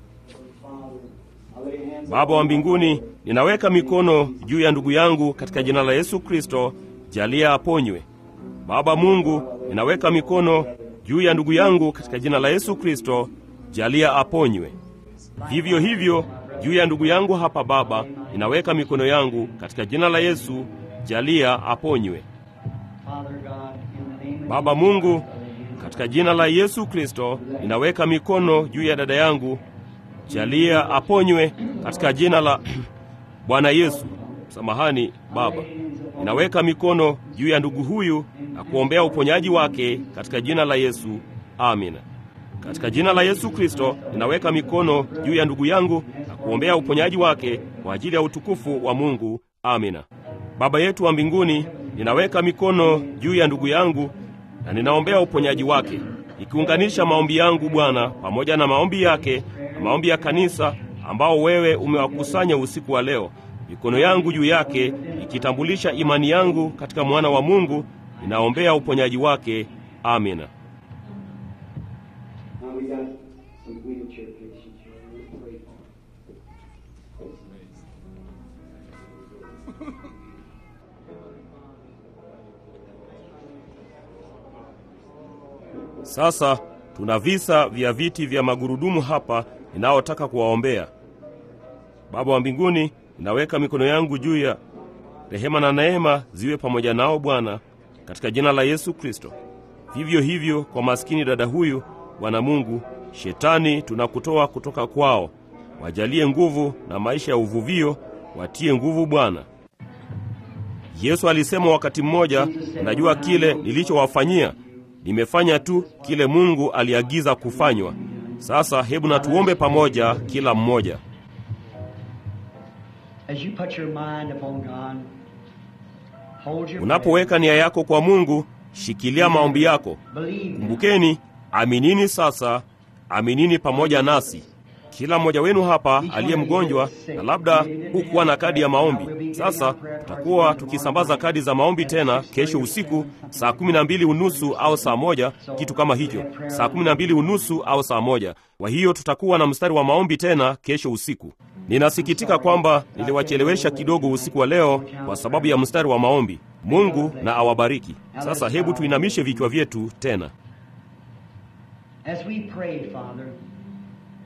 Baba wa mbinguni, ninaweka mikono juu ya ndugu yangu katika jina la Yesu Kristo, jalia aponywe. Baba Mungu, ninaweka mikono juu ya ndugu yangu katika jina la Yesu Kristo, jalia aponywe. Vivyo hivyo juu ya ndugu yangu hapa Baba, ninaweka mikono yangu katika jina la Yesu, jalia aponywe. Baba Mungu, katika jina la Yesu Kristo, ninaweka mikono juu ya dada yangu, jalia aponywe katika jina la Bwana Yesu. Samahani Baba, ninaweka mikono juu ya ndugu huyu na kuombea uponyaji wake katika jina la Yesu, amina. Katika jina la Yesu Kristo, ninaweka mikono juu ya ndugu yangu na kuombea uponyaji wake kwa ajili ya utukufu wa Mungu, amina. Baba yetu wa mbinguni, ninaweka mikono juu ya ndugu yangu na ninaombea uponyaji wake, ikiunganisha maombi yangu Bwana pamoja na maombi yake na maombi ya kanisa ambao wewe umewakusanya usiku wa leo. Mikono yangu juu yake ikitambulisha imani yangu katika mwana wa Mungu, ninaombea uponyaji wake, amina. Sasa tuna visa vya viti vya magurudumu hapa ninaotaka kuwaombea. Baba wa mbinguni, ninaweka mikono yangu juu ya rehema na neema ziwe pamoja nao Bwana, katika jina la Yesu Kristo. Vivyo hivyo kwa maskini dada huyu, Bwana Mungu, shetani tunakutoa kutoka kwao, wajalie nguvu na maisha ya uvuvio, watie nguvu Bwana. Yesu alisema wakati mmoja, najua kile nilichowafanyia nimefanya tu kile Mungu aliagiza kufanywa. Sasa hebu na tuombe pamoja, kila mmoja. Unapoweka nia yako kwa Mungu, shikilia maombi yako. Kumbukeni, aminini sasa, aminini pamoja nasi. Kila mmoja wenu hapa aliye mgonjwa na labda hukuwa na kadi ya maombi, sasa tutakuwa tukisambaza kadi za maombi tena kesho usiku saa kumi na mbili unusu au saa moja, kitu kama hicho, saa kumi na mbili unusu au saa moja. Kwa hiyo tutakuwa na mstari wa maombi tena kesho usiku. Ninasikitika kwamba niliwachelewesha kidogo usiku wa leo kwa sababu ya mstari wa maombi. Mungu na awabariki. Sasa hebu tuinamishe vichwa vyetu tena. As we pray, Father,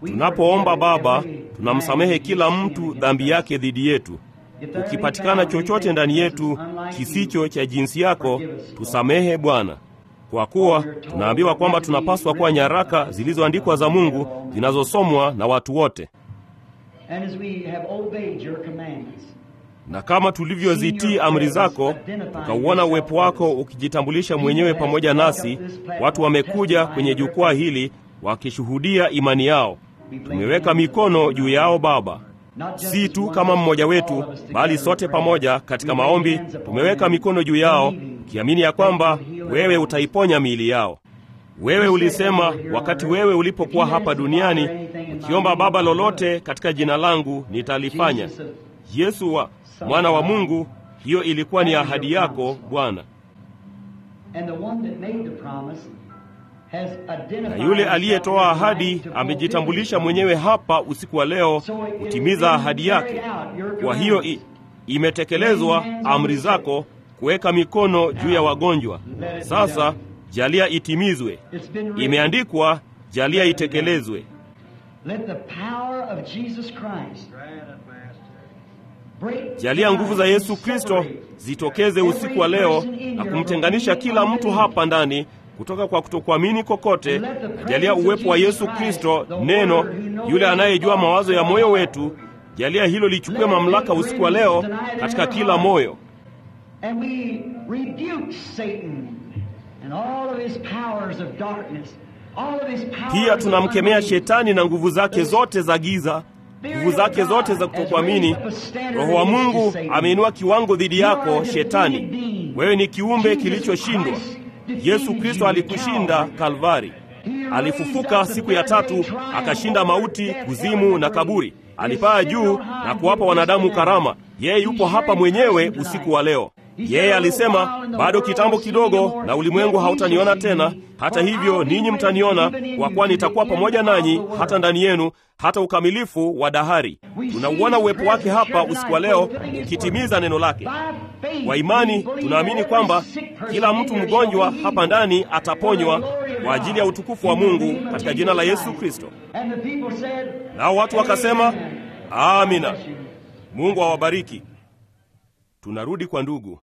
Tunapoomba Baba, tunamsamehe kila mtu dhambi yake dhidi yetu. Ukipatikana chochote ndani yetu kisicho cha jinsi yako, tusamehe Bwana, kwa kuwa tunaambiwa kwamba tunapaswa kuwa nyaraka zilizoandikwa za Mungu zinazosomwa na watu wote. And as we have obeyed your commandments, Na kama tulivyozitii amri zako, tukauona uwepo wako ukijitambulisha mwenyewe pamoja nasi, watu wamekuja kwenye jukwaa hili wakishuhudia imani yao. Tumeweka mikono juu yao Baba, si tu kama mmoja wetu, bali sote pamoja katika maombi tumeweka mikono juu yao, ukiamini ya kwamba wewe utaiponya miili yao. Wewe ulisema wakati wewe ulipokuwa hapa duniani, ukiomba Baba lolote katika jina langu nitalifanya. Yesu wa mwana wa Mungu, hiyo ilikuwa ni ahadi yako Bwana. and the one that made the promise has identified Na yule himself aliyetoa as the ahadi man to fulfill amejitambulisha it. mwenyewe hapa usiku wa leo kutimiza ahadi yake. Kwa hiyo i, imetekelezwa amri zako kuweka mikono juu ya wagonjwa. Sasa jalia itimizwe. It's been written. Imeandikwa, jalia itekelezwe. Let the power of Jesus Christ break Jalia nguvu za Yesu Kristo zitokeze usiku wa leo na kumtenganisha kila mtu hapa ndani kutoka kwa kutokuamini kokote. Na jalia uwepo wa Yesu Kristo, neno yule anayejua mawazo ya moyo wetu, jalia hilo lichukue mamlaka usiku wa leo katika kila moyo. And we rebuke Satan and all of his powers of darkness, all of his powers Pia of tunamkemea unbelief. shetani na nguvu zake zote za giza, nguvu zake zote za kutokuamini. Roho wa Mungu ameinua kiwango dhidi yako, shetani. Wewe ni kiumbe kilichoshindwa. Yesu Kristo alikushinda Kalvari. Alifufuka siku ya tatu, akashinda mauti, kuzimu na kaburi. Alipaa juu na kuwapa wanadamu karama. Yeye yupo hapa mwenyewe usiku wa leo. Yeye alisema, bado kitambo kidogo na ulimwengu hautaniona tena, hata hivyo ninyi mtaniona, kwa kuwa nitakuwa pamoja nanyi hata ndani yenu, hata ukamilifu wa dahari. Tunauona uwepo wake hapa usiku wa leo ukitimiza neno lake. Kwa imani tunaamini kwamba kila mtu mgonjwa hapa ndani ataponywa kwa ajili ya utukufu wa Mungu katika jina la Yesu Kristo. And the people said, Nao watu wakasema, amina. Mungu awabariki. Tunarudi kwa ndugu.